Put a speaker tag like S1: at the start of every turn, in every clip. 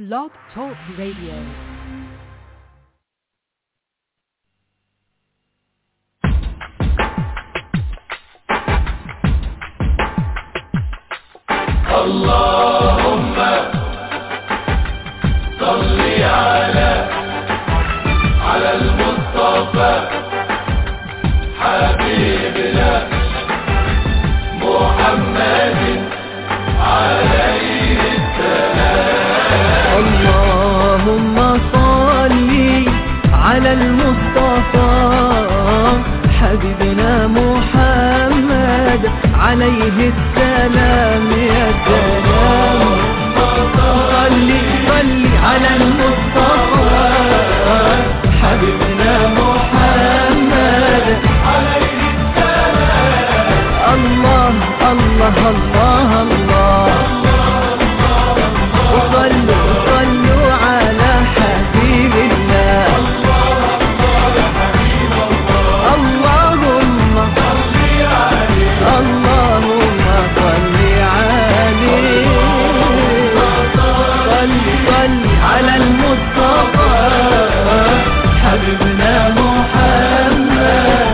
S1: Blog Talk Radio.
S2: اللهم صل على على المصطفى حبيبنا محمد عليه السلام
S3: اللهم صل على المصطفى حبيبنا محمد عليه السلام يا سلام صل صل على المصطفى حبيبنا محمد عليه السلام الله الله الله الله وصلوا صلوا على حبيب الله اللهم اللهم صل عليه صل صل على المصطفى حبيبنا محمد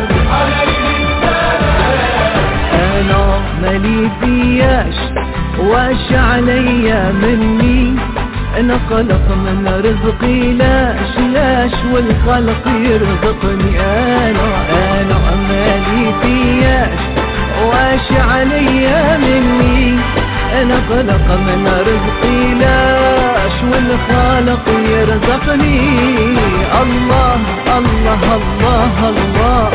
S3: انا مالي فياش واش عليا مني انا خلق من رزقي لاش لاش والخلق يرزقني انا انا مالي فياش واش عليا مني انا خلق من رزقي لاش والخالق يرزقني الله الله الله, الله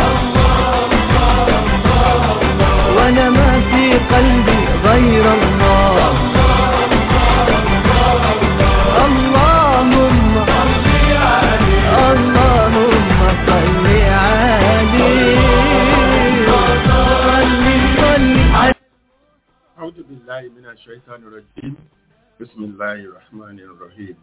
S3: وانا ما في قلبي غير الله اللهم اللهم صل عليه صل صل على
S4: أعوذ بالله من الشيطان الرجيم بسم الله الرحمن الرحيم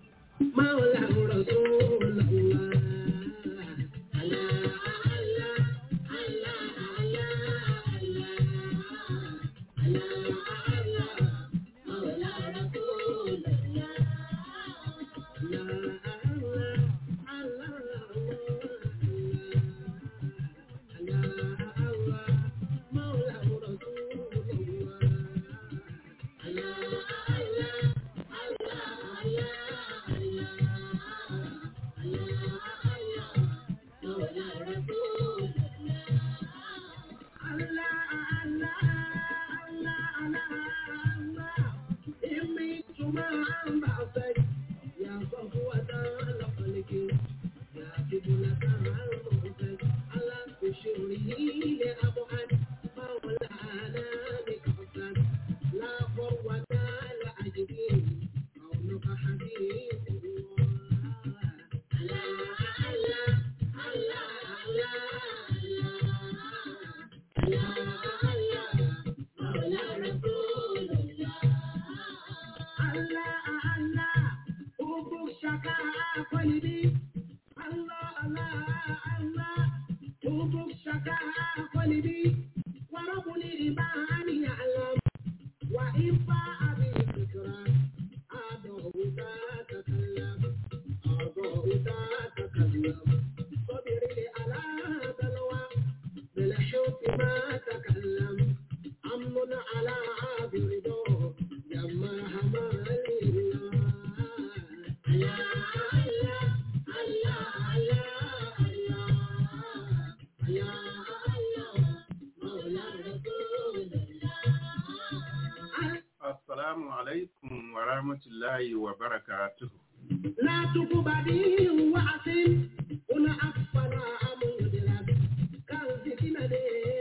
S4: Assalamu alaikum wa rahmatullahi wa barakatuh.
S5: لا تقبدي وعسل هنا أقبل أمودلا كان فتنة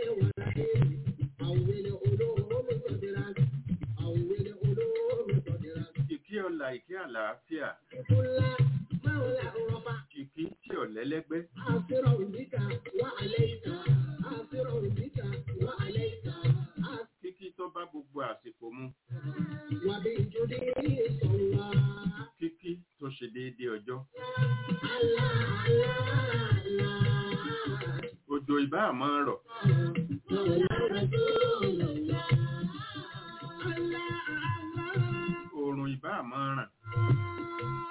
S5: ورحيم أول علوم صدرا أول علوم صدرا
S4: Ìkí ọ̀la ìkí àlàáfíà,
S5: كل مولى رفع
S4: ìkí tí ò lẹ́lẹ́gbẹ́,
S5: آثرا بك وعليك آثرا بك وعليك
S4: kíkí tó bá gbogbo àsìkò mu,
S5: وبجدي صلى
S4: kíkí tó ṣe déédé ọjọ́.
S5: الله الله الله
S4: Òjò ìbá àmọ́ rọ̀,
S5: مولى رسول الله الله الله
S4: oòrùn ìbá àmọ́ ràn,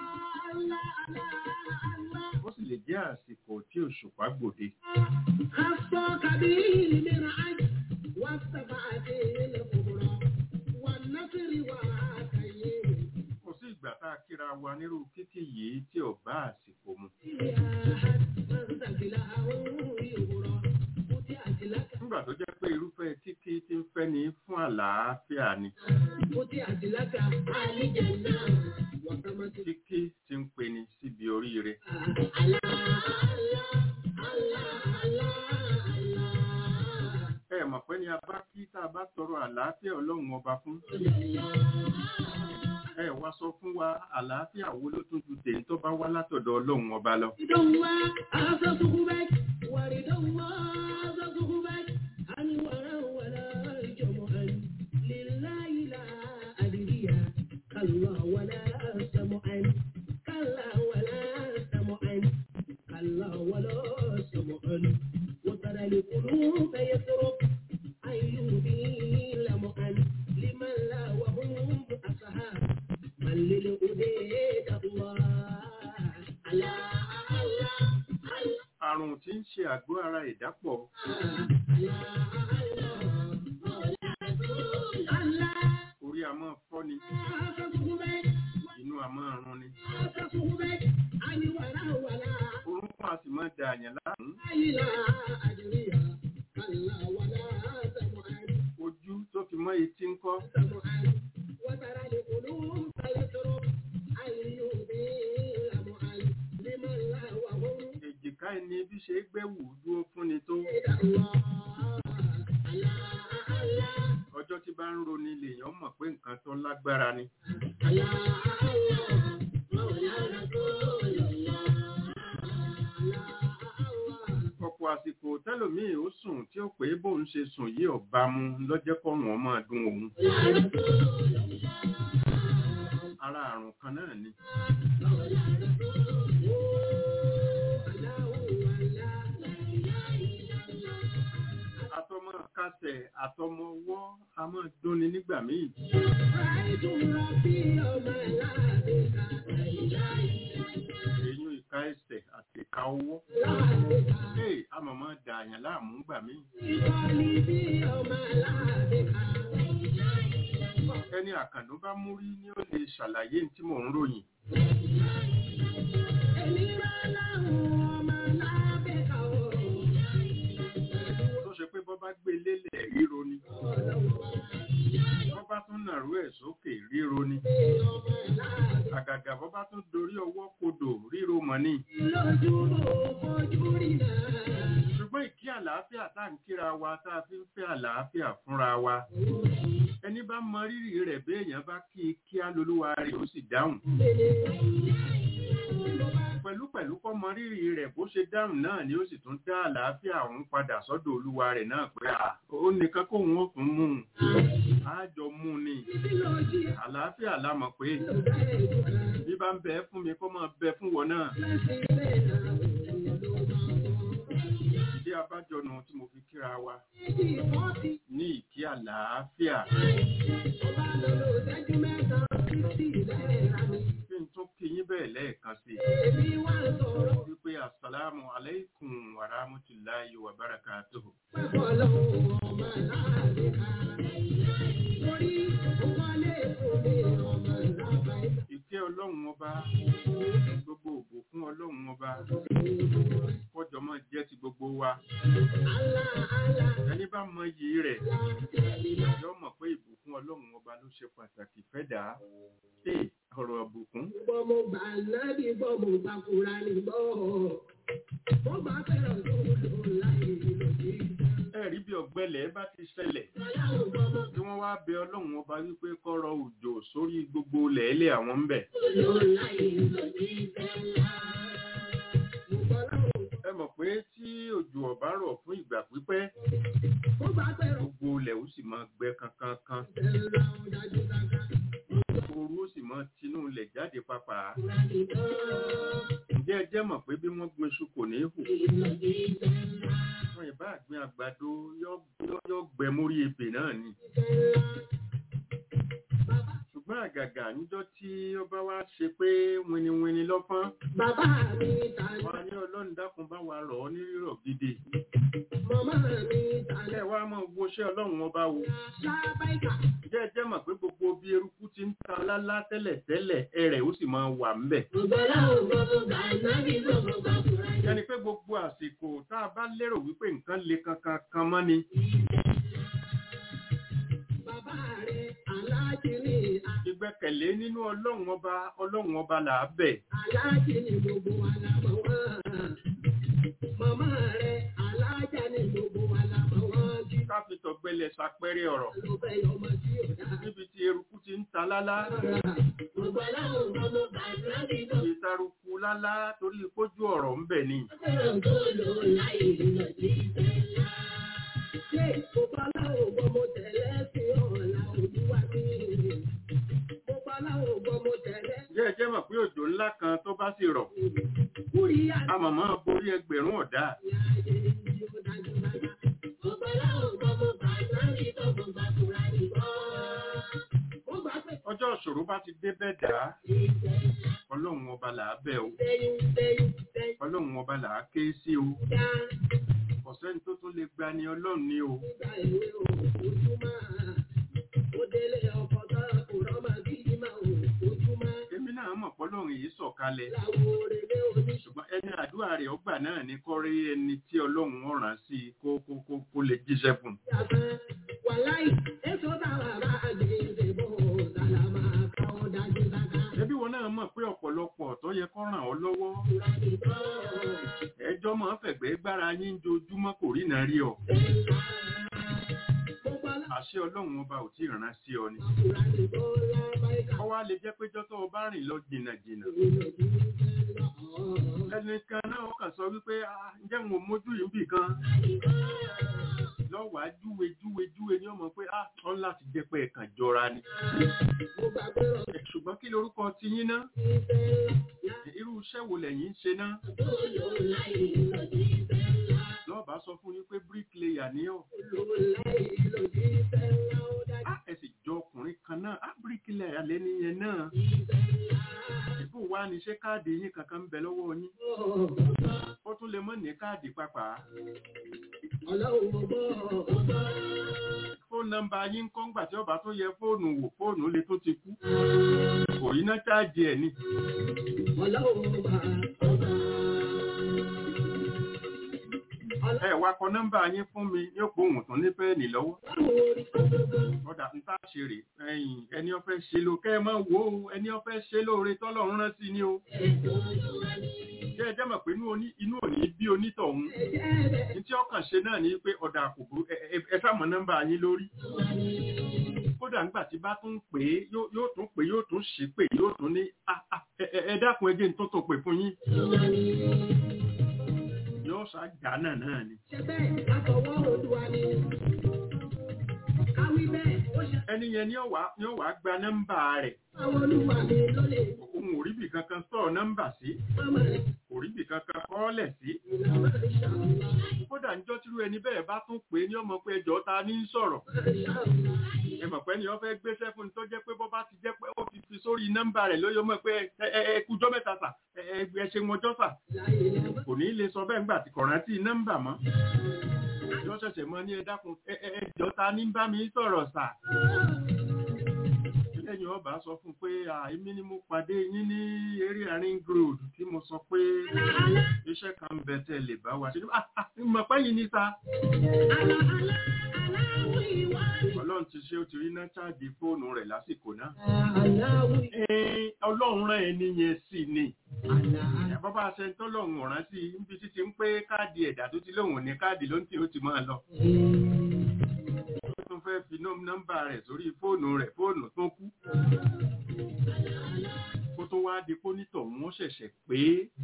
S4: àsìkò tí òṣùpá gbòde
S5: خصك به المرعد والسبعة الكبرى والنصر وعاتيه
S4: kò sí ìgbà tá a kíra wa nírú kíkì yìí tí ò bá àsìkò mu nígbà tó jẹ́ pé irúfẹ́ kíkí tí ń fẹ́ ni fún àlàáfíà ni kíkí tí ń pe ni síbi oríire ẹ mọ̀ pé ní a bá kí tá a bá tọrọ àlàáfíà ọlọ́run ọba fún ẹ wá sọ fún wa àlàáfíà wo ló tún ju tèyí tó bá wá látọ̀dọ̀ ọlọ́run ọba lọ
S5: كلا ولا سمعا كلا ولا سمعا كلا ولا سمعا وترى القلوب يسرق أيوبي لمعا لمن لا وهم أصحاب من للأبيد الله الله الله
S4: àrùn tí ń ṣe àgọ́ ara ìdápọ̀ orí a máa fọ́ ni inú a máa run ni orúnkún a sì máa da àyàn láàmú ojú tó fi mọ́ etí ń kọ́ èjìká ẹni bí ṣe gbẹ́wù dúró fún ni tó ọjọ́ tí bá ń roni lèèyàn mọ̀ pé nǹkan tó lágbára ni ọ̀pọ̀ àsìkò tẹ́lòmíì ó sùn tí ó pé bóun ṣe sùn yìí ọ̀bá mu lọ́jẹ́ kọ́rùn ọmọ dùn òun ara àrùn kan náà ni àtọmọ kásẹ̀ àtọmọ ọwọ́ a máa dúnni nígbà míì èyún ìka ẹsẹ̀ àti ìka ọwọ́ ee a máa máa da àyàn láàmú gbà míì ẹni àkàndó bá mú rí ni ó lè ṣàlàyé tí mò ń ròyìn tó ṣe pé bọ́ bá gbé lélẹ̀ ríro ni bọ́ bá tún nàró ẹ̀ sókè ríro ni àgàgà bọ́ bá tún dorí ọwọ́ kodò ríro mọ́ ni ṣùgbọ́n ìkí àlàáfíà tá à ń kíra wa tá a fi ń fẹ́ àlàáfíà fúnra wa ẹni bá mọ rírì rẹ̀ béèyàn bá kí i kí á lolúwa rẹ̀ ó sì dáhùn pẹ̀lú pẹ̀lú kọ́ mọ rírì rẹ̀ bó ṣe dáhùn náà ni ó sì tún dá àlàáfíà òun padà sọ́dọ̀ olúwa rẹ̀ náà pé à ó nìkan kóun ó tún mú un á jọ mú un ni àlàáfíà la mọ̀ pé bí bá ń bẹ fún mi kó máa bẹ fún wọn náà ìdí abájọ nu tí mo fi kíra wa ní ìkí àlàáfíà kí n tún kí yín bẹ́ẹ̀ lẹ́ẹ̀kan sí i wípé asalaamu alaikum wa rahmatulahi wa barakatuhu. ìkẹ́ ọlọ́run ọba gbogbo ògbò fún ọlọ́run ọba kọjọ máa jẹ́ ti gbogbo wa ẹni bá mọ iyì rẹ̀ yọ mọ̀ pé ìbùkún ọlọ́run ọba ló ṣe pàtàkì fẹ́dà ṣe ọ̀rọ̀ ìbùkún
S5: Gbọ́ mo gbà nábì gbọ́ mo gbà kúra ní gbọ́. Mo bá fẹ́ràn tó lò láyé lòdì.
S4: ẹ̀rí bí ọ̀gbẹ́lẹ̀ bá ti ṣẹlẹ̀
S5: Ọlọ́run gbọ́ mo
S4: tí wọ́n wá bẹ ọlọ́run ọba wípé kọ́rọ̀ òjò sórí gbogbo lẹ̀ẹ́lẹ̀ àwọn ń bẹ̀
S5: lò láyé lòdì sẹ́lá. Mo gbọ́ lọ́run
S4: ẹ mọ̀ pé tí òjò ọ̀bá rọ̀ fún ìgbà pípẹ́
S5: mo bá fẹ́ràn
S4: gbogbo ilẹ̀ ó sì máa gbẹ kankankan
S5: sẹ́lá ó dájú dáká.
S4: ooru ó sì máa tinú ilẹ̀ jáde papà
S5: Kúra ní gbọ́.
S4: ǹjẹ́ ẹ jẹ́ mọ̀ pé bí wọ́n gbin iṣu kò ní hù
S5: Lòdì sẹ́lá.
S4: wọn ìbá àgbin àgbàdo yọ- yọ- yọ gbẹ mórí ebè náà ni
S5: Sẹ́lá. Bàbá
S4: ṣùgbọ́n àgàgà níjọ́ tí ó bá wá ṣe pé winiwini lọ́pọ́n
S5: bàbá mi ta
S4: wọn á ní ọlọ́run dákun bá wa rọ̀ ọ́ ní rírọ̀ gidi
S5: Màmá mi tàlẹ̀
S4: ẹ wá mọ̀ wo ṣẹ́ ọlọ́run ọba wo
S5: lábáìkà.
S4: jẹ́ ẹ jẹ́ mọ̀ pé gbogbo bí eruku ti ń ta lálá tẹ́lẹ̀ tẹ́lẹ̀ ẹrẹ̀ ó sì máa wà ńbẹ̀
S5: Ògbọ́lá ògbọ́mọ gbà nábì gbọ́mọ gbà fúra yẹn.
S4: yẹni pé gbogbo àsìkò tá a bá lérò wípé nǹkan le kankan kan mọ́ ni
S5: Bàbá rẹ̀ aláàjì ni
S4: ìgbẹ́kẹ̀lé nínú ọlọ́run ọba ọlọ́run ọba là á bẹ̀
S5: aláàjì ni gbogbo wa la mọ̀ wọ́n. Màmá rẹ̀ aláàjà ni gbogbo wa la mọ̀ wọ́n. Kí
S4: ká fi tọ̀gbẹ́lẹ̀ ṣàpẹẹrẹ ọ̀rọ̀
S5: ló fẹ́ yọmọ tí ò dá.
S4: níbi tí eruku ti ń ta lálá
S5: Ògbọ́lá ògbọ́mọ gbà nábì gbọ́mọ
S4: ìtaruku lálá torí kójú ọ̀rọ̀ ń bẹ̀ ni
S5: fẹ́ràn tó lò láì lọ sí ìfẹ́lá. Ṣé ògbọ́lá ògbọ́mọ tẹ̀lé sí ọ̀la olúwa mi? Ògbọ́lá ògbọ́mọ tẹ̀lé
S4: jẹ́ ẹ jẹ́ mọ̀ pé òjò ńlá kan tó bá sì rọ̀
S5: kúrí
S4: a mọ̀mọ́ borí ẹgbẹ̀rún ọ̀dá ọjọ́ ìṣòro bá ti dé bẹ́ẹ̀ dá ọlọ́run ọba là á bẹ̀ o ọlọ́run ọba là á ké sí o ọ̀sẹ́ni tó tún lè gba ni ọlọ́run ní o èmi náà mọ̀ pọ́lọ́run yìí sọ̀kalẹ̀ ṣùgbọ́n ẹni àdúrà rẹ̀ ọgbà náà ní kọ́rí ẹni tí ọlọ́run ọ̀ràn sí i kó kó kó kó lè jíṣẹ́ fún un. ẹbí wọn náà mọ̀ pé ọ̀pọ̀lọpọ̀ tó yẹ kó ràn ọ́ lọ́wọ́ ẹjọ́ máa ń fẹ̀gbẹ́ gbára yín jojúmọ́ kò rí náà rí ọ àṣẹ ọlọ́run ọba ò tí ì rán sí ọ ni ọwọ́ á lè jẹ́ pé jọ́tọ̀ ọba rìn lọ jìnnà jìnnà ẹnìkan náà kàn sọ wípé "Ah, ǹjẹ́ mo mójú yìí bì kan lọ́wọ́ á júwe júwe júwe ní ọmọ pé ah ọ́n láti jẹ́ pé ẹ̀kan jọra ni ṣùgbọ́n kí lorúkọ ti yín ná irú iṣẹ́ wo lẹ̀yin ń ṣe ná lọ́ọ̀bá sọ fún yín pé bricklayer ní ọ̀ Ah, ẹ sì jọ ọkùnrin kan náà á bricklayer lẹ́ni yẹn náà ìbò wa ní ṣé káàdì yín kankan ń bẹ lọ́wọ́ yín ó tún lè mọ́ ní káàdì pàápàá fóònù nọ́mbà yín ń kọ́ngbà tí ọba tó yẹ fóònù wò fóònù lè tó ti kú kò yín náà cháàjì ẹ̀ ni ẹ wá kọ nọ́mbà yín fún mi ní òpó òun tún ní pẹ́ẹ́nì lọ́wọ́ ọ̀dà ń tá ṣe rè ẹ̀yìn ẹni ó fẹ́ ṣe ló kẹ́ ẹ máa wò ó ẹni ó fẹ́ ṣe lóore tọ́lọ́run rántí ni o jẹ́ ẹ jẹ́ mọ̀ pé inú oní- inú òní bí onítọ̀hún ní tí ọkàn ṣe náà ni pé ọ̀dà àkùkù ẹ sàmọ́ nọ́mbà yín lórí kódà ńgbà tí bá tún pè é yóò yóò tún pè é yóò tún ṣì pè yóò tún ní "Ah, ah, ẹ- ẹ ẹ dákun ẹjẹ tó tó pè fún yín yóò ṣàjà náà náà ni ẹni yẹn ni ó wá ni ó wá gba nọ́mbà rẹ̀ òun ò rí bì kankan sọ nọ́mbà sí kò rí bì kankan kọ́ọ̀lẹ̀ sí kódà níjọ́ tírú ẹni bẹ́ẹ̀ bá tún pè é ní ọmọ pé ẹjọ́ ta ní í sọ̀rọ̀ ẹ mọ̀ pé ni wọ́n fẹ́ gbéṣẹ́ fún un tó jẹ́ pé bọ́ bá ti jẹ́ pé ó ti fi sórí nọ́mbà rẹ̀ lóyún mọ̀ pé ẹ ẹ ẹ kújọ́ mẹ́ta sà ẹ ẹ ẹ ṣe wọn jọ́ sà kò ní lè sọ bẹ́ẹ̀ ńgbà tí kò rántí nọ́mbà mọ́ yọ ṣẹ̀ṣẹ̀ mọ́ ní ẹ dákun ẹ ẹ ẹ jọ ta ní bá mi sọ̀rọ̀ sà lẹ́yìn ọba sọ fún pé èmi ni mo pàdé yín ní eré ring road tí mo sọ pé iṣẹ́ kan ń bẹ tẹ́ lè bá wa ṣe Ah, ah, mọ̀ pé yìí ní sa ọlọ́run ti ṣe ó ti rí náà ṣáàjì fóònù rẹ̀ lásìkò náà Ẹ́ẹ̀, ọlọ́run rán ẹni yẹn sí ni bàbá aṣẹ tọ́lọ́run ọ̀ràn sí i níbi títí ń pé káàdì ẹ̀dà tó ti lóhùn ní káàdì ló ń tì ó ti máa lọ ó tún fẹ́ fi nọ́m- nọ́mbà rẹ̀ sórí fóònù rẹ̀ fóònù tó kú kó tó wá di pónítọ̀ wọn ṣẹ̀ṣẹ̀ pé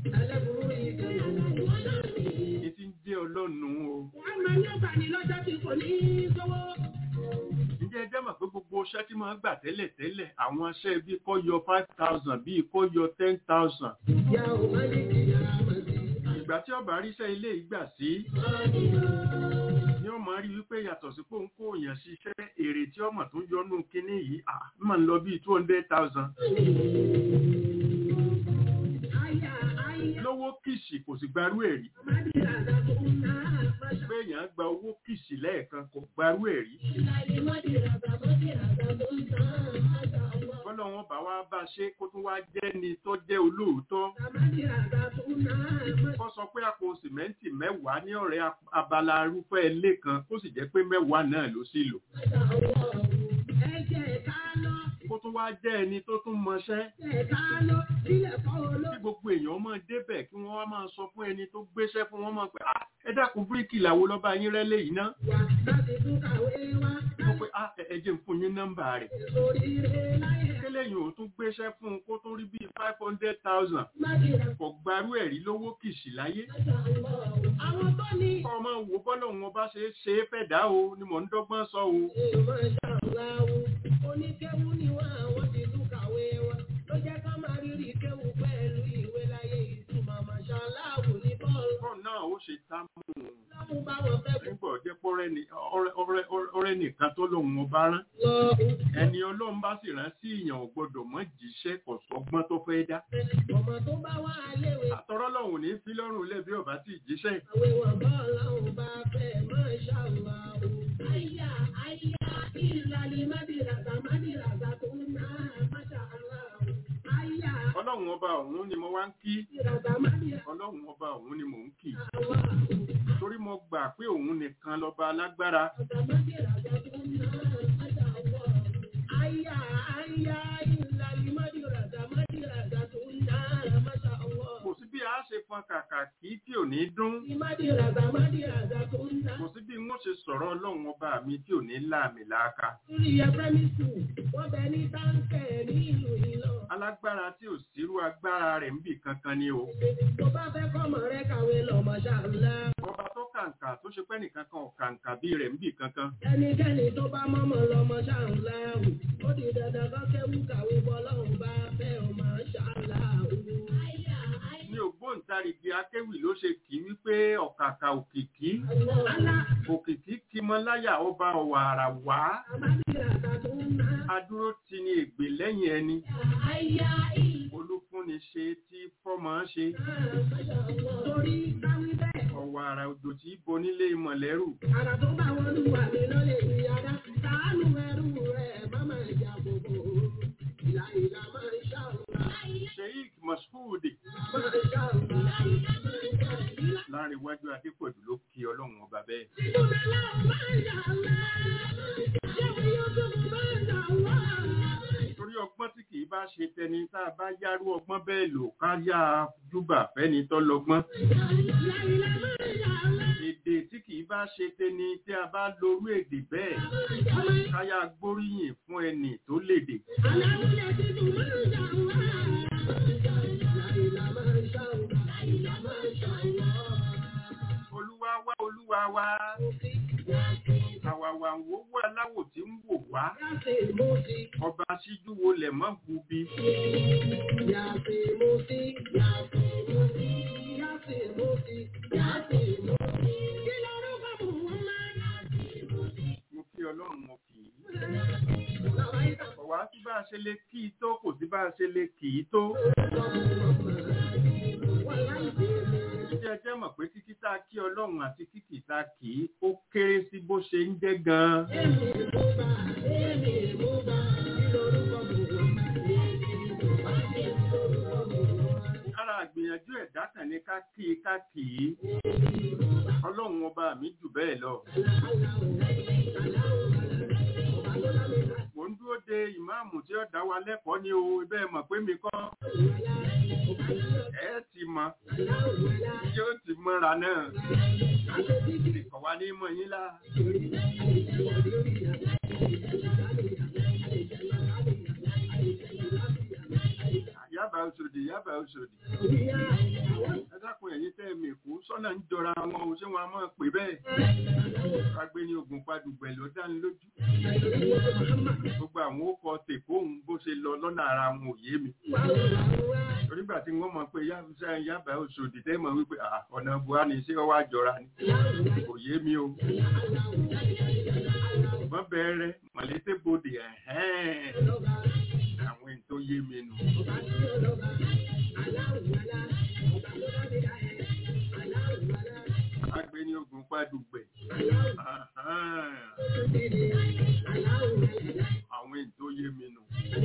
S4: ní ti ń jẹ́ ọlọ́run o ǹjẹ́ ẹ jẹ́ mọ̀ pé gbogbo iṣẹ́ tí máa ń gbà tẹ́lẹ̀ tẹ́lẹ̀ àwọn iṣẹ́ bíi kó yọ five thousand bíi kó yọ ten thousand ìgbà tí ọba ríṣẹ́ ilé ìgbà sí ni ó máa rí wípé yàtọ̀ sí pé òun kó èèyàn ṣiṣẹ́ èrè tí ọmọ tó yọnú kínní yìí à máa ń lọ bíi two hundred thousand lówó kìsì kìsì kò sì gbarú ẹ̀ rí
S5: Mádìràdà tó ń ná àmàṣà.
S4: pé èèyàn gba owó kìsì lẹ́ẹ̀kan kò gbarú ẹ̀ rí
S5: Ìlàlí mádìràdà mádìràdà tó ń ná àmàṣà ọwọ́.
S4: bọ́lá wọn bá wá bá ṣe kó tún wá jẹ́ ni tó jẹ́ olóòótọ́
S5: Mádìràdà tó ń ná àmàṣà.
S4: kó sọ pé àpò sìmẹ́ǹtì mẹ́wàá ní ọ̀rẹ́ ap- abala arúfẹ́ ilé kan kó sì jẹ́ pé mẹ́wàá náà ló sì lò
S5: Ẹ jẹ́ ká lọ,
S4: kó tún wá jẹ́ ẹni tó tún mọṣẹ́
S5: jẹ́ ká lọ, sílẹ̀ kọ́ olóògbé.
S4: kí gbogbo èèyàn máa débẹ̀ kí wọ́n wá máa sọ fún ẹni tó gbéṣẹ́ fún wọn máa pẹ́ "Ah, ẹ dákun bíríkì làwo lọ́ba yín rẹ́lẹ̀ yìí ná
S5: Wà láti tún kàwé wá.
S4: wọ́n pé "Ah, ẹ ẹ jẹ́ n fún yín nọ́mbà rẹ̀
S5: Oríire láyé.
S4: kéléyìn ò tún gbéṣẹ́ fún un kó tún rí bíi five hundred thousand
S5: Mádìràdà
S4: kò gbarú ẹ̀rí lówó kìsì láyé
S5: àwọn tó ní
S4: kọ́ ọmọ wo bọ́lọ̀ wọn bá ṣe é ṣe é fẹ́ dá o ni mò ń dọ́gbọ́n sọ o
S5: èèmọ̀ ṣàǹláwù oníkéwú ni wọ́n àwọn ti tún kàwé wọn ló jẹ́ ká máa rírì kéwú pẹ̀lú ìwé láyé ìtumọ̀ màṣáláàwù ní bọ́ọ̀lù
S4: kọ́ náà ó ṣe tá mú un
S5: lọ́mú báwọn fẹ́ kú
S4: nígbà ọjọ́ pé ọ̀rẹ́ ni- ọ̀rẹ́- ọ̀rẹ́- ọ̀rẹ́ nìkan tó lòun ọba rán
S5: lọ
S4: ẹni ọlọ́run bá sì rán sí ìyàn ò gbọ́dọ̀ mọ́ jíṣẹ́ kò sọ́gbọ́n tó fẹ́ dá
S5: ọmọ tó bá wà léwe
S4: àtọ́rọ́ lọ́hùn ní fi lọ́rùn lẹ́bí ọba tí jíṣẹ́
S5: àwẹ̀ wọn bọ́ọ̀lù àwọn bá fẹ́ màṣáláàwù. àyà àyà ìlàlí mádìràdà mádìràdà tó ń ná màṣáláàwù. àyà
S4: ọlọ́run ọba ọ̀hún ni mo wá ń kí
S5: mádìràdà mádìràdà
S4: ọlọ́run ọba ọ̀hún ni mò ń kì
S5: wà.
S4: torí mo gbà pé òun nìkan lọ́ba alágbára kò sí bí a ṣe fọn kàkà kí tí ò ní dún kò sí bí wọ́n ṣe sọ̀rọ̀ ọlọ́run ọba mi tí ò ní láàmì láàka alágbára tí ò sírú agbára rẹ̀ ń bì kankan ni o ọba tó kàǹkà tó ṣe pẹ́ nìkan kan ò kàǹkà bí rẹ̀ ń bì kankan
S5: Ẹnikẹ́ni tó bá mọ́mọ́ lọ́mọ ṣàǹláwù, ó di dandan kan kẹ́wù kàwé bọ́ lọ́hùn bá fẹ́ ọ máa ṣàǹláwù.
S4: ní ògbóǹtarìgì akéwì ló ṣe kì í wípé ọ̀kàkà òkìkí
S5: Alá
S4: òkìkí kí mọ láyà ọba ọ̀wàrà wá
S5: àbádìràdà tó ń ná.
S4: adúró ti ní ègbè lẹ́yìn ẹni
S5: Àyà ìlú.
S4: olúfúnni ṣe tí fọ́mọ ṣe
S5: Torí káwí bẹ́ẹ̀,
S4: ọ̀wàrà òjò tí bonílé mọ̀lẹ́rù
S5: àrà tó bá wọn lù wà mí lọ́lẹ̀ ìyára. Sàánú ẹrú rẹ̀ má máa jà gbogbo. Ìlà ìlà máa ń ṣàwùrà.
S4: sheik mashood
S5: Máa ń ṣàwùrà.
S4: láàrin iwájú adépọ̀jù ló kí ọlọ́run ọba bẹ́ẹ̀
S5: Ìdúrà láwọn máa ń ṣàwùrà. Ṣé wọ́n yóò tó máa ń ṣàwùrà?
S4: torí ọgbọ́n tí kì í bá ṣe tẹni tá a bá yárú ọgbọ́n bẹ́ẹ̀ lò ká yá a júbà fẹ́ni tó lọ́gbọ́n
S5: Ìlà ìlà máa ń ṣàwùrà.
S4: èdè tí kì í bá ṣe tẹni tí a bá lorú èdè bẹ́ẹ̀ ká yá gbóríyìn fún ẹni tó lédè
S5: Aláwùlẹ̀ tuntun máa ń ṣàwùrà. Ìlà ìlà máa ń ṣàwùrà. Ìlà máa ń ṣàwùrà.
S4: olúwa wá olúwa wá àwàwà ń wò wá láwò tí ń wò wá
S5: Yàtì mo ti,
S4: ọba síjú wo lẹ̀ mọ́ gubi
S5: yàtì mo ti, yàtì mo ti, yàtì mo ti, yàtì mo ti. Kí lorúkọ mò ń máa
S4: mo kí ọlọ́run mo kì í
S5: Bàbá ìtàn
S4: ọ̀wá tí bá a ṣe lè kí i tó kò sí bá a ṣe lè kì í tó
S5: wà láì dé mi.
S4: tí ẹ jẹ́ mọ̀ pé kíkí tá a kí ọlọ́run àti kíkì tá a kì í ó kéré sí bó ṣe ń jẹ́ gan-an
S5: Èmi mo bá, èmi mo bá, kí lorúkọ mò ń máa Èmi mo bá, kí lorúkọ mò ń máa
S4: ara àgbìyànjú ẹ̀dá kan ní ká kí i ká kì í ọlọ́run ọba mi jù bẹ́ẹ̀ lọ mò ń dúró de ìmáàmù tí ó dá wa lẹ́kọ̀ọ́ ní o bẹ́ẹ̀ mọ̀ pé mi kọ́ ẹ ti mọ̀ yóò ti mọ́ra náà kọ̀ wá ní mọ̀ yín lá yábà òṣòdì yábà òṣòdì ẹ dákun ẹ̀yin tẹ́ mi kú sọ́nà ń jọra wọn o ṣé wọn a máa pè bẹ́ẹ̀ agbé ní ogun padùgbẹ̀ ló dá ní lójú gbogbo àwọn ó kọ tèkóhùn bó ṣe lọ lọ́nà ara wọn ò yé mi onígbà tí wọ́n mọ̀ pé yá- yábà òṣòdì tẹ́ mọ̀ wípé "Ah, ọ̀nà buhari ṣé wọ́n wá jọra ni kò yé mi o ṣùgbọ́n bẹ̀rẹ̀ mọ̀lẹ́tẹ̀ bodè ẹ̀hẹ́n àwọn èyí tó yé mi nù dùgbẹ̀ àwọn èyí tó yé mi nù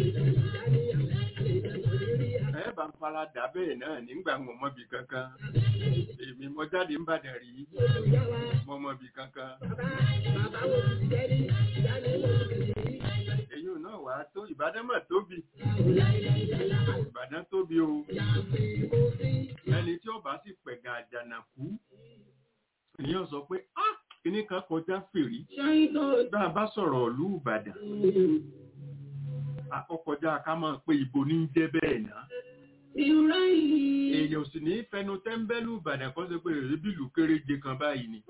S4: ẹ bá ń fara dà bẹ́ẹ̀ náà nígbà wọn mọ́bi kankan èmi mo jáde ń bàdàn rí mo mọ́bi kankan èyí náà wà á tó ìbàdàn mà tóbi ìbàdàn tóbi o ẹni tí ọba sì pẹ̀gà àjànàkú èèyàn sọ pé ah kíní kan kọjá fèrí bá a bá sọ̀rọ̀ ìlú ìbàdàn àkọ́kọjá ká máa pé ibo ní jẹ́ bẹ́ẹ̀ náà èèyàn sì ní fẹnu tẹ́ńbẹ́lú ìbàdàn kan ṣe pé èébì ìlú kéréje kan báyìí ni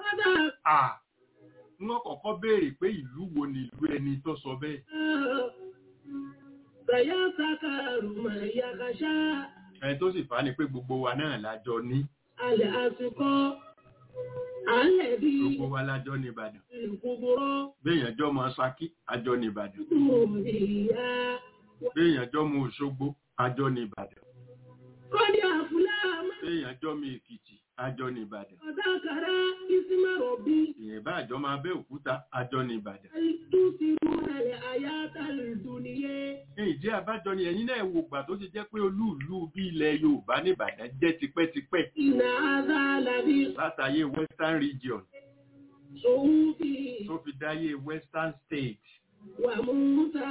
S4: wọ́n kọ́kọ́ béèrè pé ìlú wo ni ìlú ẹni tó sọ bẹ́ẹ̀. ẹni tó sì fà á ni pé gbogbo wa náà lájọ ní.
S5: Alẹ́ àsìkò alẹ́ bí
S4: gbogbo wa lájọ ní ìbàdàn.
S5: ìkúburọ́
S4: béèyàn jọ mọ ṣakí àjọ ní ìbàdàn.
S5: ìyá
S4: béèyàn jọ mọ òṣogbo àjọ ní ìbàdàn.
S5: kọ́dí àfúláàmù
S4: béèyàn jọ mọ èkìtì àjọ ní ìbàdàn.
S5: ọ̀dàkàrà ìsímọ̀rọ̀ bí
S4: ìyẹn bá àjọ máa bẹ́ òkúta àjọ ní ìbàdàn.
S5: àìtúsirú alẹ́ àyátàlẹ̀ ìdúniyé.
S4: ní ìdí àbájọ ni ẹ̀yin náà wò gbà tó ṣe jẹ́ pé olúùlú bí ilẹ̀ yorùbá ní ìbàdàn jẹ́ tipẹ́tipẹ́
S5: Ìnà àzàlàbí
S4: látàyè western region
S5: sòwúfì
S4: tó fi dáyé western state
S5: wà múta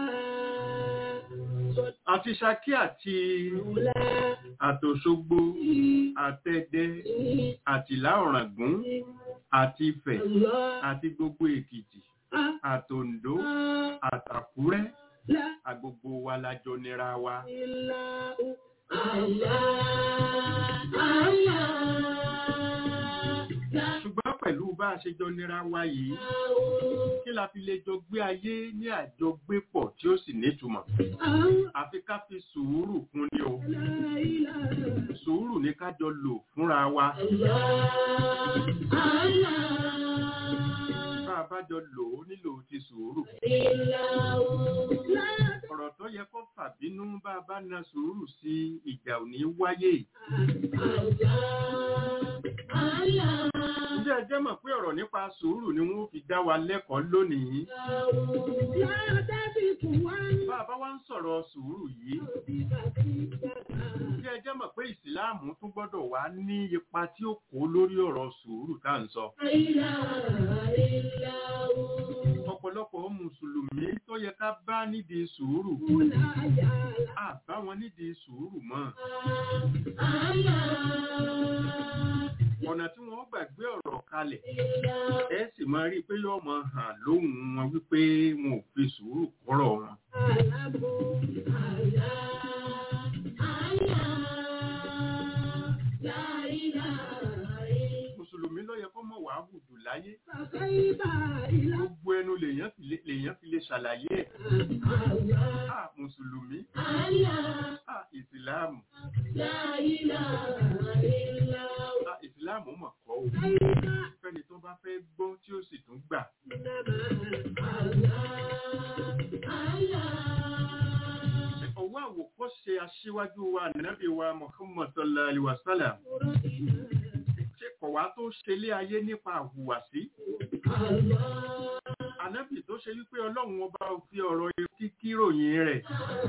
S4: àti ṣakí àti
S5: sọ̀tùlá
S4: àtòṣogbo àtẹ̀dẹ̀ àtìlá ọ̀ràngún àti ifẹ̀
S5: lọ
S4: àti gbogbo èkìtì àtòǹdó àtàkúrẹ́ àgbogbo wa lájọ nira wa
S5: ilá àlá àlá
S4: ṣùgbọ́n pẹ̀lú bá a ṣe jọ nira wa yìí kí la fi lè jọ gbé ayé ní àjọgbépọ̀ tí ó sì nítumọ̀ àfi ká fi sùúrù kún ni o sùúrù ní ká jọ lò fúnra wa bá a bá jọ lò ó nílò ti sùúrù ọ̀rọ̀ tó yẹ kó fàbínú bá a bá na sùúrù sí ìjà ò ní wáyé ǹjẹ́ ẹ jẹ́ mọ̀ pé ọ̀rọ̀ nípa sùúrù ni wọ́n fi dá wa lẹ́kọ̀ọ́ lónìí bá a bá wá ń sọ̀rọ̀ sùúrù yìí ǹjẹ́ ẹ jẹ́ mọ̀ pé ìsìláàmù tún gbọ́dọ̀ wá ní ipa tí ó kó lórí ọ̀rọ̀ sùúrù tá à ń sọ ọ̀pọ̀lọpọ̀ mùsùlùmí tó yẹ ká bá nídìí sùúrù à bá wọn nídìí sùúrù mọ́ ọ̀nà tí wọ́n gbàgbé ọ̀rọ̀ kalẹ̀ ẹ sì máa rí i pé yóò máa hàn lóhùn wọn wípé wọn ò fi sùúrù kọ́rọ̀ wọn. mùsùlùmí ló yẹ kó mọ̀ wàá hùdù láyé gbogbo ẹnu lèèyàn fi lè- lèèyàn fi lè ṣàlàyé ẹ̀ à mùsùlùmí à ìsìláàmù à ìsìláàmù mọ̀ kọ́ o fẹ́ni tó bá fẹ́ gbọ́ tí ó sì tún gbà ọwọ́ àwòkọ́ṣe aṣíwájú wa nàbí wa muhammad sallallahu alaihi wa sallam ṣe kọ̀ wá tó ṣe lé ayé nípa àhùwàsí ànábì tó ṣe wípé ọlọ́run ọba ò fi ọ̀rọ̀ kíkí ròyìn rẹ̀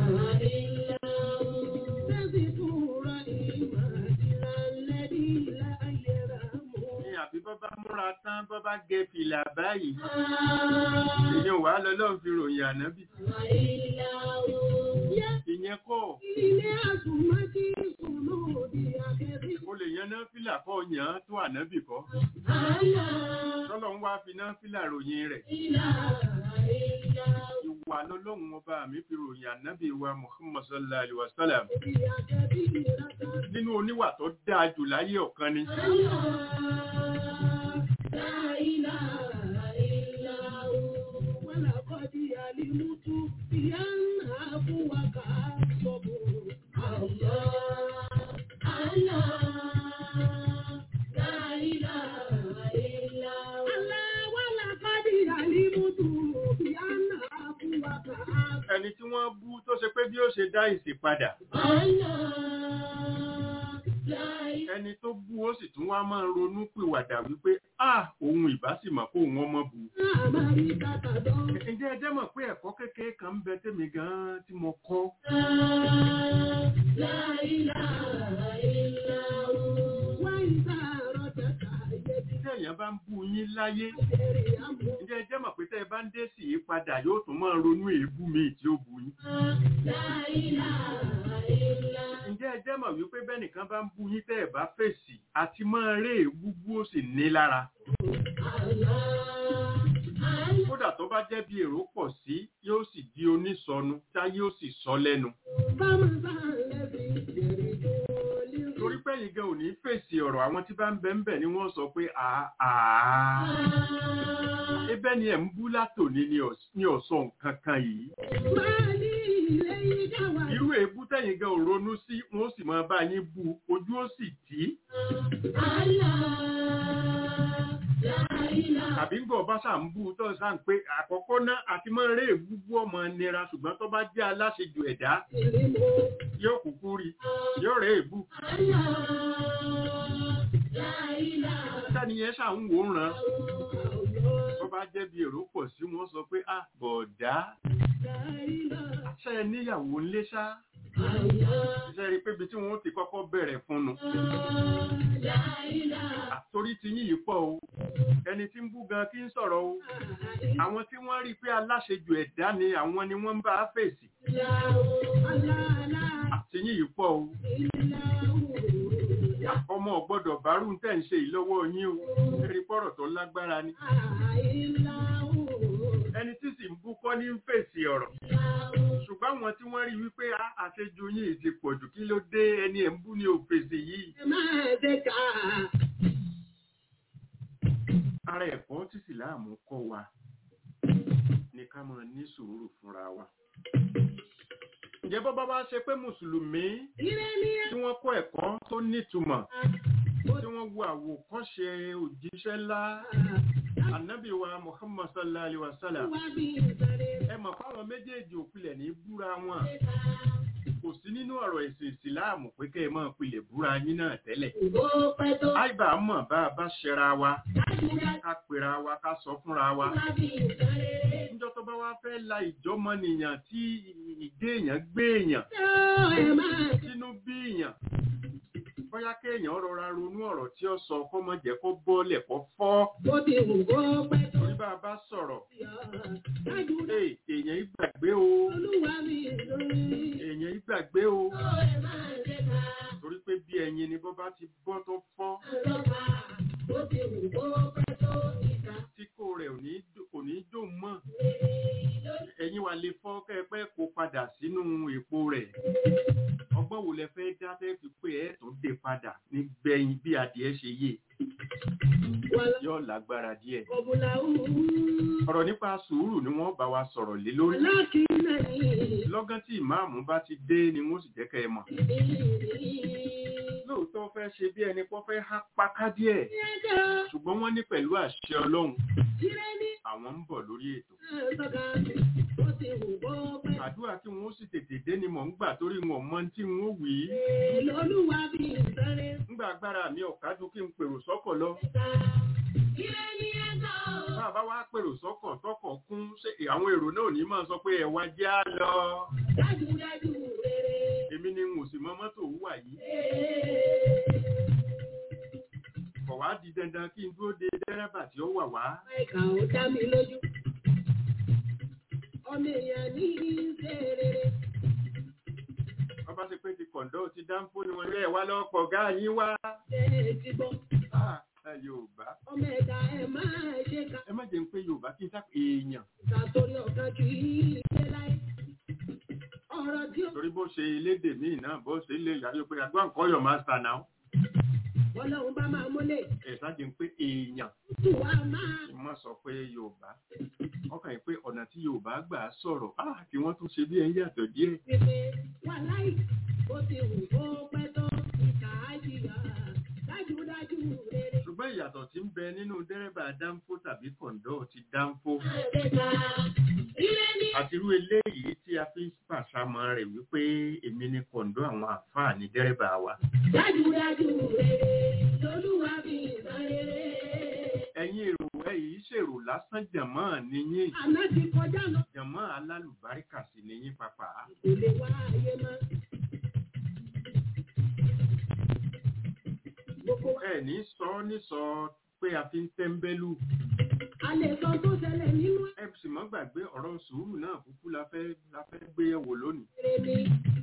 S4: ní àbí bọ́bá múra tán bọ́bá gẹ fìlà báyìí ìyẹn wàá lọ́lọ́run fi ròyìn ànábì ìyẹn kọ́ o lè yan náà fìlà kọ́ yàn án tó ànábì kọ́ tọ́lọ́run wá fi náà fìlà ròyìn rẹ̀ ìwà lọ́lọ́run ọba mi fi ròyìn ànábì wa muhammad sallallahu alaihi wa sallam nínú oníwà tó dáa jù láyé ọ̀kan ni ẹni tí wọ́n bú tó ṣe pé bí ó ṣe dá ìsì padà ẹni tó bú ó sì tún wá máa ronú pìwàdà wípé ah òun ìbá sì mọ̀ kó òun ọmọ bù
S5: Àmàrí kàkàdọ́.
S4: ǹjẹ́ ẹ jẹ́ mọ̀ pé ẹ̀kọ́ kékeré kan ń bẹ tèmi gan-an tí mo kọ́
S5: La ilaha illa hu. Wa idha rajaka yadi
S4: tí èèyàn bá ń bú yín láyé
S5: jẹ́rì àmú.
S4: ǹjẹ́ ẹ jẹ́ mọ̀ pé tẹ́ ẹ bá ń dé sí i padà yóò tún máa ronú èébú mi tí ó bú yín
S5: La ilaha illa hu.
S4: ǹjẹ́ ẹ jẹ́ mọ̀ wípé bẹ́nìkan bá ń bú yín tẹ́ ẹ bá fèsì àti máa ré èébú bú ó sì ní lára
S5: Allah. Allah.
S4: kódà tó bá jẹ́ bí èrò pọ̀ sí yóò sì di onísọnu tá yóò sì sọ lẹ́nu
S5: Bámu bá lẹ́bi jẹ́rì tó lé.
S4: torí pé yìí gan ò ní fèsì ọ̀rọ̀ àwọn tí bá ń bẹ ń bẹ̀ ni wọ́n sọ pé àá ebẹ́ ni ẹ̀ ń bú látòní ni ọ̀- ni ọ̀sọ̀ nǹkan kan yìí
S5: Máa ní ilé yìí dáwà.
S4: irú èébú tẹ̀yìn gan ò ronú sí wọn ó sì máa bá yín bú ojú ó sì tì í tàbí ń gbọ́ bá ṣà ń bú tó ṣà ń pé àkọ́kọ́ náà àti máa ré èébú bú ọmọ nira ṣùgbọ́n tó bá jẹ́ aláṣejù ẹ̀dá yóò kúkú rí yóò ré èébú tẹ́niyẹn ṣà ń wò ó ràn tó bá jẹ́ bí èrò pọ̀ sí wọn sọ pé ah bọ̀dá ṣe é níyàwó ńlé ṣá ṣe rí i pé ibi tí wọ́n ti kọ́kọ́ bẹ̀rẹ̀ fún nu àtorí ti yín yìí pọ̀ o ẹni tí ń bú gan kí ń sọ̀rọ̀ o àwọn tí wọ́n rí i pé aláṣejù ẹ̀dá ni àwọn ni wọ́n ń bá a fèsì àti yín yìí pọ̀ o ọmọ ọ̀gbọ́dọ̀ bárù tẹ̀ ń ṣe ìlọ́wọ́ yín o ẹ̀rí pọ̀rọ̀ tó lágbára ni ẹni tí sì ń bú kọ́ ní ń fèsì ọ̀rọ̀ ṣùgbọ́n àwọn tí wọ́n rí wípé "Ah, àṣejù yín ti pọ̀jù kí ló dé ẹni ẹ̀ ń bú ní òfèsì yìí ara ẹ̀kọ́ tí sìláàmù kọ́ wa ní ká máa ní sùúrù fúnra wa ǹjẹ́ bọ́ bá wá ṣe pé mùsùlùmí tí wọ́n kọ́ ẹ̀kọ́ tó nítumọ̀ tí wọ́n wo àwòkọ́ṣe òjíṣẹ́ ńlá ànábì wa muhammad sallallahu alaihi wa sallam ẹ mọ̀ fáwọn méjèèjì òpilẹ̀ ní búra wọn kò sí nínú ọ̀rọ̀ ẹ̀sìn ìsìláàmù pé kẹ́ ẹ máa pilẹ̀ búra yín náà tẹ́lẹ̀ àìbá mọ̀ bá a bá ṣẹra wa ká pera wa ká sọ fúnra wa níjọ́ tó bá wá fẹ́ la ìjọmọnìyàn tí ìdé èèyàn gbé èèyàn sínú bí èèyàn bóyá kéèyàn rọra ronú ọ̀rọ̀ tí ó sọ kó má jẹ́ kó bọ́lẹ̀ kó fọ́ torí bá a bá sọ̀rọ̀ ee èèyàn ìgbàgbé o èèyàn ìgbàgbé o torí pé bí ẹyin ni bó bá ti bọ́ tó fọ́ tí kò rẹ̀ ò ní dò- kò ní dùn mọ́ ẹ̀yin wà lè fọ́ kẹ́ẹ̀pẹ́ kó padà sínú èpo rẹ̀ ọgbọ́n wo lẹ fẹ́ dá fẹ́ fi pé ẹ̀ tó dé padà ní gbẹ̀yìn bí adìẹ ṣe yé yóò lágbára díẹ̀ ọ̀rọ̀ nípa sùúrù ni wọ́n bá wa sọ̀rọ̀ lé lórí lọ́gán tí ìmáàmù bá ti dé ni wọ́n sì jẹ́ kẹ́ ẹ mọ̀ lóòótọ́ fẹ́ ṣe bí ẹni pọ́ fẹ́ há páká díẹ̀ ṣùgbọ́n wọ́n ní pẹ̀lú àṣẹ ọlọ́run àwọn ń bọ̀ lórí ètò àdúrà tí wọ́n sì tètè dé ni mò ń gbà torí wọn mọ tí wọ́n wì í ńgbà agbára mi ọ̀kájú kí n pèrò sọ́kọ̀ lọ bá a bá wá pèrò sọ́kọ̀ tọkọ̀ kún ṣé àwọn èrò náà ní máa sọ pé ẹ wá jẹ́ á lọ èmi ni n ò sì mọ mọ́tò wúwà yìí kọ̀ wá di dandan kí n dúró de dẹ́rẹ́bà tí ó wà wá
S5: Ẹ̀ka ò dá mi lójú. Ọmọ èèyàn ní ṣe rere.
S4: wọ́n bá ṣe pé ti kọ̀ǹdọ́ ti dáńfó ni wọ́n rẹ̀ wá lọ́pọ̀ gáà yín wá
S5: Ṣé ẹ ti gbọ́?
S4: Ah, ẹ Yorùbá
S5: Ọmọ ẹ̀dá ẹ̀ máa ṣe ká.
S4: ẹ má jẹ́ ń pé Yorùbá kí n sá èèyàn
S5: Ìtàtórí ọ̀kan kì í ṣe láì. Ọ̀rọ̀ tí ó
S4: torí bó ṣe elédè míì náà bó ṣe lè yàrá pé àgbà nǹkan yọ̀ máa sà náà
S5: Ọlọ́run bá máa múlẹ̀.
S4: ẹ̀ sáàjì ń pé èèyàn
S5: Tù wá máa.
S4: kí wọ́n sọ pé Yorùbá ọkàn yìí pé ọ̀nà tí Yorùbá gbà á sọ̀rọ̀ ah kí wọ́n tún ṣe bí ẹ̀yìn yàtọ̀ díẹ̀
S5: Pèpè wà láì. Ó ti wù kó pẹ́ tó ìkà á jìyà. Dájúdájú rere.
S4: ṣùgbọ́n ìyàtọ̀ tí ń bẹ nínú dẹ́rẹ́bà dánfó tàbí kọ̀ǹdọ́ ti dánfó
S5: Àdéka. Ilé ní.
S4: àti irú eléyìí tí a fi ń pàṣàmọ́ rẹ̀ wípé èmi ni kọ̀ǹdọ́ àwọn àfáà ní dẹ́rẹ́bà wa
S5: Dájúdájú rere. Lolúwa fi ìtàn rere.
S4: lásán jàmọ́ nìyí
S5: Àná ti kọjá lọ.
S4: jàmọ́ alálùbáríkà sì nìyí pàpà.
S5: Kò lè wá ayé mọ́. Gbogbo wa.
S4: ẹ ní sọ ní sọ pé a fi ń tẹ́ńbẹ́lú
S5: A lè sọ tó ṣẹlẹ̀ nínú
S4: ẹ sì mọ́ gbàgbé ọ̀rọ̀ sùúrù náà kúkú la fẹ́ la fẹ́ gbé yẹ̀wò lónìí
S5: èrè ni.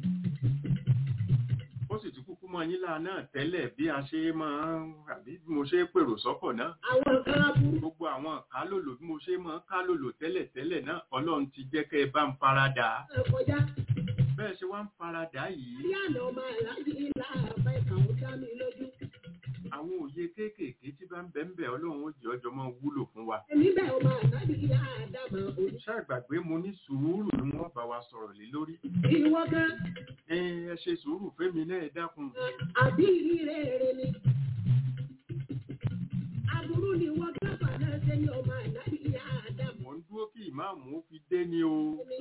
S4: ó sì ti kúkú mọ yín láà náà tẹ́lẹ̀ bí a ṣe máa ń àbí bí mo ṣe pèrò sọ́kọ̀ náà
S5: Àwọn nǹkan aburú.
S4: gbogbo àwọn kálòlò bí mo ṣe máa ń kálòlò tẹ́lẹ̀ tẹ́lẹ̀ náà ọlọ́run ti jẹ́ kẹ́ ẹ bá ń faradà
S5: náà kọjá.
S4: bẹ́ẹ̀ ṣe wá ń faradà yìí
S5: Bí àná ọmọ aláàjì ńlá àbá ìkà ó dá mi lójú.
S4: àwọn òye kéékèèké tí bá ń bẹ ń bẹ ọlọ́run ó jẹ́ ọjọ́ máa wúlò fún wa
S5: Èmi bẹ̀ ọmọ àlájì ìyá àdàmà òní.
S4: ṣàgbàgbé mo ní sùúrù ni wọ́n bá wa sọ̀rọ̀ lé lórí
S5: Ìwọ gan,
S4: ẹ ẹ ṣe sùúrù fẹ́mi náà ẹ dákun
S5: àbí ìrírẹ́ èrè ni. Aburú ni wọ́n gbàgbà náà ṣe ní ọmọ àlájì ìyá àdàmà
S4: mò ń dúró kí ìmáàmù ó fi dé ni o
S5: òní.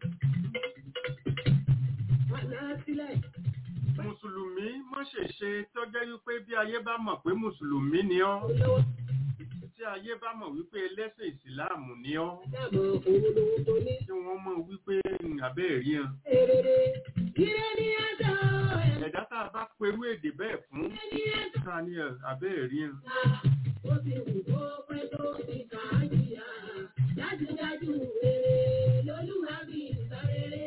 S5: Wàlá sílẹ̀.
S4: mùsùlùmí má ṣe ṣe tọ́jẹ́ wípé bí ayé bá mọ̀ pé mùsùlùmí ni ọ́
S5: Olówó
S4: tí ayé bá mọ̀ wípé ẹlẹ́sìn ìsìláàmù ni ọ́
S5: àdàmà òun lòun tó ní.
S4: tí wọ́n mọ̀ wípé abẹ́ rí hàn
S5: Èrèrè. Ire ni ẹ̀dá ẹ̀.
S4: ẹ̀dá tá a bá perú èdè bẹ́ẹ̀ fún
S5: Ire ni ẹ̀dá.
S4: ká ní abẹ́ rí hàn
S5: Ó ti wù kó pẹ́ tó ti kà á jìyà. Dájúdájú rere lolúwa bí ìsọ̀rere.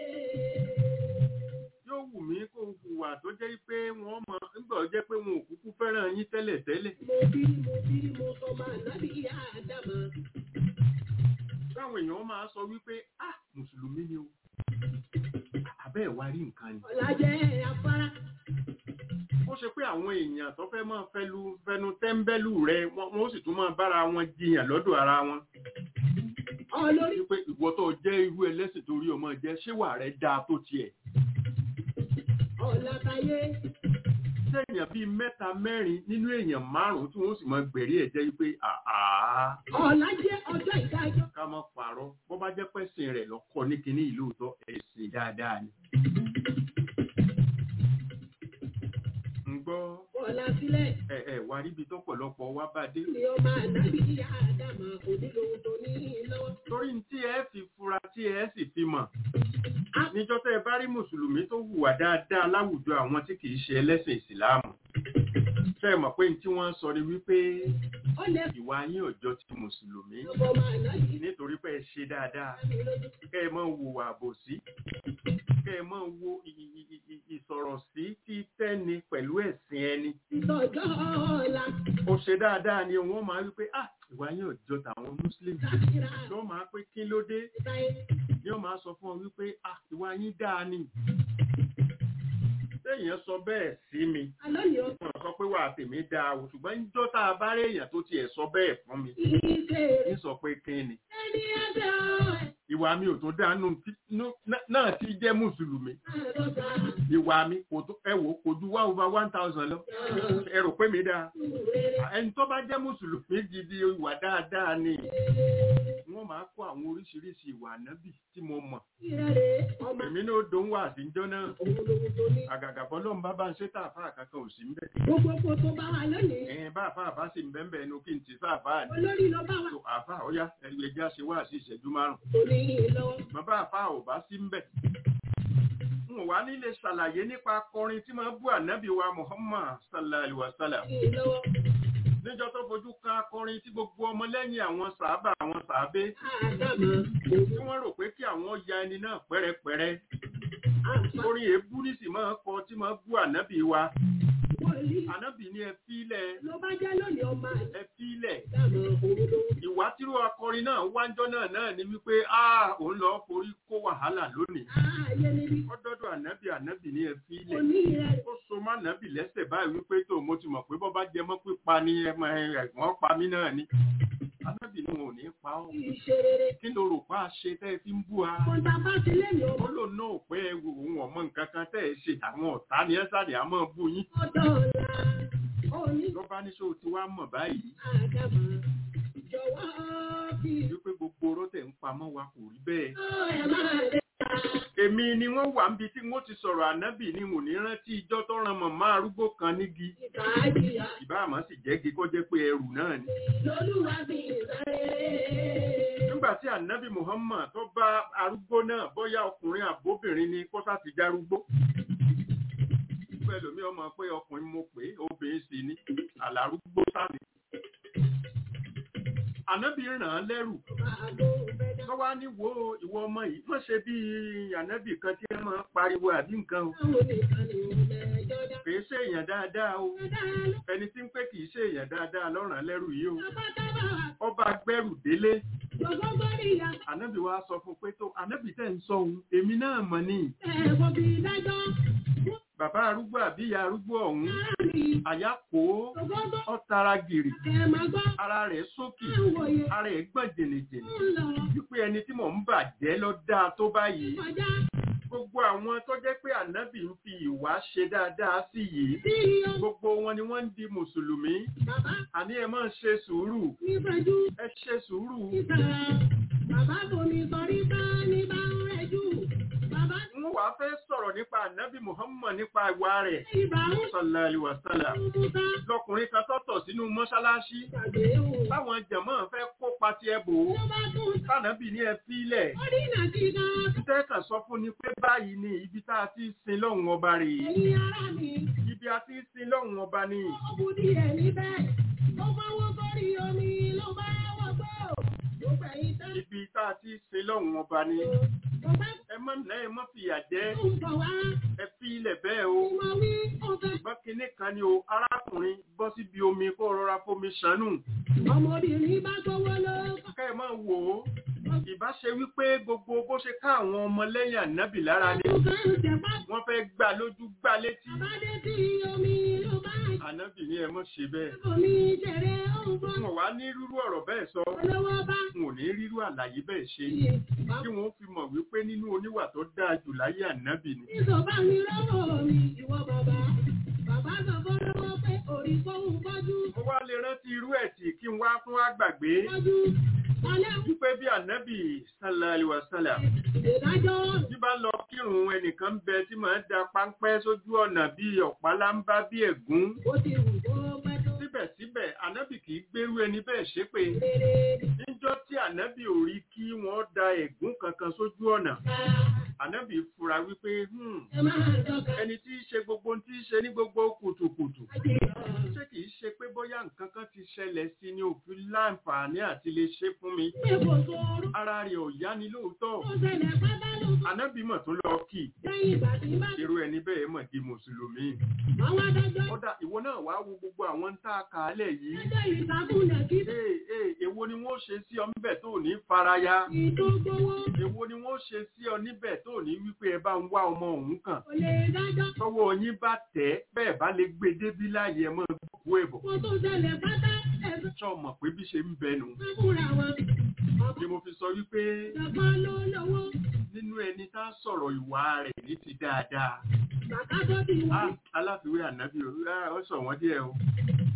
S4: yóò wù mí kó hùwà tó jẹ́ pé wọ́n mọ̀ nígbà ó jẹ́ pé wọn ò kúkú fẹ́ràn yín tẹ́lẹ̀ tẹ́lẹ̀
S5: Mo bírí mo bírí mo sọ máa nábì ìyá àdàmà.
S4: táwọn èèyàn máa sọ wípé ah mùsùlùmí ni o abẹ́ ẹ̀ wá rí nǹkan ni
S5: Ọ̀làjẹ́ afárá.
S4: ó ṣe pé àwọn èèyàn tó fẹ́ máa fẹ́lu fẹnu tẹ́ńbẹ́lú rẹ wọ́n wọ́n ó sì tún máa bára wọn jiyàn lọ́dọ̀ ara wọn
S5: Olórí
S4: wípé ìwọ tó jẹ́ irú ẹlẹ́sìn torí ọmọ jẹ́ ṣéwà rẹ dáa tó tiẹ̀
S5: ọ̀làtàyé.
S4: ṣé èèyàn bíi mẹ́ta mẹ́rin nínú èèyàn márùn-ún tí wọ́n sì máa gbẹ̀rí ẹ̀ jẹ́ wípé àá
S5: Ọ̀làjẹ́ ọjọ́ ìdájọ́.
S4: ká má parọ́ bó bá jẹ́ pẹ́sìn rẹ̀ lọ́kọ́ ní kinní ìlú òótọ́ ẹ̀sìn dáadáa ni. ń gbọ́
S5: Ọ̀là sílẹ̀.
S4: ẹ ẹ wá ríbi tọ́pọ̀lọpọ̀ wá bá dé.
S5: Ni ọmọ ànábì ìyá àdàmà òní lòun tó ní lọ́wọ́.
S4: torí tí ẹ fi fura tí ẹ sì fi mọ̀ níjọ́ tẹ́ ẹ bá rí mùsùlùmí tó hùwà dáadáa láwùjọ àwọn tí kìí ṣe ẹlẹ́sìn ìsìláàmù ṣe é mọ̀ pé tí wọ́n ń sọ ni wípé
S5: Ó lè
S4: ìwà yín ọjọ́ ti mùsùlùmí
S5: ọmọ ọmọ ànábì
S4: nítorí pé ẹ ṣe dáadáa
S5: mi lójú.
S4: kẹ́ ẹ máa wo àbòsí kẹ́ ẹ máa wo ì- ì- ì- ì- ìsọ̀rọ̀ sí títẹ́ni pẹ̀lú ẹ̀sìn ẹni
S5: Ìtọ́jọ́ ọ̀la.
S4: ó ṣe dáadáa ni wọ́n máa wípé ah ìwà yín ọjọ́ tàwọn mùsùlùmí
S5: Sàkírà.
S4: lọ́ máa pé kí ló dé
S5: Ìtàyé.
S4: ni ó máa sọ fún ọ wípé ah ìwà yín dáa ni téèyàn sọ bẹ́ẹ̀ sí mi
S5: Àlọ́ ni ọkọ̀
S4: wọ́n sọ pé wà tèmi dáa o ṣùgbọ́n níjọ́ tá a bá rí èèyàn tó tiẹ̀ sọ bẹ́ẹ̀ fún mi
S5: ìṣe
S4: ń sọ pé kí ni
S5: ẹni ẹgbẹ́ ọ̀
S4: ìwà mi ò tó dánú náà ti jẹ́ mùsùlùmí
S5: àrọ̀gbà
S4: ìwà mi kò tó ẹ wò kò ju wá over one thousand lọ ẹ rò pé mi dáa
S5: rere
S4: ẹni tó bá jẹ́ mùsùlùmí gidi ìwà dáadáa ni wọ́n máa kó àwọn oríṣiríṣi ìwà ànábì tí mo mọ̀
S5: ìrẹ̀lẹ̀ ọmọ
S4: èmi náà dòun wà síjọ́ náà
S5: òun lòun tó ní.
S4: àgàgà bọ́lọ́run bá bá ń ṣe tààfà kankan ò sí mbẹ́
S5: Gbogbo kò tó bá wà lónìí.
S4: ẹ̀yìn bá àfà àbá sì ń bẹ́ẹ̀ bẹ́ẹ̀ nu kí n ti sáàfà ni
S5: Olórí lọ bá wà
S4: tó àfà ọ̀yá ẹgbẹ́ ẹja ṣe wá sí ìṣẹ́jú márùn
S5: tó ní lọ́wọ́.
S4: bàbá àfà ò bá sí mbẹ́ n ò wá nílé ṣàlàyé nípa akọrin tí máa bú ànábì wa Muhammad sallallahu alaihi wa sallam
S5: Ní lọ́wọ́.
S4: níjọ́ tó fojú kan akọrin tí gbogbo ọmọlẹ́yìn àwọn sàábà àwọn sàábé
S5: Àdàmà
S4: tí
S5: òun
S4: wọ́n rò pé kí àwọn ya ẹni náà pẹ́rẹpẹ́rẹ
S5: àǹfà
S4: orin èébú nísì máa kọ tí máa bú ànábì wa
S5: wọlé.
S4: ànábì ní ẹ fílẹ̀
S5: Ló bá jẹ́ lónìí ọmọ
S4: ẹ fílẹ̀
S5: àdàmà òun lòun.
S4: ìwà tírú akọrin náà wájọ́ náà náà ni wípé a òun lọ forí kó wàhálà lónìí
S5: Ààyè níbi
S4: ọdọọdọ ànábì ànábì ní ẹ fílẹ̀
S5: òní ìrẹ̀lẹ̀.
S4: ó so má ànábì lẹ́sẹ̀ báyìí wípé tó mo ti mọ̀ pé bọ́ bá jẹ mọ́ pípa ni ẹmọ ẹ̀gbọ́n pa mí náà ni ànábì ni wọn ò ní pa ọ́
S5: Ìṣe rere.
S4: kí ló rò pa ṣe tẹ́ ẹ fi ń bú wa
S5: Kọ̀ǹtà bá ti lé ní ọmọ
S4: ó lò náà pé òun ọmọ nǹkan kan tẹ́ ẹ ṣe àwọn ọ̀tá ni ẹ sáré àmọ́ bú yín
S5: ọ̀dọ́ ọ̀la. Òní
S4: ló bá ní ṣó ti wá mọ̀ báyìí
S5: àdàmà. Jọ̀wọ́ bí
S4: wípé gbogbo oró tẹ̀ ń pamọ́ wa kò rí bẹ́ẹ̀
S5: ó ẹ̀ máa lè ta.
S4: èmi ni wọ́n wà níbi tí wọ́n ti sọ̀rọ̀ ànábì ni wò ní rántí ijọ́ tó ran màmá arúgbó kan nígi
S5: Ìkàájìyà
S4: ìbá àmọ́ sì jẹ́gi kó jẹ́ pé ẹrù náà ni.
S5: lolúwa fi ìsáré.
S4: nígbà tí ànábì muhammad tó bá arúgbó náà bóyá ọkùnrin àbóbìnrin ni kó sá ti járúgbó. pẹ̀lú mi ọmọ pé ọkùnrin mo pè é obìnrin sì ni àlárúgbó sáni. ànábì ràn án lẹ́rù
S5: Àgbo fẹ́dá.
S4: tó wá ní wo ìwọ ọmọ yìí má ṣe bí ànábì kan tí ẹ máa ń pariwo àbí nǹkan o
S5: Báwo nìkan ni mo mẹ́jọ dá?
S4: kì í ṣe èèyàn dáadáa o
S5: Dá ló
S4: ẹni tí ń pé kì í ṣe èèyàn dáadáa lọ́ràn lẹ́rù yìí o
S5: pátápátá wà.
S4: ọba gbẹ́rù délé
S5: Gbogbo gbọ́dọ̀ ìyá.
S4: ànábì wa sọ fún pé tó ànábì tẹ̀ ń sọ òun èmi náà mọ̀ ní
S5: Ẹ̀wọ̀n bí dájọ́.
S4: bàbá arúgbó àbí ìyá arúgbó ọ̀hún
S5: Ara mi.
S4: àyà kó
S5: Gbogbo
S4: ọ̀tara gìrì
S5: ẹ̀ máa gbọ́.
S4: ara rẹ̀ sókè
S5: Àwòye
S4: ara ẹ̀ gbọ̀n jìnnìjìnnì
S5: ń lọ
S4: wípé ẹni tí mò ń bàjẹ́ lọ dáa tó báyìí
S5: kọjá
S4: gbogbo àwọn tó jẹ́ pé ànábì ń fi ìwà ṣe dáadáa sí yìí
S5: sí ọmọ
S4: gbogbo wọn ni wọ́n ń di mùsùlùmí
S5: bàbá
S4: àní ẹ máa ṣe sùúrù
S5: nífẹ̀ẹ́jú
S4: ẹ ṣe sùúrù
S5: ìtara. Bàbá bomi sọrí bá ní bá ń rẹ̀jú. Bàbá
S4: n wàá fẹ́ sọ̀rọ̀ nípa ànábì muhammad nípa ìwà rẹ̀
S5: ìbá ń
S4: sallallahu alaihi wasallam
S5: Musa
S4: lọkùnrin kan tọ̀tọ̀ sínú mọ́ṣáláṣí
S5: gbàgbé wò.
S4: táwọn jẹ̀mọ́ fẹ́ kópa ti ẹ bò ó
S5: Ló bá tún
S4: tànàbì ní ẹ fílẹ̀
S5: ó dínà sí gan.
S4: títẹ́ kàn sọ fún ni pé báyìí ni ibi tá a ti sin lọ́hùn ọba rèé
S5: Ẹ̀yin ará mi,
S4: ibi a ti sin lọ́hùn ọba ni
S5: ó bu díẹ̀ níbẹ̀. Ó fọwọ́ sórí omi ló bá wọ́gbọ́. Ó fẹ̀yìn tán.
S4: ibi tá a ti sin lọ́hùn ọba ni
S5: Ó bá
S4: ẹ má nà ẹ má fìyà jẹ
S5: tún bọ̀ wá.
S4: ẹ fílẹ̀ bẹ́ẹ̀ o
S5: Ìmọ̀ wí ó fẹ́.
S4: ṣùgbọ́n kinní kan ni o arákùnrin bọ́ síbi omi kó rọra fomi ṣànù
S5: Ọmọbìnrin bá gbówó ló.
S4: ká ẹ máa wò ó ìbá ṣe wípé gbogbo bó ṣe ká àwọn ọmọlẹ́yìn ànábì lára ni
S5: Ó kàn ń jẹ̀pá.
S4: wọ́n fẹ́ gbà lójú gbà létí
S5: Bàbá dé sí omi ló bá
S4: ànábì ní ẹ mọ̀ ṣe bẹ́ẹ̀
S5: omi jẹ̀rẹ̀ ó ń bọ́.
S4: n ò wá ní rírú ọ̀rọ̀ bẹ́ẹ̀ sọ
S5: Olówó bá
S4: n ò ní rírú àlàyé bẹ́ẹ̀ ṣe
S5: yè.
S4: kí wọ́n fi mọ̀ wípé nínú oníwà tó dáa jù láyé ànábì ni
S5: Ìsọ̀bá mi lọ́wọ́ mi, ìwọ bàbá. Bàbá sọ fún lọ́wọ́ pé orí fóun bọ́jú.
S4: mo wá lè rántí irú ẹ̀ tí kí n wá fún àgbàgbé
S5: Bọ́jú. Alẹ́
S4: wípé bí ànábì sallallahu alaihi wasallam
S5: ìdájọ́
S4: bí bá lọ kírun ẹnìkan ń bẹ tí màá da páńpẹ́ sójú ọ̀nà bí ọ̀pá láńbá bí ẹ̀gún
S5: ó ti wù kó pẹ́ tó
S4: síbẹ̀síbẹ̀ ànábì kì í gbérú ẹni bẹ́ẹ̀ ṣépè
S5: rere.
S4: níjọ́ tí ànábì ò rí kí wọ́n da ẹ̀gún kankan sójú ọ̀nà
S5: Ká
S4: ànábì fura wípé "Hmm,
S5: ẹ máa dọ́ka.
S4: ẹni tí í ṣe gbogbo ohun tí í ṣe ní gbogbo kùtùkùtù
S5: Ajé ọ̀.
S4: ṣé kìí ṣe pé bóyá nǹkan kan ti ṣẹlẹ̀ sí ni òfin láǹfààní àti lè ṣe fún mi
S5: Ṣé kò sọ̀rọ̀?
S4: ara rẹ̀ ò yá ni lóòótọ́
S5: Ó ṣẹlẹ̀ pátá ló sọ.
S4: ànábì mọ̀ tó lọ kì í
S5: Lẹ́yìn ìgbà tí bá
S4: irú ẹni bẹ́ẹ̀ mọ̀ di mùsùlùmí
S5: àwọn adájọ́
S4: kódà ìwọ náà wàá wo gbogbo àwọn ń tá a kà á lẹ̀ yìí
S5: ẹjọ́ ìsàkúnlẹ̀ kí
S4: ee ee èwo ni wọ́n ṣe sí ọ níbẹ̀ tó ò ní faraya
S5: ìtò gbowó
S4: èwo ni wọ́n ṣe sí ọ níbẹ̀ tó ò ní wípé ẹ bá ń wá ọmọ òun kàn
S5: kò lè dájọ́.
S4: tọwọ́ yín bá tẹ̀ bẹ́ẹ̀ bá lè gbé débí láàyè ẹ mọ́ gbogbo ẹ̀bọ̀
S5: Kó tó ṣẹlẹ̀ pátá ẹ̀sùn
S4: sọ mọ̀ pé bí ṣe ń bẹnu
S5: fúnra wọn.
S4: ni mo fi sọ wípé
S5: Ìjọba ló lówó.
S4: nínú ẹni tá a sọ̀rọ̀ ìwà rẹ̀ ní ti dáadáa
S5: Bàbá tó ti wọ́n.
S4: Ah, aláfiwé ànábì o Ah, ó sọ wọ́n díẹ̀ o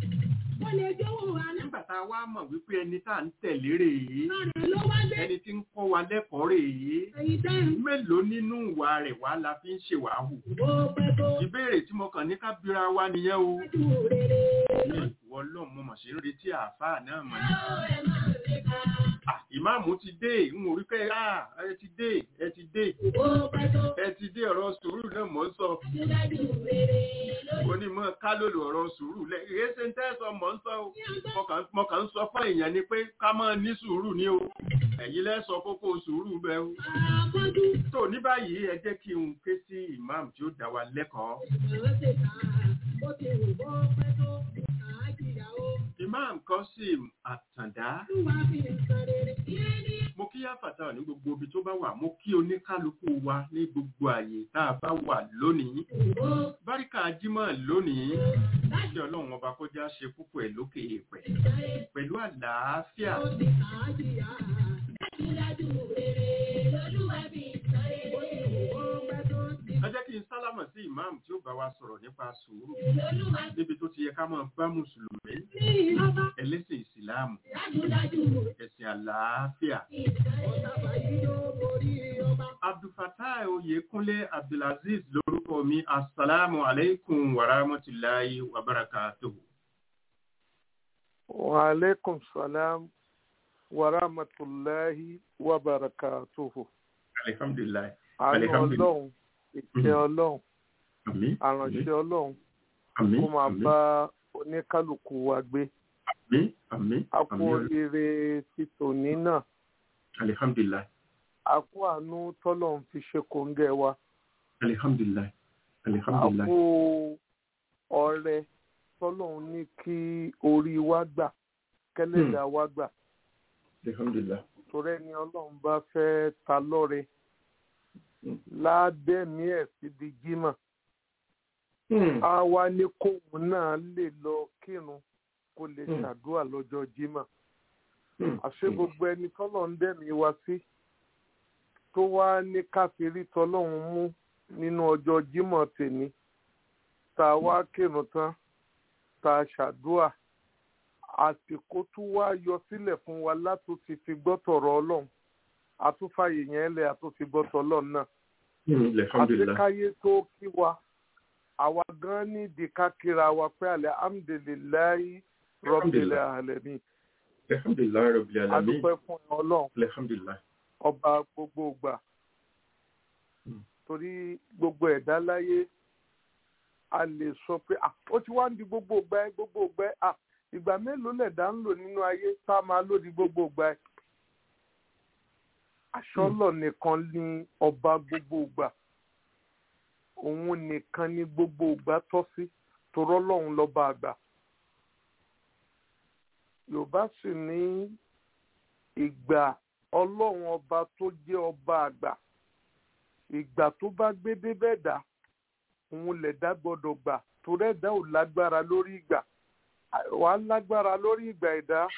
S5: Ó lè jówó àná.
S4: nígbà tá a wá mọ̀ wípé ẹni tá à ń tẹ̀lé rèé
S5: Rẹ̀ ló wá dé.
S4: ẹni tí ń kọ́ wa lẹ́kọ̀ọ́ rèé
S5: Èyí tẹ́ ń
S4: mélòó nínú ìwà rẹ̀ wá la fi ń ṣèwàhù
S5: bó pẹ́ tó.
S4: ìbéèrè tí mo kàn ní ká bira wa nìyẹn o
S5: Ojú rere.
S4: ìwọ lọ́ọ̀ mo mọ̀ sí ń retí àáfàá náà mọ̀ ní.
S5: Ó ẹ̀ máa lè ka.
S4: Ah, ìmáàmù ti dé ń wò wípé ah, ẹ ti dé ẹ ti dé
S5: Bó pẹ́ tó.
S4: ẹ ti dé ọ̀rọ̀ sùúrù náà mọ̀ ń sọ
S5: Dájúdájú rere lójú.
S4: onímọ̀ ká lòlò ọ̀rọ̀ sùúrù lẹ èyí ṣe ń tẹ́sọ̀ mọ̀ ń sọ o
S5: Ní ọjọ́
S4: Mo kàn- mo kàn ń sọ fún èèyàn ni pé ká máa ní sùúrù ni o ẹ̀yin lẹ́sọ kókó sùúrù bẹ́ẹ̀ o
S5: àbọ̀dún.
S4: tó ní báyìí ẹ jẹ́ kí n ké sí ìmáàmù tí ó dá wa lẹ́kọ̀ọ́
S5: Ìgbà ṣe ta. Ó ti wù bó pẹ́ tó. Àájìyà ó.
S4: ìmáàmù Kọ́sìm Àtàndá
S5: Olúwa fi nǹkan rere. Ìyẹn ní
S4: mo kí àfàtà ní gbogbo ibi tó bá wà mo kí oníkálukú wa ní gbogbo àyè tá a bá wà lónìí
S5: ìbò.
S4: báríkà jímọ̀ lónìí
S5: Láti
S4: kí ọlọ́run ọba kó já ṣe púpọ̀ ẹ̀ lókè èèpẹ̀
S5: ìsáré.
S4: pẹ̀lú àlàáfíà
S5: Ó ti àájìyà. Dájúdájú rere lolúwa fi ìsáré. Ó ti wù bó pẹ́ tó.
S4: ẹ jẹ́ kí n sálámọ̀ sí ìmáàmù tí ó bá wa sọ̀rọ̀ nípa sùúrù
S5: Lolúwa
S4: níbi tó ti yẹ ká máa bá mùsùlùmí
S5: ní ìlọ́ba.
S4: ẹlẹ́sìn ìsìláàmù
S5: Dájúdájú
S4: ẹ̀sìn àlàáfíà
S5: ìsáré. Ọ̀tàbà yìí yóò borí ọba.
S4: abdulfatai oyekunle abdulaziz lórúkọ mi asalaamu aleykum wa rahmatulahi wa barakatuhu.
S1: wa aleykum salam wa rahmatulahi wa barakatuhu.
S4: alihamdulilayi
S1: àánú
S4: Alihamdulillah.
S1: ọlọ́run ìkẹ́ ọlọ́run
S4: àmín
S1: àránṣẹ́ ọlọ́run
S4: àmín
S1: kó máa
S4: àmín
S1: bá oníkálukú wa gbé
S4: àmín àmín
S1: a kú
S4: àmín
S1: oríire ti tòní náà
S4: alihamdulilayi
S1: a kú àánú tọ́lọ́run fi ṣe kòńgẹ́ wa
S4: alihamdulilayi
S1: a
S4: alihamdulilayi
S1: kú ọrẹ tọ́lọ́run ní kí orí wa gbà kẹ́lẹ́dà wa gbà
S4: alihamdulilayi
S1: torí ẹni ọlọ́run bá fẹ́ ta lọ́rẹ ládẹ́mí ẹ̀ síbi jímọ̀ a wá ní kóun náà lè lọ kírun kó lè
S4: Hmm.
S1: ṣàdúrà lọ́jọ́ jímọ̀ àṣé gbogbo ẹni tọ́lọ̀ ń dẹ̀mí wa sí tó wá ní káfírí tọ́lọ́hún mú nínú ọjọ́ jímọ̀ tèmi tá a wá kírun tán tá a ṣàdúrà àsìkò tó wá yọ sílẹ̀ fún wa látò ti fi gbọ́tọ̀rọ̀ ọlọ́run àtúfàyè yẹn lẹ̀ àtúfi gbọ́tọ̀ ọlọ́run náà
S4: alihamdulilayi
S1: àtikáyé tó kí wa àwa gan nídìí ká kíra wa pé alhamdulilayi rabbil alamin
S4: alihamdulilayi rabbil alamin
S1: adúpẹ́ fún ọlọ́run
S4: alihamdulilayi
S1: ọba gbogbo ìgbà
S4: Mm.
S1: torí gbogbo ẹ̀dá láyé a lè sọ pé "Ah, ó ti wá ń di gbogbo ìgbà ẹ gbogbo ìgbà ẹ Ah, ìgbà mélòó lẹ̀dá ń lò nínú ayé tá a máa lò di gbogbo ìgbà ẹ aṣọ́lọ̀ nìkan ní ọba gbogbo ìgbà òun nìkan ní gbogbo ìgbà tọ́ sí torọ́ lọ́hùn lọ́ba àgbà yorùbá sì ní ìgbà ọlọ́run ọba tó jẹ́ ọba àgbà ìgbà tó bá gbé débẹ̀ dá òun lẹ̀dá gbọ́dọ̀ gbà torí ẹ̀dá ò lágbára lórí ìgbà wàá lágbára lórí ìgbà ẹ̀dá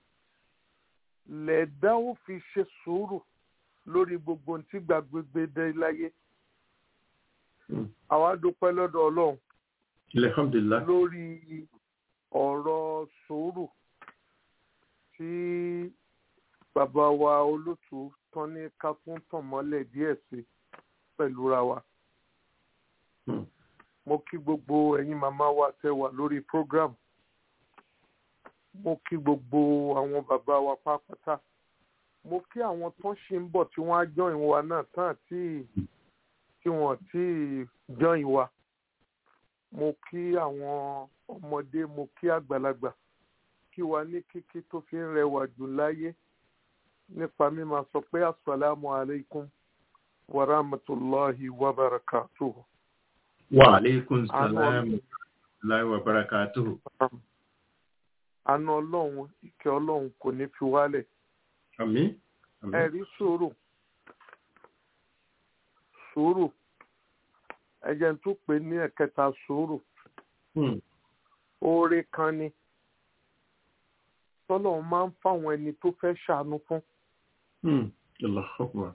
S1: lẹ̀dá ó fi ṣe sùúrù lórí gbogbo ohun tí gbàgbégbé dé láyé àwa dúpẹ́ lọ́dọ̀ ọlọ́run
S4: alihamdulilayi
S1: lórí ọ̀rọ̀ sùúrù tí bàbá wa olótú tán ní ká tún tàn mọ́lẹ̀ díẹ̀ sí pẹ̀lú ra wa.
S4: Hmm.
S1: mo kí gbogbo ẹ̀yin màmá wa tẹ́ wà lórí program mo kí gbogbo àwọn bàbá wa pápátá mo kí àwọn tó ṣì ń bọ̀ tí wọ́n á join wa náà tán àti tí wọ́n ti join wa mo kí àwọn ọmọdé mo kí àgbàlagbà kí wa ní kíkí tó fi ń rẹwà jù láyé nípa mímọ̀ sọ pé asalaamu alaykum wa rahmatulahi wa barakatuhu.
S4: wa aleykum
S1: Àánú
S4: salaam
S1: Ọlọ́run.
S4: láì wa barakatuhu
S1: àánú ọlọ́run ìkẹ́ ọlọ́run kò ní fi wálẹ̀
S4: àmín àmín
S1: ẹ̀rí sùúrù sùúrù ẹ̀jẹ̀ tó pè ní ẹ̀kẹta sùúrù
S4: Hmm.
S1: oore kan ni tọ́lọ́run máa ń fáwọn ẹni tó fẹ́ ṣàánú fún
S4: Hmm. Allahu Akbar.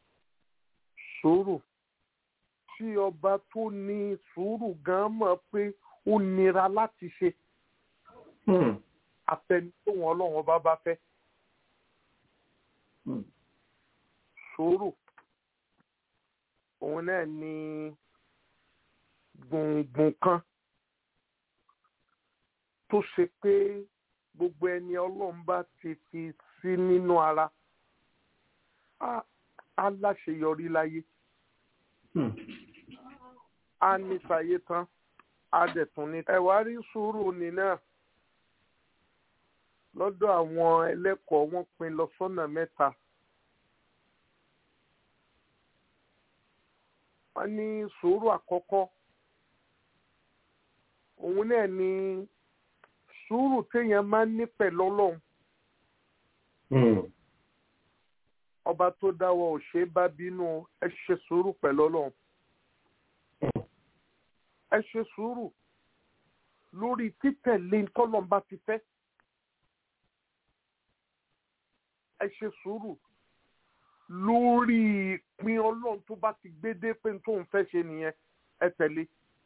S1: sùúrù tí ọba tó ní sùúrù gan mọ̀ pé ó nira láti ṣe
S4: Hmm.
S1: àtẹni tó wọn ọlọ́run ọba bá fẹ́
S4: Hmm.
S1: sùúrù òun náà ni gbùngbùn kan tó ṣe pé gbogbo ẹni ọlọ́run bá ti fi sí nínú ara á á láṣeyọrí láyé
S4: Hmm.
S1: á ní sáyé tán á dẹ̀ tún ní. ẹ̀wá rí sùúrù ní náà lọ́dọ̀ àwọn ẹlẹ́kọ̀ọ́ wọ́n pín lọ sọ́nà mẹ́ta. wọ́n ní sùúrù àkọ́kọ́ òun náà ni sùúrù téèyàn máa ń ní pẹ̀lú ọlọ́run
S4: Hmm.
S1: ọba tó dáwọ́ ò ṣe é bá bínú ẹ ṣe sùúrù pẹ̀lú ọlọ́run ẹ ṣe sùúrù lórí títẹ̀lé tọ́lọ́mbà ti fẹ́ ẹ ṣe sùúrù lórí ìpín ọlọ́run tó bá ti gbé dé pé tóun fẹ́ ṣe nìyẹn ẹ tẹ̀lé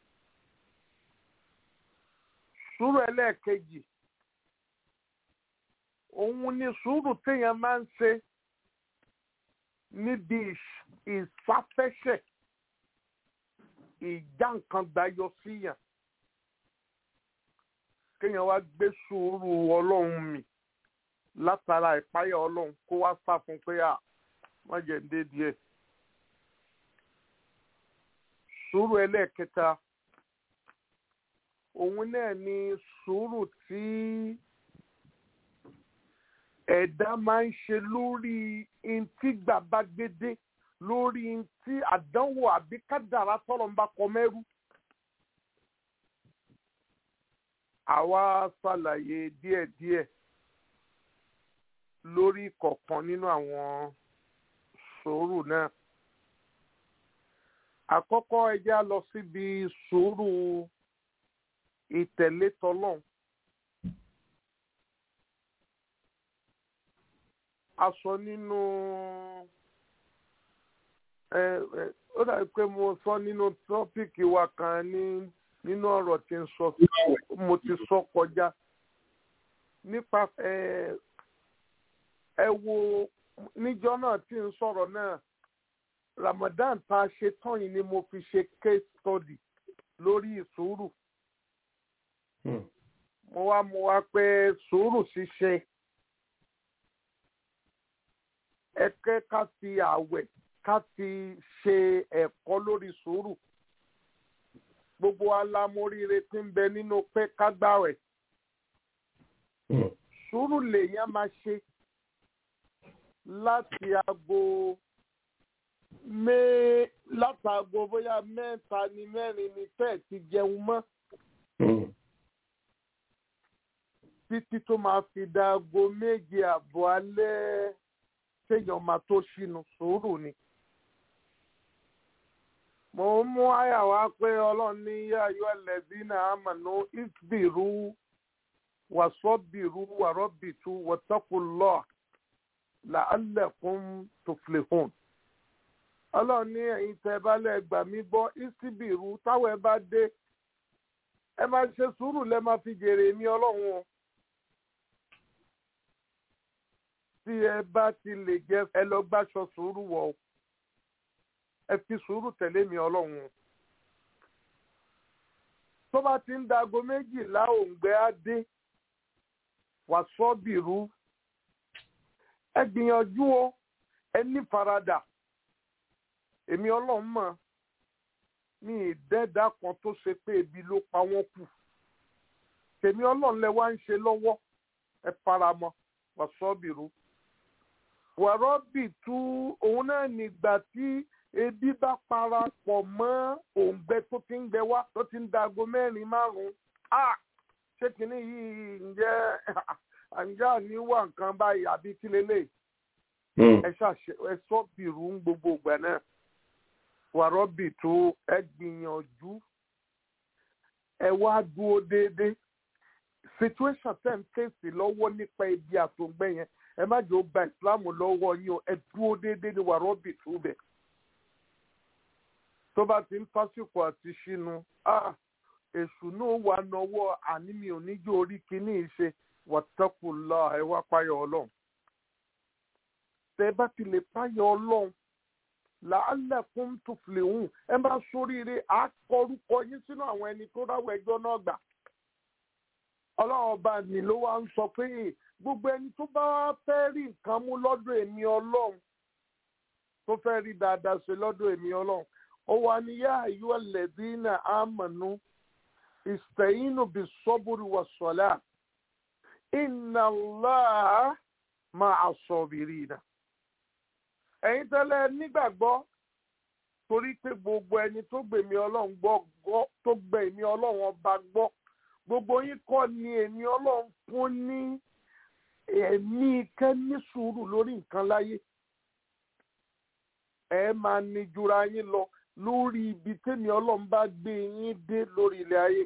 S1: sùúrù ẹlẹ́ẹ̀kejì òun ni sùúrù téèyàn máa ń ṣe níbi ìṣ- ìsáfẹ́sẹ̀ ìjà nǹkan gbayọ síyàn kéèyàn wá gbé sùúrù ọlọ́run mì látara ìpáyà ọlọ́run kó wá sá fún pé à wọ́n jẹ́ ń dé díẹ̀. sùúrù ẹlẹ́ẹ̀kẹta òun náà ni sùúrù tí ẹ̀dá máa ń ṣe lórí ntí gbàgbá gbédé lórí ntí àdánwò àbí kádàrá tọ́lọ̀ ń bá kọ mẹ́rú. àwa ṣàlàyé díẹ̀díẹ̀ lórí kọ̀ọ̀kan nínú àwọn sùúrù náà. àkọ́kọ́ ẹ jẹ́ á lọ síbi sùúrù ìtẹ̀lé tọlọ́hun. a sọ nínú ẹ ẹ ó dàbí pé mo sọ nínú tọ́pìkì wa kan ní nínú ọ̀rọ̀ tí ń sọ mo ti sọ kọjá nípa ẹ ẹ wo níjọ́ náà tí ń sọ̀rọ̀ náà Ramadan tá a ṣe tán yìí ni mo fi ṣe case study lórí ìsùúrù mo wá mo wá pé sùúrù ṣíṣe ẹ̀kẹ́ ká fi àwẹ̀ ká fi ṣe ẹ̀kọ́ lórí sùúrù gbogbo alámóríire tí ń bẹ nínú pé ká gbàwẹ̀ sùúrù lèèyàn máa ṣe láti aago mé látàgò bóyá mẹ́ta ni mẹ́rin ni tẹ́ẹ̀ ti jẹun mọ́ títí tó máa fi da aago méje àbọ̀ alẹ́ téèyàn máa tó ṣínú sùúrù ni. mo ń mú àyà wá pé ọlọ́run ní yáyọ ẹlẹ́bínà àmànú ìsbìrú wàsọ́bìrú wàrọ́bìtú wọ́tọ́kùlọ́ làálẹ̀kùn tuflihun. ọlọ́run ní ẹ̀yin tẹ́ bá lẹ́ gbà mí gbọ́ ìsbìrú táwọn ẹ bá dé ẹ máa ṣe sùúrù lẹ́ máa fi jèrè mi ọlọ́run o. tí ẹ bá ti lè jẹ ẹ lọ gbàṣọ sùúrù wọ̀ o ẹ fi sùúrù tẹ̀lé mi ọlọ́run tó bá ti ń dago méjìlá òǹgbẹ á dé wàsọ́bìrú ẹ gbìyànjú o ẹ ní faradà èmi ọlọ́run mọ̀ ní ìdẹ́ẹ̀dá kan tó ṣe pé ebi ló pa wọ́n kù tèmi ọlọ́run lẹ wá ń ṣe lọ́wọ́ ẹ faramọ́ wàsọ́bìrú wàrọ́bì tú òun náà nígbà tí ebi bá parapọ̀ mọ́ òǹgbẹ tó ti ń gbẹ wá tó ti ń dago mẹ́rin márùn-ún ah ṣé kìíní yìí ǹjẹ́ ǹjẹ́ àní wà nǹkan báyìí àbí kí lélẹ̀ ẹ ṣàṣẹ ẹ sọ bìrù ń gbogbo ìgbà náà wàrọ́bì tú ẹ gbìyànjú ẹ wá dúró déédéé situation ten ń fèsì lọ́wọ́ nípa ibi àtòǹgbẹ yẹn ẹ má jẹ́ ó gba ìsìláàmù lọ́wọ́ yín o ẹ dúró déédéé ní wàrọ́bì tú bẹ̀. tó bá ti ń fásitì àti ṣínú èṣù náà wà nọwọ́ àní mi ò ní jó orí kínní ìṣe wàtẹ́kùlá ẹ wá páyọ̀ ọlọ́run. tẹ bá ti lè páyọ̀ ọlọ́run làálẹ̀kùn tó filẹ̀ hùn ẹ má sóríire àkọrúkọ yín sínú àwọn ẹni tó dáwọ́ ẹjọ́ náà gbà. ọlọ́run ọba mi ló wá ń sọ pé gbogbo ẹni tó bá fẹ́ rí nǹkan mú lọ́dọ̀ èmi ọlọ́run tó fẹ́ rí dáadáa ṣe lọ́dọ̀ èmi ọlọ́run ó wà ní yá àyú ẹlẹ́dínà àmọ̀nù ìsẹ̀yìnù bí sọ́bùrù wà sọ̀lá iná láà máa sọ̀bìrì nà. ẹ̀yin tẹ́lẹ̀ nígbàgbọ́ torí pé gbogbo ẹni tó gbèmí ọlọ́run gbọ́ tó gbẹ̀mí ọlọ́run ọba gbọ́ gbogbo yín kọ́ ni èmi ọlọ́run fún ní ẹ̀mí kẹ́ ní sùúrù lórí nǹkan láyé ẹ máa ní jura yín lọ lórí ibi tẹ́mi ọlọ́run bá gbé yín dé lórí ilẹ̀ ayé.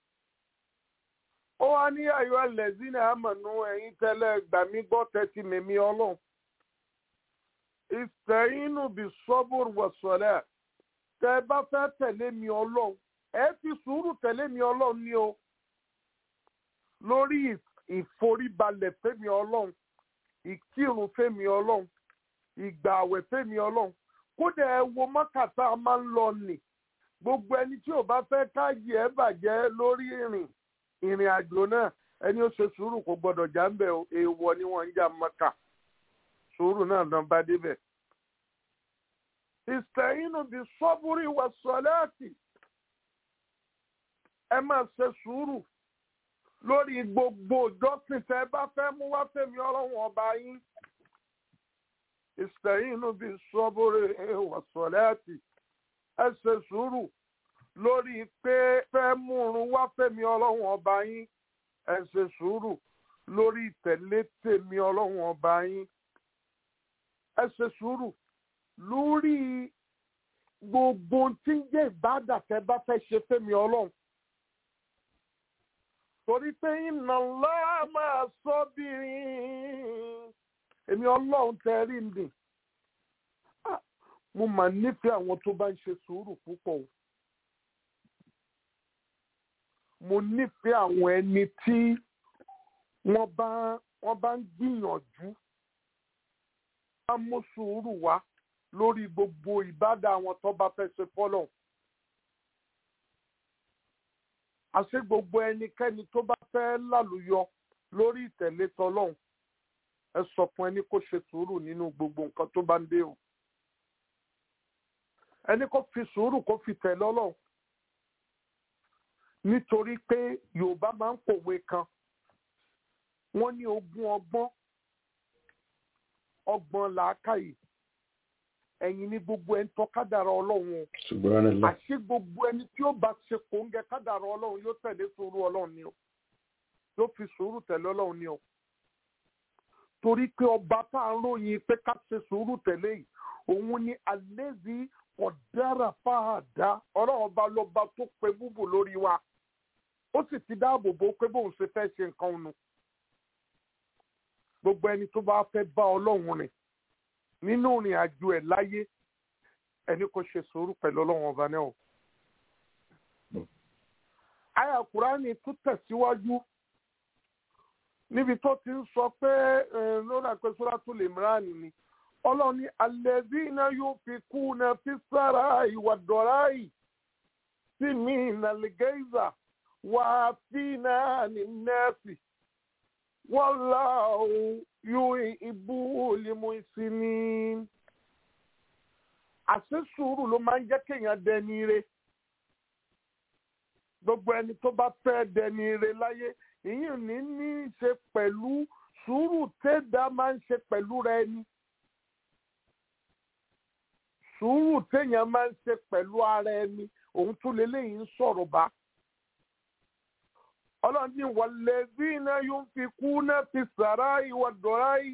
S1: ó wá ní ayọ̀ ẹlẹ́sìn àmọ̀nù ẹ̀yin tẹ́lẹ̀ gbà mí gbọ́ tẹ́tí mẹ́mí ọlọ́run. ìsẹ̀yìnù bí sọ́bùrù wọ̀sọ̀lẹ̀ tẹ́ bá fẹ́ tẹ̀lé mi ọlọ́run ẹ fi sùúrù tẹ̀lé mi ọlọ́run ní o lórí ìforíbalẹ̀ fẹ́mi ọlọ́run ìkírun fẹ́mi ọlọ́run ìgbà àwẹ̀ fẹ́mi ọlọ́run kódà ẹ wo mọ́kàtà máa ń lọ nì gbogbo ẹni tí ò bá fẹ́ káyì ẹ bàjẹ́ lórí ìrìn ìrìn àjò náà ẹni ó ṣe sùúrù kò gbọdọ̀ já ń bẹ̀ o èèwọ̀ ni wọ́n ń jà mọ́kà sùúrù náà dán bá débẹ̀. ìsẹ̀yìnù bí sọ́búrì wà sọ́láàtì ẹ máa ṣe sùúrù lórí gbogbo ìjọsìn tẹ́ ẹ bá fẹ́ mú wá fẹ́mi ọlọ́run ọba yín. ìsẹ̀yìnù bí sọ́búrì wà sọ́láàtì ẹ ṣe sùúrù lórí pé fẹ́ múrun wá fẹ́mi ọlọ́run ọba yín ẹ ṣe sùúrù lórí ìtẹ̀lé tèmi ọlọ́run ọba yín ẹ ṣe sùúrù lórí gbogbo tí ń jẹ́ ìbádà tẹ́ bá fẹ́ ṣe fẹ́mi ọlọ́run torí pé iná ńlá máa sọ bírin èmi ọlọ́run tẹ́ rí mi mo mà nífẹ̀ẹ́ àwọn tó bá ń ṣe sùúrù púpọ̀ o mo nífẹ̀ẹ́ àwọn ẹni tí wọ́n bá wọ́n bá ń gbìyànjú bá mú sùúrù wá lórí gbogbo ìbádà àwọn tó bá fẹ́ ṣe fọ́lọ̀ àṣé gbogbo ẹnikẹ́ni tó bá fẹ́ lálùyọ lórí ìtẹ̀lé tọlọ́hun ẹ sọ fún ẹni kó ṣe sùúrù nínú gbogbo nǹkan tó bá ń dé o ẹni kó fi sùúrù kó fi tẹ̀lé ọlọ́run nítorí pé yorùbá máa ń pòwe kan wọ́n ní ogún ọgbọ́n ọgbọ́n làákàyè ẹ̀yin ní gbogbo ẹni tó kádàrá ọlọ́run o
S4: Subhanallah.
S1: àṣé gbogbo ẹni tí ó bá ṣe kòńgẹ́ kádàrá ọlọ́run yóò tẹ̀lé sùúrù ọlọ́run ni o yóò fi sùúrù tẹ̀lé ọlọ́run ni o torí pé ọba tá à ń ròyìn pé ká ṣe sùúrù tẹ̀lé yìí òun ni àlézì ọ̀dára fáadá ọlọ́run ọba lọ́ba tó pe búbù lórí wa ó sì ti dáàbò bò pé bóun ṣe fẹ́ ṣe nǹkan nu gbogbo ẹni tó bá fẹ́ bá ọlọ́run rìn nínú ìrìn àjò ẹ̀ láyé ẹni kò ṣe sùúrù pẹ̀lú ọlọ́run ọba náà o. àyà kùránì tún tẹ̀síwájú níbi tó ti ń sọ pé lórí àpẹsọ́lá tó lè mìíràn ni ọlọ́run ní alladhina yunfikuna fi sarai wa dorai simina al-gayza wa afina lin-nasi wallahu yuhibbu al-muhsinin. àṣẹ sùúrù ló máa ń jẹ́ kéèyàn dẹni ire gbogbo ẹni tó bá fẹ́ dẹni ire láyé ìyẹn ní ní í ṣe pẹ̀lú sùúrù tẹ́dá máa ń ṣe pẹ̀lú rẹ ni sùúrù téèyàn máa ń ṣe pẹ̀lú ara ẹni òun tún lélẹ́yìn ń sọ̀rọ̀ bá. ọlọ́run ní walladhina yunfikuna fi sarai wa dorai.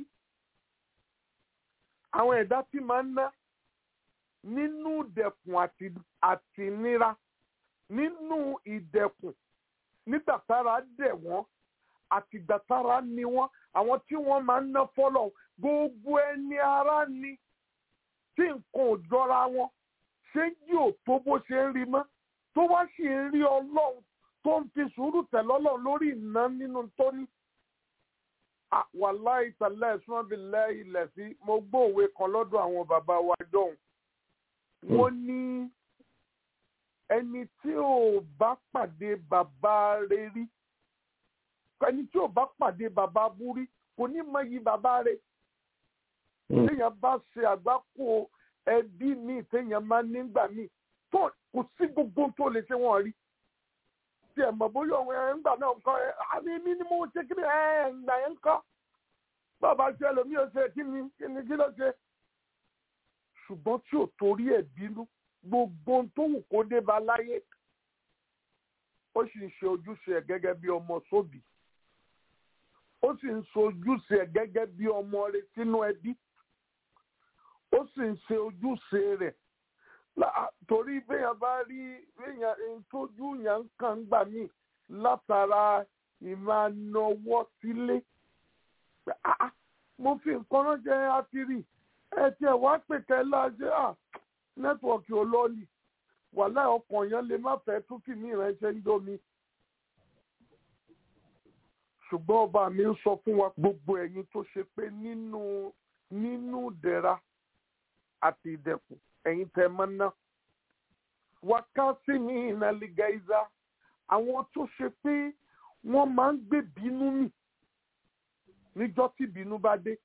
S1: àwọn ẹ̀dá tí máa ń ná nínú ìdẹ̀kùn àti nira nínú ìdẹ̀kùn nígbà tára dẹ̀ wọ́n àtìgbà tára ni wọ́n àwọn tí wọ́n máa ń ná fọ́lọ̀ gbogbo ẹni ara ni tí nǹkan ò jọra wọn ṣé jí ò tó bó ṣe ń rí mọ́ tó wá sì ń rí ọlọ́run tó ń fi sùúrù tẹ̀lé ọlọ́run lórí ìná nínú tó ní. wàláì tàlẹ́ ìsúnmọ́bìlẹ̀ ilẹ̀ sí mo gbóòwe kan lọ́dọ̀ àwọn bàbá wa jọ̀hún. wọ́n ní ẹni tí ò bá pàdé bàbá rẹ̀ rí ẹni tí ò bá pàdé bàbá bú rí kò ní mọ iyì bàbá rẹ̀ téèyàn bá ṣe àgbákò ẹbí míì téèyàn máa nígbà míì tó kò sí gbogbo tó lè ṣe wọn rí tí ẹ mọ̀ bóyá òun ẹ̀ ń gbà náà nǹkan ẹ̀ àmì mi ni mo ṣe kí ni ẹ̀ ń gbà yẹn ń kọ́ bàbá ṣe ẹlòmíì ò ṣe kí ni kí ni kí ló ṣe ṣùgbọ́n tí ò torí ẹ̀ bínú gbogbo tó wù kó dé bá láyé ó sì ń ṣe ojúṣe ẹ̀ gẹ́gẹ́ bí ọmọ sóbì ó sì ń ṣe ojúṣe ẹ̀ gẹ́gẹ́ bí ọmọ rẹ̀ sínú ẹbí ó sì ń ṣe ojúṣe rẹ̀ torí béèyàn bá rí béèyàn tójú yàn kàn gbà mí látara ìmọ̀-ànáwọ́ sílé mo fi nǹkan ránṣẹ́ àtìrí ẹ tiẹ̀ wá pè kẹ́ láṣẹ à nẹ́tíwọ̀kì olóòlì wàhálà ọkàn yẹn lè má fẹ́ tún kì mí ìránṣẹ́ ń domi ṣùgbọ́n ọba mi ń sọ fún wa gbogbo ẹ̀yin tó ṣe pé nínú nínú dẹ̀ra àti ìdẹ̀kùn ẹ̀yin tẹ́ mọ́ ná. wákàtí ní ìnàlígà ìzá àwọn tó ṣe pé wọ́n máa ń gbé bínú mì níjọ́ tí bínú bá dé.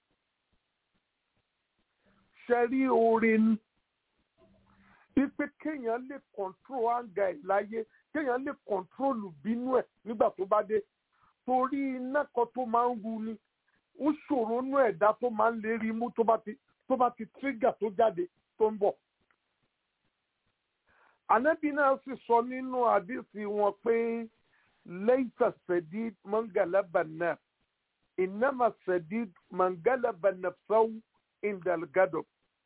S1: ṣẹ́rí oore ni wípé kéèyàn lè control anger ẹ̀ láyé kéèyàn lè control bínú ẹ̀ nígbà tó bá dé torí iná kan tó máa ń ru ni ó ṣòro nú ẹ̀dá tó máa ń lérí mú tó bá ti tó bá ti trigger tó jáde tó ń bọ̀. ànábì náà sì sọ nínú àdìsí wọn pé laysa sadid man galaba an-nas innama sadid man galaba nafsahu indal gadab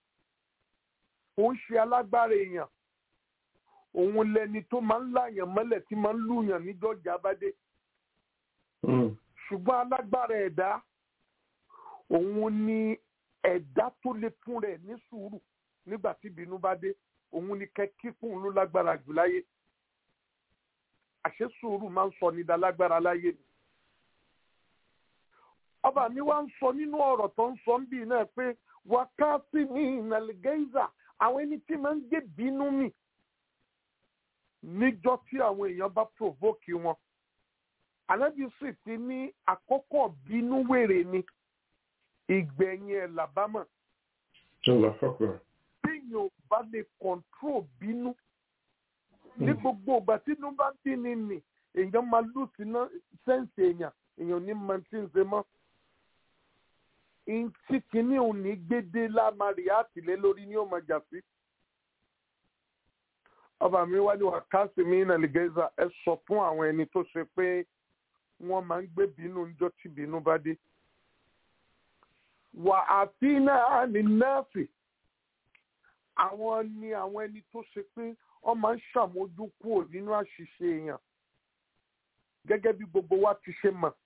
S1: ó ń ṣe alágbára èèyàn òun lẹni tó máa ń láyàn mọ́lẹ̀ tí máa ń lùyàn níjọ́jà bá dé ṣùgbọ́n alágbára ẹ̀dá òun ni ẹ̀dá tó lè fún rẹ̀ ní sùúrù nígbà tí ìbínú bá dé òun ni kẹ́kíkùn ló lágbára jù láyé àṣé sùúrù máa ń sọ ní dalágbára láyé ni. ọba mi wá ń sọ nínú ọ̀rọ̀ tó ń sọ ń bì náà pé wákàtí ní ìnàlẹ́gẹ́ìzà àwọn ẹni tí máa ń gbé bínú mì níjọ́ tí àwọn èèyàn bá provoke wọn ànábì sì ti ní àkọ́kọ́ bínú wèrè ni ìgbẹ̀yìn ẹ̀ làbámọ̀ téèyàn ò bá lè control bínú ní gbogbo ìgbà tí inú bá bí ni nì èèyàn máa lù sí sẹ́ǹsì èèyàn èèyàn ní mọ tí ń ṣe mọ́ ntí kìíní òun ní gbédé lámàrí àtìlẹ́ lórí ní òun jà sí. ọba mi wá ní wákàtí mi náà lè gẹ́sà ẹ sọ fún àwọn ẹni tó ṣe pé wọ́n máa ń gbé bínú níjọ́ tí bínú bá dé. wà á fi náà ní nọ́ọ̀sì àwọn ni àwọn ẹni tó ṣe pé wọ́n máa ń ṣàmójúkúrò nínú àṣìṣe èèyàn gẹ́gẹ́ bí gbogbo wa ti ṣe mọ̀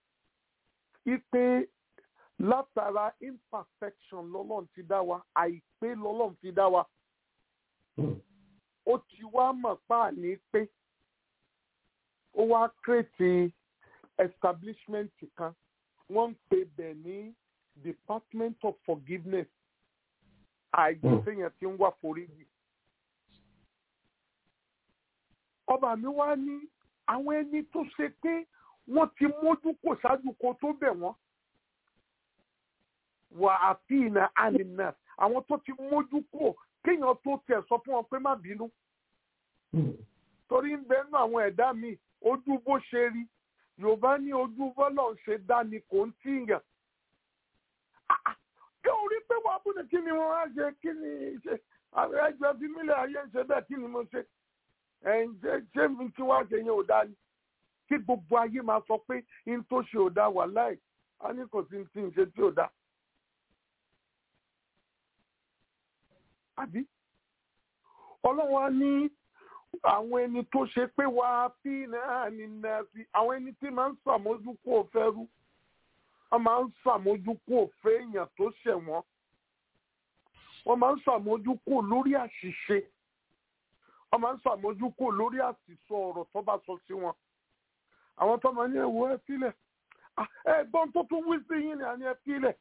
S1: ipe látara imperfection lọ́lọ́run ti dá wa àìpé lọ́lọ́run ti dá wa ó ti wá mọ̀ páàní pé ó wá kírètì establishment kan wọ́n ń pè bẹ̀ ní department of forgiveness àìgbé téèyàn ti ń wá foríjì. ọba mi wá ní àwọn ẹni tó ṣe pé wọ́n ti mójú kò ṣáájú kó tó bẹ̀ wọ́n wà àfihàn ànínà àwọn tó ti mójú kò kéèyàn tó tẹ̀ sọ fún wọn pé má bínú. torí ń bẹ nú àwọn ẹ̀dá mi ojú bó ṣe rí yorùbá ní ojú bọ́lọ̀ ṣe dá ni kò ń tíyàn. kí o rí pé wàá bùnú kí ni wọ́n á ṣe kí ni ṣe àwọn ẹgbẹ́ fi mílẹ̀ ayé ń ṣe bẹ́ẹ̀ kí ni mo ṣe ẹ̀ǹjẹ́ ṣé mi tí wàá ṣe yẹn ò dá ni kí gbogbo ayé máa sọ pé n tó ṣe ò dá wà láì a ní kò sí ti ń ṣe tí ò dá. àbí ọlọ́run á ní àwọn ẹni tó ṣe pé wà á fi náà ní nàásì àwọn ẹni tí máa ń ṣàmójúkú òfẹ́ rú wọ́n máa ń ṣàmójúkú òfẹ́ èèyàn tó ṣẹ̀ wọ́n wọ́n máa ń ṣàmójúkú lórí àṣìṣe wọ́n máa ń ṣàmójúkú lórí àṣìṣọ ọ̀rọ̀ tó bá sọ sí wọn àwọn tó máa ní ẹ̀wọ̀ ẹ sílẹ̀ ẹ̀gbọ́n tó tún wí sí yín ni àní ẹ sílẹ̀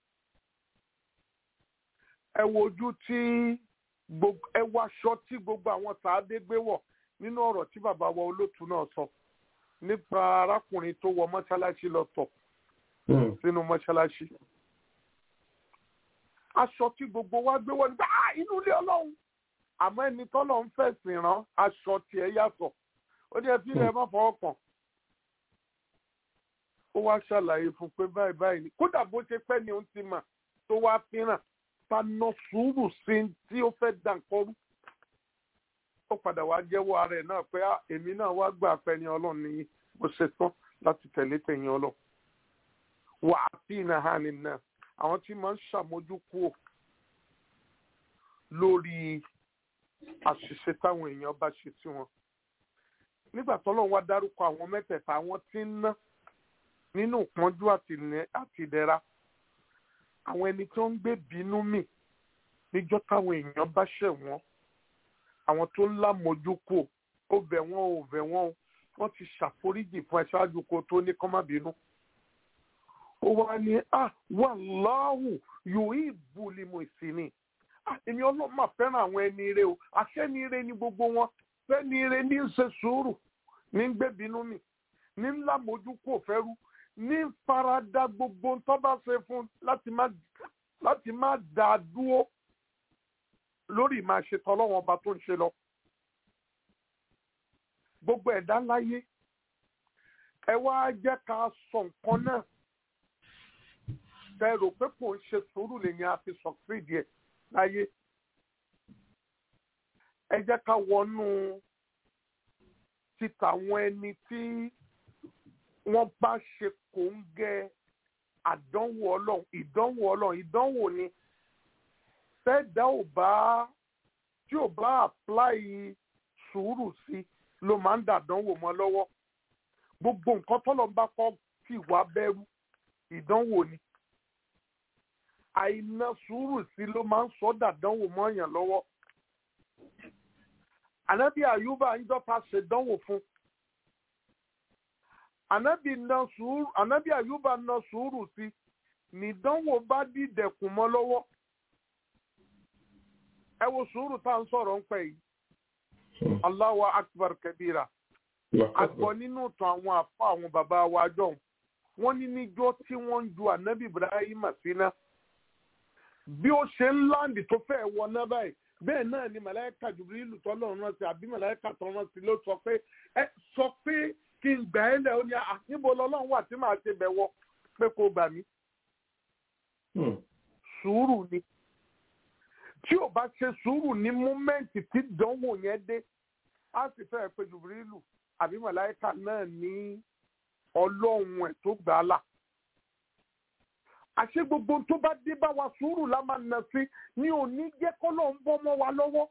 S1: ẹ wo ojú tí ẹ wá aṣọ tí gbogbo àwọn sàádé gbé wọ̀ nínú ọ̀rọ̀ tí bàbá wa olótú náà sọ nípa arákùnrin tó wọ mọ́ṣáláṣí lọ tọ̀ sínú mọ́ṣáláṣí aṣọ tí gbogbo wa gbé wọ̀ nígbà inú ilé ọlọ́run àmọ́ ẹni tọ́lọ̀ ń fẹ̀sìn rán aṣọ tiẹ̀ yàtọ̀ ó ní ẹbí rẹ̀ má fọwọ́ kàn ó wá ṣàlàyé fún pé báyìí báyìí ni kódà bó ṣe pẹ́ ni òun ti mà tó wá fínràn paná sùúrù sí tí ó fẹ́ dànkọ́rú ó padà wá jẹ́wọ́ ara ẹ̀ náà pé èmi náà wá gbà pé ní ọlọ́run ní bó ṣe tán láti tẹ̀lé tẹ̀yìn ọlọ́run wà á sí iná hàn ní náà àwọn tí máa ń ṣàmójúkúò lórí àṣìṣe táwọn èèyàn bá ṣe sí wọn nígbà tọ́lọ́run wá dárúkọ àwọn mẹ́tẹ̀ẹ̀ta àwọn tí ń ná nínú ìpọ́njú àti ìdẹ̀ra àwọn ẹni tó ń gbé bínú mì níjọ́ táwọn èèyàn bá ṣẹ̀ wọ́n àwọn tó ń lámọ̀jú kù ó bẹ̀ wọ́n ò bẹ̀ wọ́n o wọ́n ti ṣàforíjì fún ẹ ṣáájú kó tó ní kán má bínú. ó wá ní à wàláhù yóò ìbú limu ìsinmi èmi ọlọ́run máa fẹ́ràn àwọn ẹni ire o àṣẹ ni ire ni gbogbo wọn fẹ́ni ire ní í ṣe sùúrù ní ń gbébinú mi ní ńlá mojú kò fẹ́rú ní ń farada gbogbo tó bá ṣe fún láti má láti má dá a dúró lórí ìmáa ṣe tọ́lọ́wọ́n ọba tó ń ṣe lọ. gbogbo ẹ̀dá láyé ẹ wá jẹ́ ká sọ nǹkan náà tẹ rò pé kò ń ṣe sùúrù lèyìn àfi sọ̀kìrìdì ẹ̀ láyé ẹ jẹ́ ká wọnú títa àwọn ẹni tí wọ́n bá ṣe kò ń gẹ àdánwò ọlọ́run ìdánwò ọlọ́run ìdánwò ni fẹ́ẹ̀dá ò bá tí ò bá apply sùúrù sí ló máa ń dàdánwò mọ́ lọ́wọ́ gbogbo nǹkan tọ́lọ́ bá kọ́ fi wá bẹ̀rù ìdánwò ni àìná sùúrù sí ló máa ń sọ dàdánwò mọ́yàn lọ́wọ́ ànábì àyùbá ń jọta ṣèdánwò fún ànábì ná sùúrù ànábì àyùbá ná sùúrù sí nìdánwò bá dìdẹ̀kùn mọ́ lọ́wọ́ ẹ wo sùúrù tá à ń sọ̀rọ̀ ń pẹ́ yìí Allahu akbar kabira àgbọ̀ nínú ìtàn àwọn àfa àwọn bàbá wa jọ̀hún wọ́n ní níjọ́ tí wọ́n ń ju ànábì Ibrahim síná bí ó ṣe ń láǹdì tó fẹ́ wọná báyìí bẹ́ẹ̀ náà ni màláíkà Jibrilu tọ́lọ̀ rán sí àbí màláíkà tó rán sí ló sọ pé ẹ sọ pé kí n gbà ẹ́ lẹ̀ ó ní à níbo lọ́lọ́run wà tí màá ṣe bẹ̀ wọ pé kó gbà mí. sùúrù ni tí ò bá ṣe sùúrù ní múmẹ́ǹtì tí dánwò yẹn dé á sì fẹ́ pé Jibrilu àbí màláíkà náà ní ọlọ́run ẹ̀ tó gbà á là àṣé gbogbo tó bá dé bá wa sùúrù la máa nà sí ní òní jẹ́ kọ́lọ̀ ń bọ́ mọ́ wa lọ́wọ́.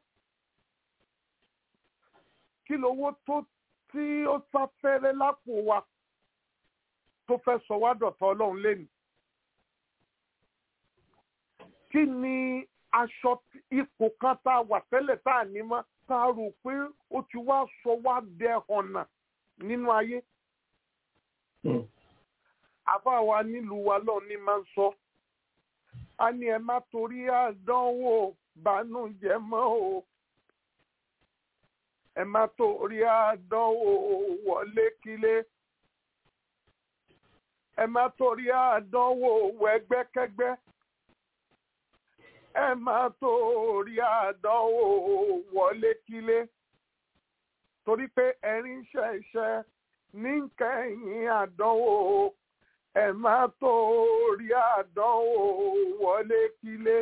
S1: kí lówó tó tí ó sáfẹ́rẹ́ lápò wa tó fẹ́ sọ wá dọ̀tá ọlọ́run lẹ́nu. kí ni aṣọ ipò kan tá a wà tẹ́lẹ̀ tá a ní mọ́ tá a rò pé ó ti wá sọ wá dẹ ọ̀nà nínú ayé àbá wa nílùú wa lọ ní máa ń sọ a ní ẹ má torí àdánwò bànújẹ́ mọ́ o ẹ má torí àdánwò wọlé kílé ẹ má torí àdánwò wẹgbẹ́kẹ́gbẹ́ ẹ má torí àdánwò wọlé kílé torí pé ẹ̀rín ṣẹ̀ṣẹ̀ ní kẹ́yìn àdánwò ẹ má torí àdánwò wọlé kílé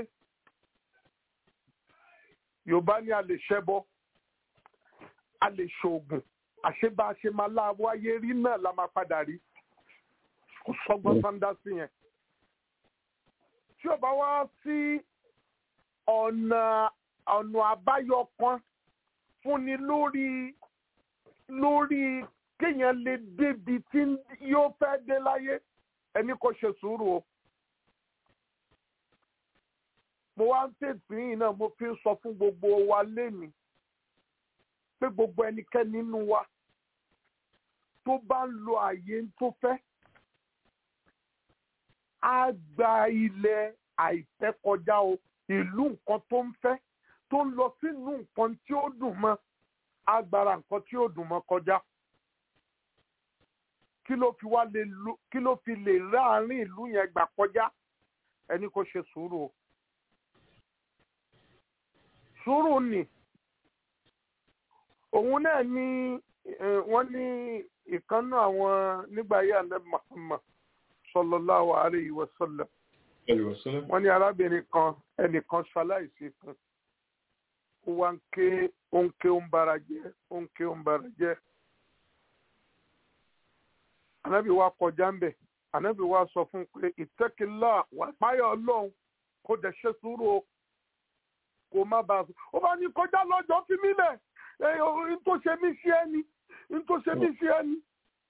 S1: yorùbá ní a lè ṣẹbọ a lè ṣoògùn àṣebá a ṣe máa láwọ ayé rí náà la máa padà rí kò sọgbọ́n sáńdá sí yẹn tí ò bá wá sí ọ̀nà ọ̀nà àbáyọ kan fúnni lórí lórí kéèyàn lè débi tí yóò fẹ́ dé láyé ẹni kò ṣe sùúrù o. mo wá ń tètè yìí náà mo fi ń sọ fún gbogbo wa lénìí pé gbogbo ẹnikẹ́ni nínú wa tó bá ń lo àyè tó fẹ́ á gba ilẹ̀ àìfẹ́ kọjá o ìlú nǹkan tó ń fẹ́ tó ń lọ sínú nǹkan tí ó dùn mọ́ á gbára nǹkan tí ó dùn mọ́ kọjá kí ló fi wá lè lu kí ló fi lè ráàárín ìlú yẹn gbà kọjá ẹni kò ṣe sùúrù o sùúrù ni òun náà ní wọ́n ní ìkànnù àwọn nígbà yìí àná Muhammad sallallahu alayhi wa sallam wọ́n ní arábìnrin kan ẹnìkan ṣaláìsí fún ó wá ń ké ó ń ké ó ń bara jẹ́ ó ń ké ó ń bara jẹ́ ànábì wa kọjá ń bẹ̀ ànábì wa sọ fún pé ìtẹ́kìlá wà páyọ̀ ọlọ́run kó dẹ̀ ṣe sùúrù o kó má bàa sùn ó bá ní kọjá lọ́jọ́ fi mí lẹ̀ n tó ṣe mí sí ẹni n tó ṣe mí sí ẹni.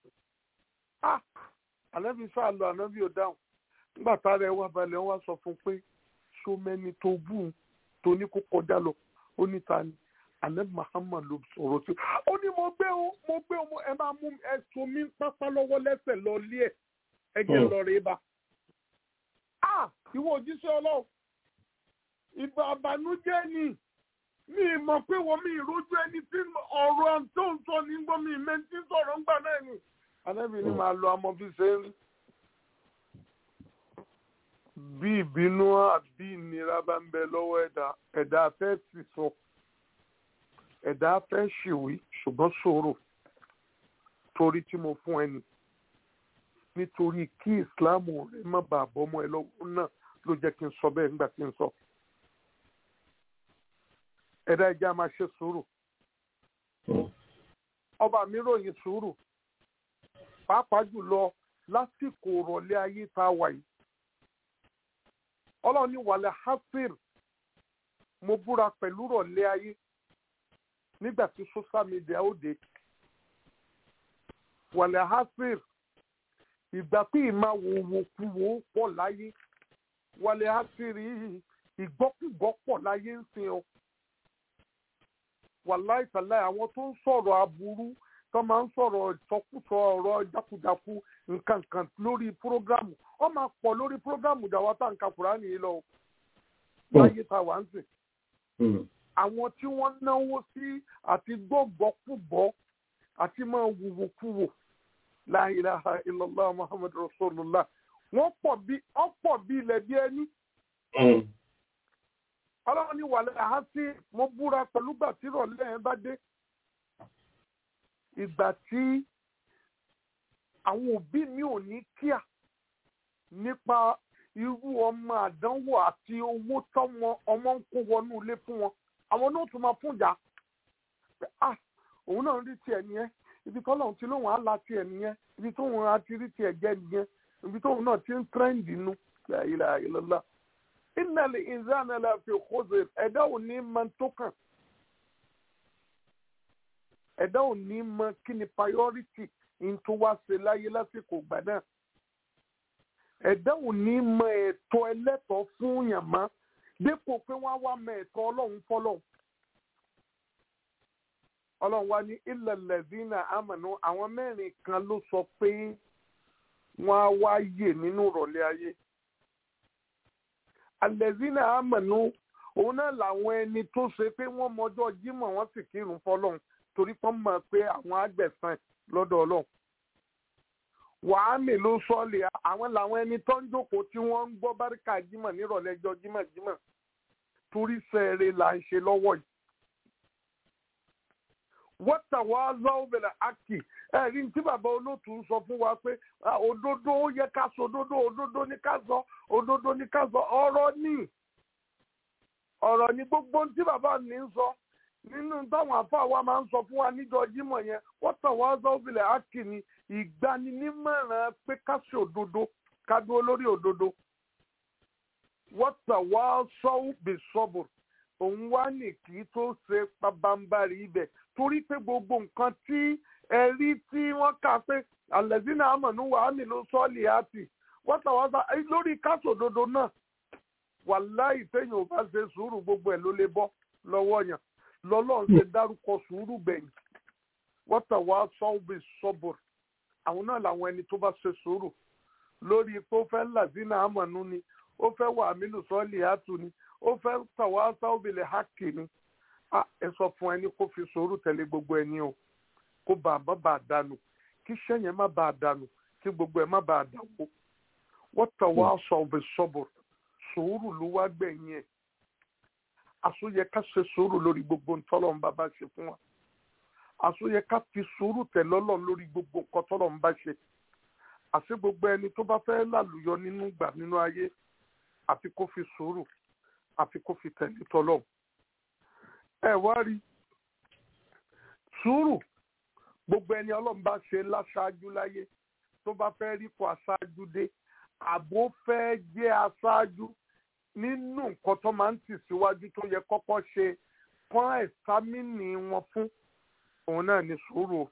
S1: ànábì sáà lọ ànábì ò dáhùn nígbà tá a rẹ̀ wá balẹ̀ wá sọ fún pé so mẹ́ni tó bù ú tó ní kó kọjá lọ ó ní ta ni anabi muhammad ló sọ̀rọ̀ sí ó ní mo gbé o mo gbé o ẹ máa mú ẹsùn mi pápá lọ́wọ́ lẹ́sẹ̀ lọ lé ẹ̀ ẹ jẹ́ lọ rè bá. a ìwọ òjíṣẹ́ ọlọ́run ìgbà àbànújẹ́ ni mi ì mọ̀ pé wọ́n mi ìrójú ẹni tí ọ̀rọ̀ tó ń sọ ní gbọ́ mi ìmẹ́ntí sọ̀rọ̀ ńgbà náà ni anábì ni màá lo amọ̀ fi ṣe ń rí bí ìbínú àbí ìnira bá ń bẹ lọ́wọ́ ẹ̀dá ẹ̀dá fẹ́ sì sọ ẹ̀dá fẹ́ ṣìwí ṣùgbọ́n ṣòro torí tí mo fún ẹni nítorí kí ìsìláàmù rẹ má bàa bọ́mọ ẹ lọ́wọ́ náà ló jẹ́ kí n sọ bẹ́ẹ̀ nígbà tí n sọ. ẹ̀dá ẹja máa ṣe sùúrù ọba mi ròyìn sùúrù pàápàá jùlọ lásìkò ìrọ̀lẹ́ ayé tá a wà yìí ọlọ́run ní wàlẹ̀ hafir mo búra pẹ̀lú rọ̀lẹ́ ayé nígbà tí social media ó dé wàlẹ̀ hafir ìgbà pé ìmá wo wo kú wo pọ̀ láyé wàlẹ̀ hafir ìgbọ́kùgbọ́ pọ̀ láyé ń sin ọ wàláì tàláì àwọn tó ń sọ̀rọ̀ aburú tó máa ń sọ̀rọ̀ ìsọkúsọ ọ̀rọ̀ jákujàku nǹkan kan lórí prógrámù wọ́n máa pọ̀ lórí prógrámù dàwa tá à ń ka Kùránì yìí lọ láyé tá a wà ń sìn. àwọn tí wọ́n náwó sí àti gbọ́gbọ́kúgbọ́ àti máa wùwòkúwò la ilaha illallah muhammad rasulullah wọ́n pọ̀ bí wọ́n pọ̀ bí ilẹ̀ bí ẹni. ọlọ́run ní wàlẹ́ àhásí mo búra pẹ̀lú gbà tí ìrọ̀lẹ́ yẹn bá dé ìgbà tí àwọn òbí mi ò ní kíà nípa irú ọmọ àdánwò àti owó tọmọ ọmọ ń kó wọnú ilé fún wọn àwọn náà tún máa fún ìyá ah òun náà rí tiẹ̀ nìyẹn ibi tọ́lọ́run ti lóun á la tiẹ̀ nìyẹn ibi tóun á ti rí tiẹ̀ jẹ́ nìyẹn ibi tóun náà ti ń tírẹ́ǹdì nu la ilaha illallah innal insana la fi khusr ẹ̀dá ò ní máa tó kàn ẹ̀dá ò ní mọ kí ni priority n tó wá ṣe láyé lásìkò ìgbà náà ẹ̀dá ò ní mọ ẹ̀tọ́ ẹlẹ́tọ̀ọ́ fún yàn mọ́ dépò pé wọ́n á wá mọ ẹ̀tọ́ ọlọ́run fọlọ́run ọlọ́run wá ní ilẹ̀ lẹ́dínà àmọ̀nù àwọn mẹ́rin kan ló sọ pé wọ́n á wá yè nínú ìrọ̀lẹ́ ayé alẹ́dínà àmọ̀nù òun náà làwọn ẹni tó ṣe pé wọ́n mọjọ́ jímọ̀ wọ́n sì kírun fọlọ́run torí pọ́n mọ̀ pé àwọn àgbẹ̀sán lọ́dọ̀ ọlọ́run. wàhámì ló sọ́ọ̀lì àwọn làwọn ẹni tó ń jókòó tí wọ́n ń gbọ́ báríkà jímọ̀ nírọ̀lẹ́ ẹjọ́ jímọ̀ jímọ̀ torí sẹ́ẹ̀rẹ̀ là ń ṣe lọ́wọ́ yìí. wọ́tà wá lọ́wọ́bẹ̀rẹ̀ àkì ẹ̀rí tí bàbá olóòtú ń sọ fún wa pé òdodo ó yẹ ká sọ òdodo òdodo ní ká sọ òdodo ní ká sọ ọ̀rọ̀ ní ọ̀rọ̀ ní gbogbo tí bàbá mi ń sọ nínú táwọn àfa wa máa ń sọ fún wa níjọ jímọ̀ yẹn wọ́n tàn wá sọ́ọ́bìlẹ̀ ákì ni ìgbaninímọ̀ràn pé ká ṣe òdodo ká dúró lórí òdodo wọ́n tàn wá sọ́ọ́bì sọ́bù òun wá ní kí tó ṣe pabambarì ibẹ̀ torí pé gbogbo nǹkan tí ẹ̀rí tí wọ́n kà pé àlẹ́sìn àmọ̀nù wàhálì ló sọ́ọ̀lì àti wọ́n tàn wá sọ lórí káṣòdodo náà wàláì téèyàn ò bá ṣe sùúrù gbogbo ẹ̀ ló lè bọ́ lọ́wọ́ yàn lọ́lọ́run ṣe dárúkọ sùúrù gbẹ̀yìn wọ́n tàn wá sọ́ọ̀bì sọ́bùr àwọn náà làwọn ẹni tó bá ṣe sùúrù lórí pé ó fẹ́ làzínà àmọ̀nù ni ó fẹ́ wà mílù sọ́ọ̀lì àtù ni ó fẹ́ tàn wá sọ́ọ̀bì lè hákì ni ẹ sọ fún ẹni kó fi sùúrù tẹ̀lé gbogbo ẹni o kó bá a má bàa dànù kí iṣẹ́ yẹn má bàa dànù kí gbogbo ẹ̀ má bàa dàwó wọ́n tàn wá sọ́ọ̀bì sọ́bùr sùúrù ló wá gbẹ̀yìn ẹ̀ àsóyẹ ká ṣe sùúrù lórí gbogbo ntọ́lọ̀ ń bá bá ṣe fún wa àsóyẹ ká fi sùúrù tẹ̀lé Ọlọ́run lórí gbogbo nǹkan tọ́lọ̀ ń bá ṣe àti gbogbo ẹni tó bá fẹ́ lálùyọ nínú gbà nínú ayé àfi kó fi sùúrù àfi kó fi tẹ̀lé tọ́lọ̀ ẹ wá rí sùúrù gbogbo ẹni Ọlọ́run bá ṣe láṣáájú láyé tó bá fẹ́ rí kó aṣáájú dé àbó fẹ́ jẹ́ aṣáájú nínú nǹkan tó máa ń tì síwájú tó yẹ kọ́kọ́ ṣe kán ẹ̀sámìnì wọn fún òun náà ní sùúrù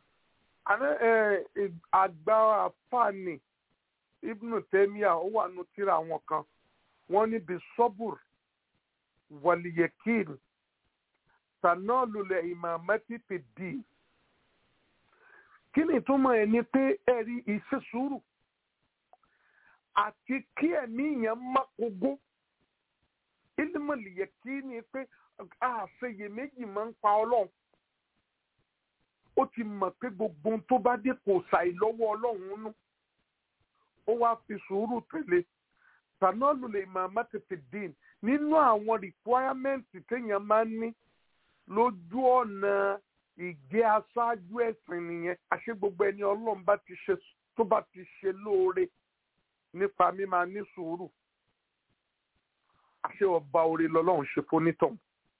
S1: àgbà àfààní ibnu tẹ́míà ó wà nù tíra àwọn kan wọ́n ní bí sọ́bùr wàlìyẹ̀kìn tànàlùlẹ̀ ìmàmẹ́tì fìdí kí ni ìtumọ̀ ẹ̀ ni pé ẹ̀rí ìṣe sùúrù àti kí ẹ̀mí yẹn má kógó ilmọ̀lì yẹ kí ni pé àṣeyèméjì máa ń pa ọlọ́run ó ti mọ̀ pé gbogbo ohun tó bá dé kò ṣàì lọ́wọ́ ọlọ́run nú ó wá fi sùúrù tẹ̀lé tànọ́ọ̀lù lè máa má tètè dín nínú àwọn rìkwáyámẹ́ǹtì téèyàn máa ń ní lójú ọ̀nà ìgbé aṣáájú ẹ̀sìn nìyẹn àṣé gbogbo ẹni ọlọ́run bá ti ṣe tó bá ti ṣe lóore nípa mímáa ní sùúrù àṣé ọba orí lọ́lọ́run ṣe fonítàn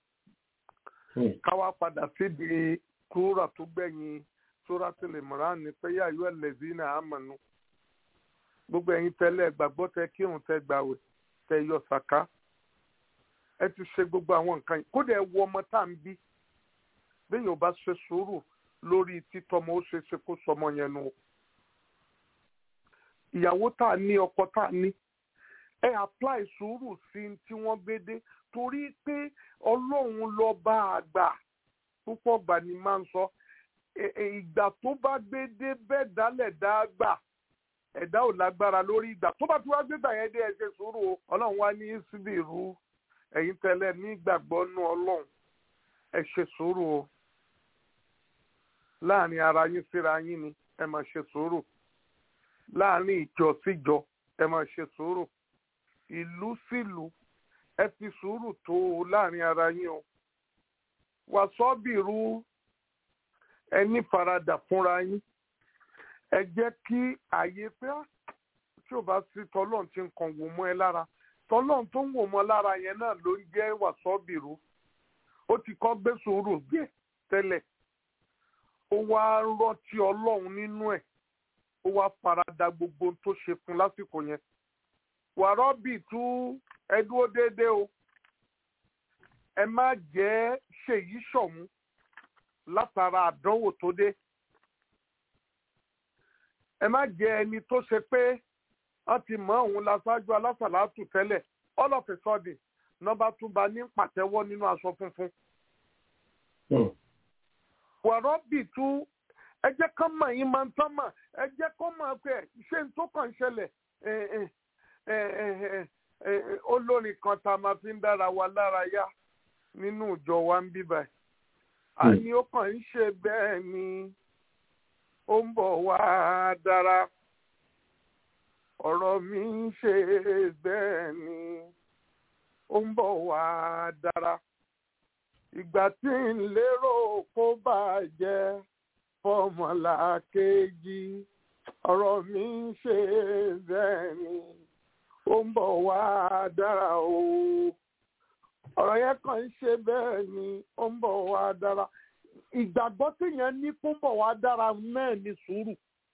S1: káwá padà síbi kúrà tó gbẹ̀yìn sóra tẹlẹ mọ̀rán ni pé yá yọ ẹlẹ́bí náà á mọ̀nù gbogbo ẹ̀yin tẹ́lẹ̀ gbàgbọ́ tẹ kírun tẹ gbàwẹ̀ tẹ yọ sàká ẹ ti ṣe gbogbo àwọn nǹkan yìí kódà ẹ wo ọmọ tá à ń bí bẹ́ẹ̀ yóò bá ṣe sùúrù lórí títọ́mọ ó ṣe ṣe kó sọmọ yẹn nu ìyàwó tá a ní ọkọ tá a ní ẹ apply sùúrù sí i tí wọ́n gbé dé torí pé ọlọ́run lọ bá a gbà púpọ̀ gbà ni máa ń sọ ìgbà tó bá gbé dé bẹ́ẹ̀ dálẹ̀ dá gbà ẹ̀dá ò lágbára lórí ìgbà tó bá ti wá gbégbà yẹn dé ẹ ṣe sùúrù o ọlọ́run wá ní síbi ìrú ẹ̀yin tẹ́lẹ̀ ní ìgbàgbọ́ nú ọlọ́run ẹ ṣe sùúrù o láàrin ara yín síra yín ni ẹ máa ṣe sùúrù láàrin ìjọ síjọ ẹ máa ṣe sùúrù ìlú sílùú ẹ fi sùúrù tó o láàrin ara yín o wàsọ́bìrú ẹ ní faradà fúnra yín ẹ jẹ́ kí àyè pé tí ò bá sí tọ́lọ́n tí nǹkan wò mọ́ ẹ lára tọ́lọ́n tó ń wò mọ́ lára yẹn náà ló ń jẹ́ wàsọ́bìrú ó ti kọ́ gbé sùúrù gbé tẹ́lẹ̀ ó wá rántí ọlọ́run nínú ẹ̀ ó wá farada gbogbo tó ṣe fún lásìkò yẹn wàrọ́bì tú ẹ dúró déédéé o ẹ má jẹ́ ṣèyí ṣọ̀mú látara àdánwò tó dé ẹ má jẹ́ ẹni tó ṣe pé wọ́n ti mọ̀ òun láṣáájú alásàlátù tẹ́lẹ̀ all of a sudden nọ́mbà túnba ní pàtẹ́wọ́ nínú aṣọ funfun. wàrọ́bì tú ẹ jẹ́ kán mọ̀ yín máa ń tán mọ̀ ẹ jẹ́ kán mọ̀ pé ṣé n tó kàn ṣẹlẹ̀ olórin kan tá a máa fi ń dára wa lára yá nínú ìjọ wa ń bí báyìí. a ní ó kàn ń ṣe bẹ́ẹ̀ ni ó ń bọ̀ wá dára ọ̀rọ̀ mi ń ṣe bẹ́ẹ̀ ni ó ń bọ̀ wá dára ìgbà tí ń lérò kó bàjẹ́ fọmọlá kejì ọ̀rọ̀ mi ń ṣe bẹ́ẹ̀ ni ó ń bọ̀ wá dára o ọ̀rọ̀ yẹn kàn ń ṣe bẹ́ẹ̀ ni ó ń bọ̀ wá dára ìgbàgbọ́ téèyàn ní kó ń bọ̀ wá dára náà ní sùúrù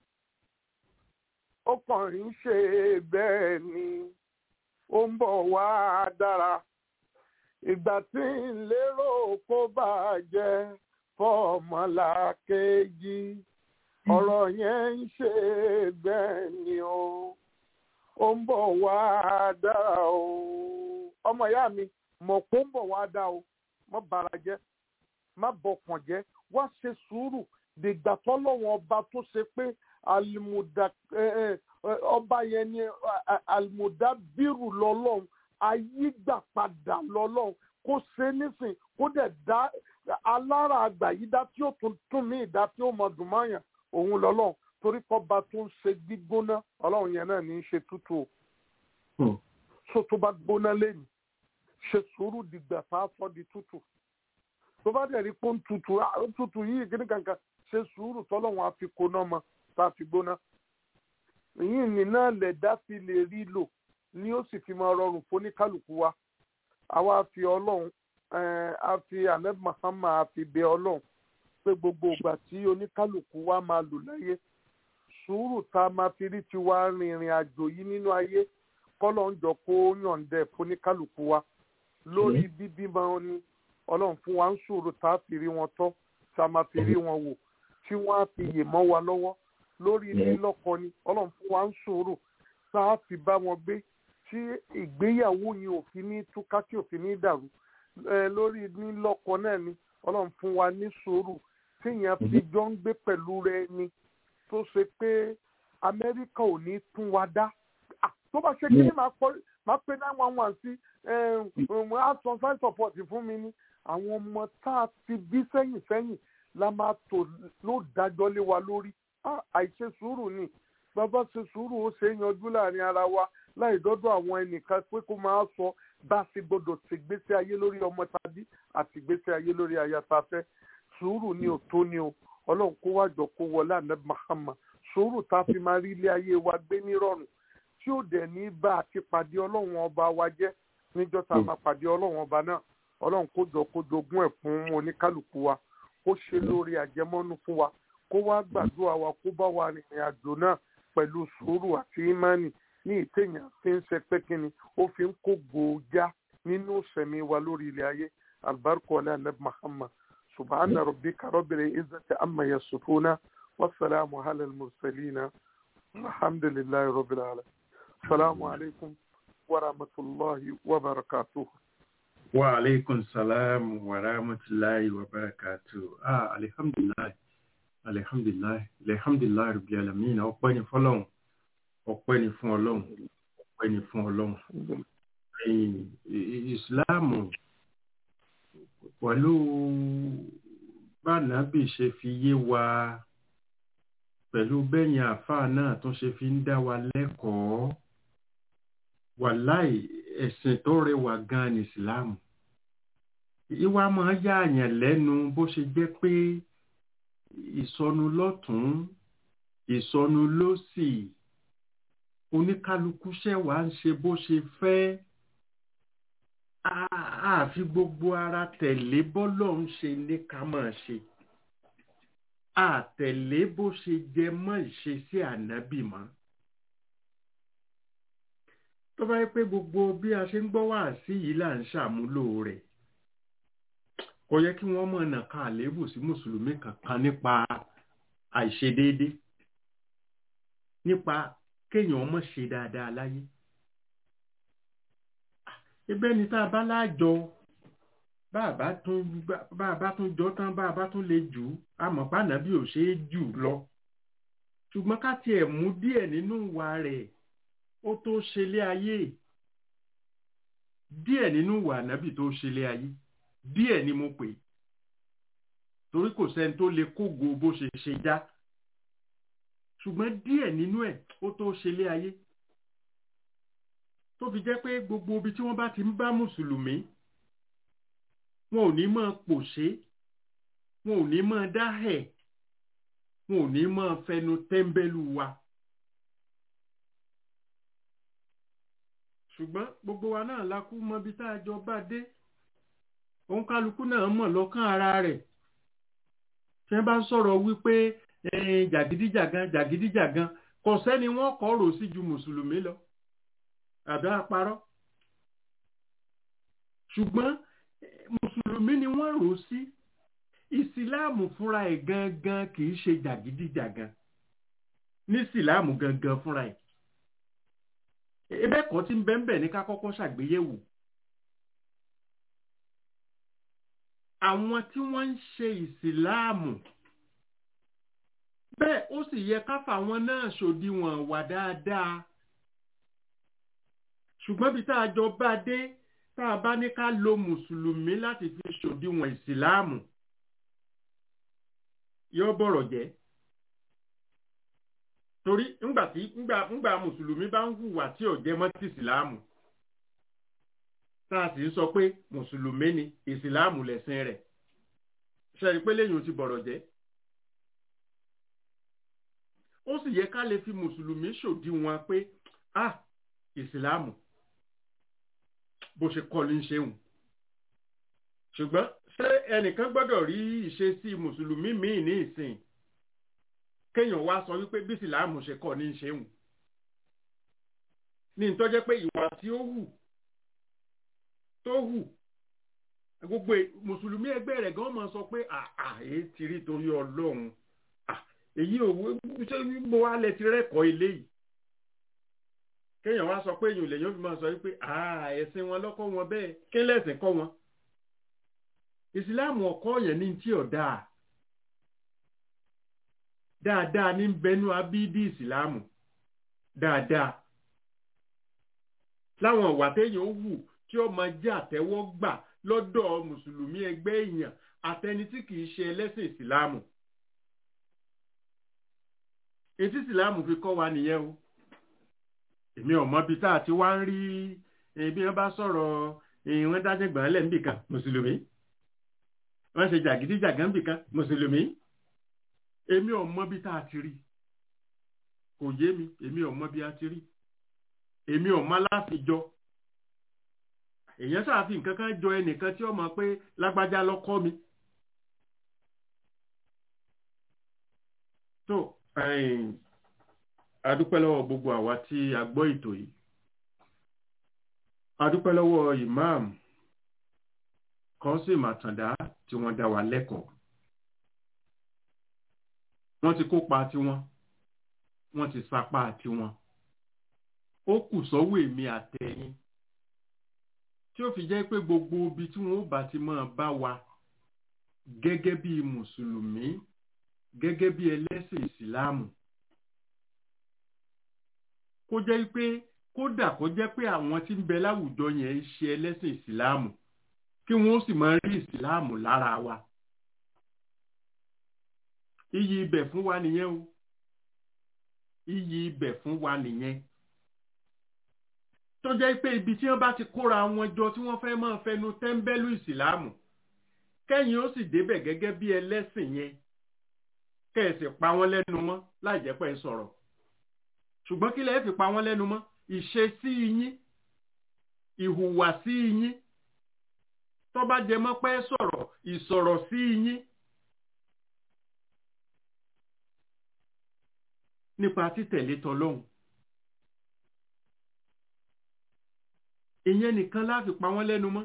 S1: ó kàn ń ṣe bẹ́ẹ̀ ni ó ń bọ̀ wá dára ìgbà tí ń lérò kó bàjẹ́ fọmọlá kejì ọ̀rọ̀ yẹn ń ṣe bẹ́ẹ̀ ni o ó ń bọ̀ wá dára o ọmọ ìyá mi mọ̀ kó ń bọ̀ wá dá o mọ́ bara jẹ́ má bọkàn jẹ́ wá ṣe sùúrù dìgbà tọ́lọ́wọ́n ọba tó ṣe pé alimuda ọba yẹn ni alimuda bírù lọ́lọ́run ayígbàpadà lọ́lọ́run kó ṣe nísìn kó dẹ̀ dá alára àgbà yìí dá tí ó tún tún mí ìdá tí ó mọ dùn mọ́yàn òun lọ́lọ́run torí kọ́ba tó ń ṣe gbígbóná ọlọ́run yẹn náà ní í ṣe tútù o so tó bá gbóná lẹ́nu ṣe sùúrù dìgbà tá a sọ di tútù tó bá dẹ̀ rí pé ó ń tutù tutù yìí kíní kankan ṣe sùúrù tọ́lọ́wọ́n á fi koná mọ́ tá a fi gbóná. èyí ni náà lẹ̀dá fi lè rí lò ni ó sì fi máa rọrùn fún oníkálukú wa. àwa fi ọlọ́run a fi ahmed mahama a fi bẹ ọlọ́run pé gbogbo ìgbà tí oníkálukú wa máa lò láyé sùúrù tá a máa fi rí tiwa rìnrìn àjò yìí nínú ayé kọ́lọ́ ń jọ kó yọ̀ǹdẹ̀ fún oníkálukú wa lórí bíbímọ ni ọlọ́run fún wa ń ṣòro tá a fi rí wọn tọ́ tá a máa fi rí wọn wò tí wọ́n á fi yè mọ́ wa lọ́wọ́ lórí lílọ́kọ ni ọlọ́run fún wa ń ṣòro tá a fi bá wọn gbé tí ìgbéyàwó yìí ò fi ní túká tí ò fi ní dàrú lórí lílọ́kọ náà ni ọlọ́run fún wa ní ṣòro tíyẹn fi jọ ń gbé pẹ̀lú rẹ ni tó ṣe pé amẹ́ríkà ò ní tún wa dá tó bá ṣe kí ni máa má pé nine one one sí action sign support fún mi ní àwọn ọmọ tá a ti bí sẹ́yìn sẹ́yìn la máa tò ló dájọ́ lé wa lórí Ah, àìṣe sùúrù ni bàbá ṣe sùúrù ó ṣe é yanjú láàrin ara wa láì dọ́dọ̀ àwọn ẹnìkan pé kó máa sọ bá a ṣe gbọdọ̀ ṣe gbèsè ayé lórí ọmọ tàbí àti gbèsè ayé lórí aya tá a fẹ́ sùúrù ni ò tó ni o ọlọ́run kó wá jọ kó wọlé àná mahama sùúrù tá a fi máa rí ilé ayé wa gbé nírọ̀rùn tí ó dẹ̀ ní bá a ti pàdé ọlọ́run ọba wa jẹ́ níjọ́ tá a máa pàdé ọlọ́run ọba náà ọlọ́run kó jọ kó jogún ẹ̀ fún oníkálukú wa kó ṣe lórí àjẹmọ́nú fún wa kó wá gbàdúrà wa kó bá wa rìnrìn àjò náà pẹ̀lú sùúrù àti ìmánì ní ìtẹ̀yàn fi ń ṣe pé kíni ó fi ń kó gbòójá nínú sẹ̀mí wa lórí ilẹ̀ ayé albarku ala nab muhammad subhana rabbika rabbil izzati amma yasifuna wasalaamu ala al-mursalina alhamdulillahi rabbil alamin salaamu alaykum wa rahmatulahi wa barakatuh.
S4: wa aleykum salaam wa rahmatulahi wa barakatu ah alihamdulilayi alihamdulilayi alihamdulilayi rabi alamin ọpẹ́ ni fọ́lọ́run ọpẹ́ ni fún Ọlọ́run ọpẹ́ ni fún Ọlọ́run ẹ̀yin ìsìláàmù pẹ̀lú bánàbì ṣe fi yé wa pẹ̀lú bẹ́yìn àáfàá náà tó ṣe fi ń dá wa lẹ́kọ̀ọ́ wàláì ẹ̀sìn tó rẹwà gan ni ìsìláàmù ìwà máa yá àyàn lẹ́nu bó ṣe jẹ́ pé ìsọnù lọ́tún ìsọnù lósì oníkálukú ṣẹ̀wá ń ṣe bó ṣe fẹ́ àfi gbogbo ara tẹ̀lé bọ́lọ̀ ń ṣe ní ká máa ṣe àtẹ̀lé bó ṣe jẹ mọ́ ìṣesí ànábì mọ́ tó bá yẹ pé gbogbo bí a ṣe ń gbọ́ wá sí yìí là ń ṣàmúlò rẹ̀ kò yẹ kí wọ́n mọ̀ nàka àléébù sí mùsùlùmí kankan nípa àìṣedéédé nípa kéèyàn mọ̀ ṣe dáadáa láyé ibẹ̀ ni tá a bá láàjọ bàbá tún bàbá tún jọ tán bàbá tún lè jù ú àmọ́ pàánà bí ò ṣeé jù lọ ṣùgbọ́n ká tiẹ̀ mú díẹ̀ nínú ìwà rẹ̀ ó tó ṣe lé ayé díẹ̀ nínú ìwà ànábì tó ṣe lé ayé díẹ̀ ni mo pè torí kò sẹ́ni tó lè kógo bó ṣe ṣe já ṣùgbọ́n díẹ̀ nínú ẹ̀ ó tó ṣe lé ayé tó fi jẹ́ pé gbogbo ibi tí wọ́n bá ti ń bá mùsùlùmí wọn ò ní máa pòṣé wọn ò ní máa dáhẹ̀ wọn ò ní máa fẹnu tẹ́ḿbẹ́lú wa. ṣùgbọ́n gbogbo wa náà la kú mọ ibi tá a jọ bá dé òun kálukú náà mọ̀ lọ́kàn ara rẹ̀ tí wọ́n bá ń sọ̀rọ̀ wípé jàgídíjàgan jàgídíjàgan kò sẹ́ni wọ́n kọ́ rò sí ju mùsùlùmí lọ àbí àparọ́ ṣùgbọ́n mùsùlùmí ni wọ́n rò sí ìsìláàmù fúnra ẹ̀ gangan kì í ṣe jàgídíjàgan ní ìsìláàmù gangan fúnra ẹ̀ ebe kan tí ń bẹ ń bẹ ní ká kọ́kọ́ ṣàgbéyẹ̀wò àwọn tí wọ́n ń ṣe ìsìláàmù bẹ́ẹ̀ ó sì yẹ ká fàwọn náà ṣòdiwọ̀n wà dáadáa ṣùgbọ́n bí tá a jọ bá dé tá a bá ní ká lo mùsùlùmí láti fi ṣòdiwọ̀n ìsìláàmù yóò bọ̀rọ̀ jẹ́ torí ńgbà tí ńgbà ńgbà mùsùlùmí bá ń hùwà tí ò jẹ mọ́ ti ìsìláàmù tá a sì ń sọ pé mùsùlùmí ni ìsìláàmù lẹ̀sìn rẹ̀ ṣe pé lẹ́yìn ti bọ̀rọ̀ jẹ́ ó sì yẹ ká lè fi mùsùlùmí ṣòdiwọ̀n pé ah ìsìláàmù bó ṣe kọ́ ló ń ṣeun ṣùgbọ́n ṣé ẹnìkan gbọ́dọ̀ rí ìṣesí mùsùlùmí míì ní ìsìn kéèyàn wá sọ wípé bí ìsìláàmù ṣe kọ́ ní ṣeun ní ìtọ́jẹ́ pé ìwà tí ó hù tó hù gbogbo mùsùlùmí ẹgbẹ́ rẹ̀ gan máa sọ pé àà èyí ti rí torí ọlọ́run èyí òwò ṣé mo wá lẹ ti rẹ́kọ̀ọ́ ilé yìí kéèyàn wá sọ pé èèyàn lèyàn fi máa sọ wípé àà ẹ̀sìn wọn lọ́kọ́ wọn bẹ́ẹ̀ kí lẹ́sìn kọ́ wọn ìsìláàmù ọkọ yẹn ní tí ò dáa dáadáa ní bẹnu abídí ìsìláàmù dáadáa láwọn ìwà téèyàn ó wù tí ó máa jẹ́ àtẹ́wọ́gbà lọ́dọ̀ mùsùlùmí ẹgbẹ́ èèyàn àtẹni tí kìí ṣe ẹlẹ́sìn ìsìláàmù etí ìsìláàmù fi kọ́ wa nìyẹn o èmi ò mọ bí tá a ti wá ń rí bí wọ́n bá sọ̀rọ̀ wọ́n dájẹ́ gbọ̀n lẹ̀ níbìkan mùsùlùmí wọ́n ṣe jàgídíjàgán níbìkan mùsùlùmí èmi ò mọ bí tá a ti rí kò yé mi èmi ò mọ bí a ti rí èmi ò mọ láfijọ́ èèyàn ṣàfi nǹkan kan jọ ẹnìkan tí ó mọ̀ pé lágbájá lọ́kọ́ mi. tó adúpẹ́ lọ́wọ́ gbogbo àwa tí a gbọ́ ètò yìí adúpẹ́ lọ́wọ́ imam Kọ́sìm Àtàndá tí wọ́n dá wa lẹ́kọ̀ọ́ wọ́n ti kópa tiwọn wọ́n ti sapá tiwọn ó kù sọ́wọ́ èmi àtẹ̀yìn tí ó fi jẹ́ pé gbogbo ibi tí wọ́n bá ti máa bá wa gẹ́gẹ́ bí mùsùlùmí gẹ́gẹ́ bí ẹlẹ́sìn ìsìláàmù kó jẹ́ pé kódà kó jẹ́ pé àwọn tí ń bẹ láwùjọ yẹn ń ṣe ẹlẹ́sìn ìsìláàmù kí wọ́n sì máa rí ìsìláàmù lára wa iyì ibẹ̀ fún wa nìyẹn o iyì ibẹ̀ fún wa nìyẹn tó jẹ́ pé ibi tí wọ́n bá ti kóra wọn jọ tí wọ́n fẹ́ máa fẹnu tẹ́ńbẹ́lú ìsìláàmù kẹ́yìn ó sì débẹ̀ gẹ́gẹ́ bí ẹlẹ́sìn yẹn kẹ́ẹ̀sì pa wọ́n lẹ́nu mọ́ láì jẹ́ pé ń sọ̀rọ̀ ṣùgbọ́n kí lẹ́ẹ̀ fi pa wọ́n lẹ́nu mọ́ ìṣesí yín ìhùwàsí yín tó bá jẹ mọ́ pé sọ̀rọ̀ ìsọ̀rọ̀ sí yín nípa títẹ̀lé tọlọ́hun ìyẹn nìkan láfi pa wọ́n lẹ́nu mọ́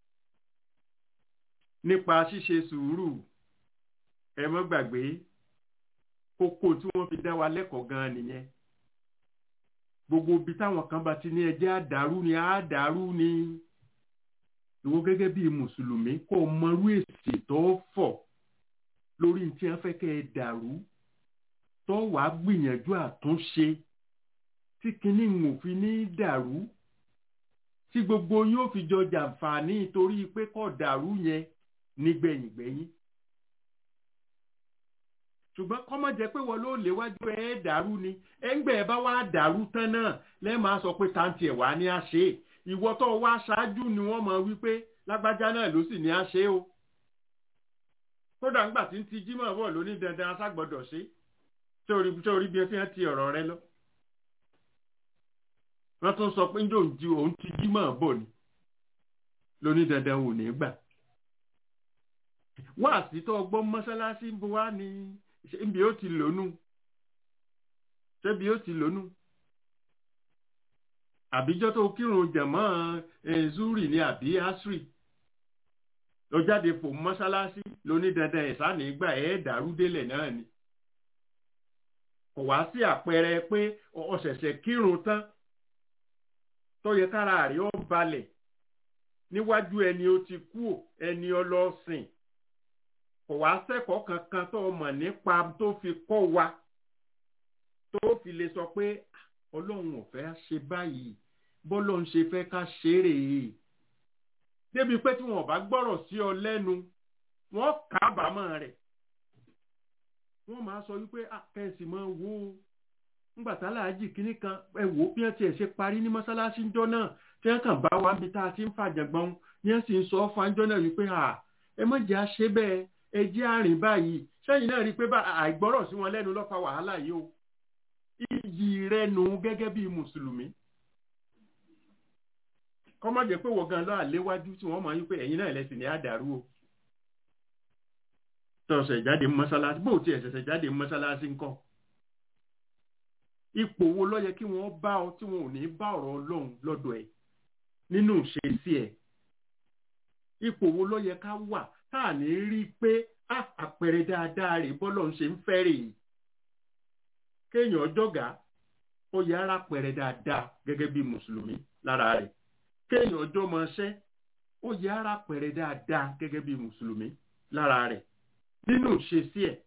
S4: nípa ṣíṣe sùúrù ẹ mọ́ gbàgbé kókó tí wọ́n fi dá wa lẹ́kọ̀ọ́ gan-an nìyẹn gbogbo ibi táwọn kan bá ti ní ẹjẹ́ àdàrú ni àdàrú ni ìwọ gẹ́gẹ́ bí mùsùlùmí kó o mọrú èsì tó fọ̀ lórí tí wọ́n fẹ́ kẹ́ ẹ dàrú tó wàá gbìyànjú àtúnṣe tí kinní ń òfin ní dàrú tí gbogbo yóò fi jọ jàǹfààní torí pé kò dàrú yẹn nígbẹ̀yìngbẹ̀yìn ṣùgbọ́n kọ́mọ̀ jẹ́ pé wọ́n ló léwájú ẹ̀ dàrú ni ẹ̀ǹgbẹ́ ẹ̀ bá wá dàrú tán náà lẹ́ẹ̀ máa sọ pé táǹtì ẹ̀ wá ní àṣẹ ìwọ tó wá ṣáájú ni wọ́n mọ̀ wípé lágbájá náà ló sì ní àṣẹ o kódà ńgbà tí ń ti jímọ̀ bọ̀ lóní dandan aṣágbọ́dọ̀ ṣe tí orí bí wọ́n fi hàn ti ọ̀rọ̀ rẹ lọ wọ́n tún sọ pé ń dòun ju òun ti jímọ̀ bọ̀ ni lóní dandan ò ní gbà wá sí tó gbọ́ mọ́sálásí ń bo wá ní ṣébi ó ti lónú ṣébi ó ti lónú àbíjọ́ tó kírun jẹ̀mọ́ zuri ní àbí asri ló jáde fò mọ́sálásí lóní dandan ẹ̀sá nígbà ẹ̀ dàrú délẹ̀ náà ni kò wá sí àpẹẹrẹ pé ọ̀ṣẹ̀ṣẹ̀ kírun tán tó yẹ kára rẹ̀ ó balẹ̀ níwájú ẹni ó ti kú ẹni ọlọ́sìn kò wá sẹ́kọ̀ọ́ kankan tó mọ̀ nípa tó fi kọ́ wa tó fi lè sọ pé ọlọ́run ò fẹ́ ṣe báyìí bọ́lọ́run ṣe fẹ́ ká ṣeré yìí débi pé tí wọn bá gbọ́rọ̀ sí ọ lẹ́nu wọ́n kábàámọ̀ rẹ̀ wọ́n máa sọ wípé kẹ́sì máa wò ó ńgbà tá láàjì kínní kan ẹ wò ó bí wọ́n tiẹ̀ ṣe parí ní mọ́sálásí ńjọ́ náà tí wọ́n kàn bá wa níbi tá a ti ń fàjàgbọ́n ní wọ́n sì ń sọ fáńjọ́ náà wípé ẹ má jẹ́ àṣẹ bẹ́ẹ̀ ẹ jẹ́ àrìn báyìí sẹ́yìn náà rí i pé àìgbọ́rọ̀ sí wọn lẹ́nu ló fa wàhálà yìí o iyì rẹ nù gẹ́gẹ́ bí mùsùlùmí kọ́mọ́ jẹ́ pé wọ́n gan lọ́ọ́ àléwájú tí wọ́n máa ń pè ẹ̀yin náà lẹ́sìn ní àdàrú o tọ̀sẹ̀ jáde mọ́sálásí bó tiẹ̀ ṣẹ̀ṣẹ̀ jáde mọ́sálásí ńkọ́ ipò wo ló yẹ kí wọ́n bá ọ tí wọn ò ní bá ọ̀rọ̀ ọlọ́run lọ́dọ̀ ẹ̀ nínú ìṣesí ẹ̀ ipò wo ló yẹ ká wà tá à ní rí i pé àpẹẹrẹ dáadáa rè bọ́lọ̀ ń ṣe ń fẹ́ rè kéèyàn jọ̀gá ó yẹ ara pẹ̀rẹ̀ dáadáa gẹ́gẹ́ bí mùsùlùmí lára rẹ̀ kéèyàn ọjọ́ máa ṣẹ́ ó yẹ ara pẹ̀rẹ̀ dáadáa gẹ́gẹ́ bí mùsùlùmí lára rẹ̀ nínú ìṣesí ẹ̀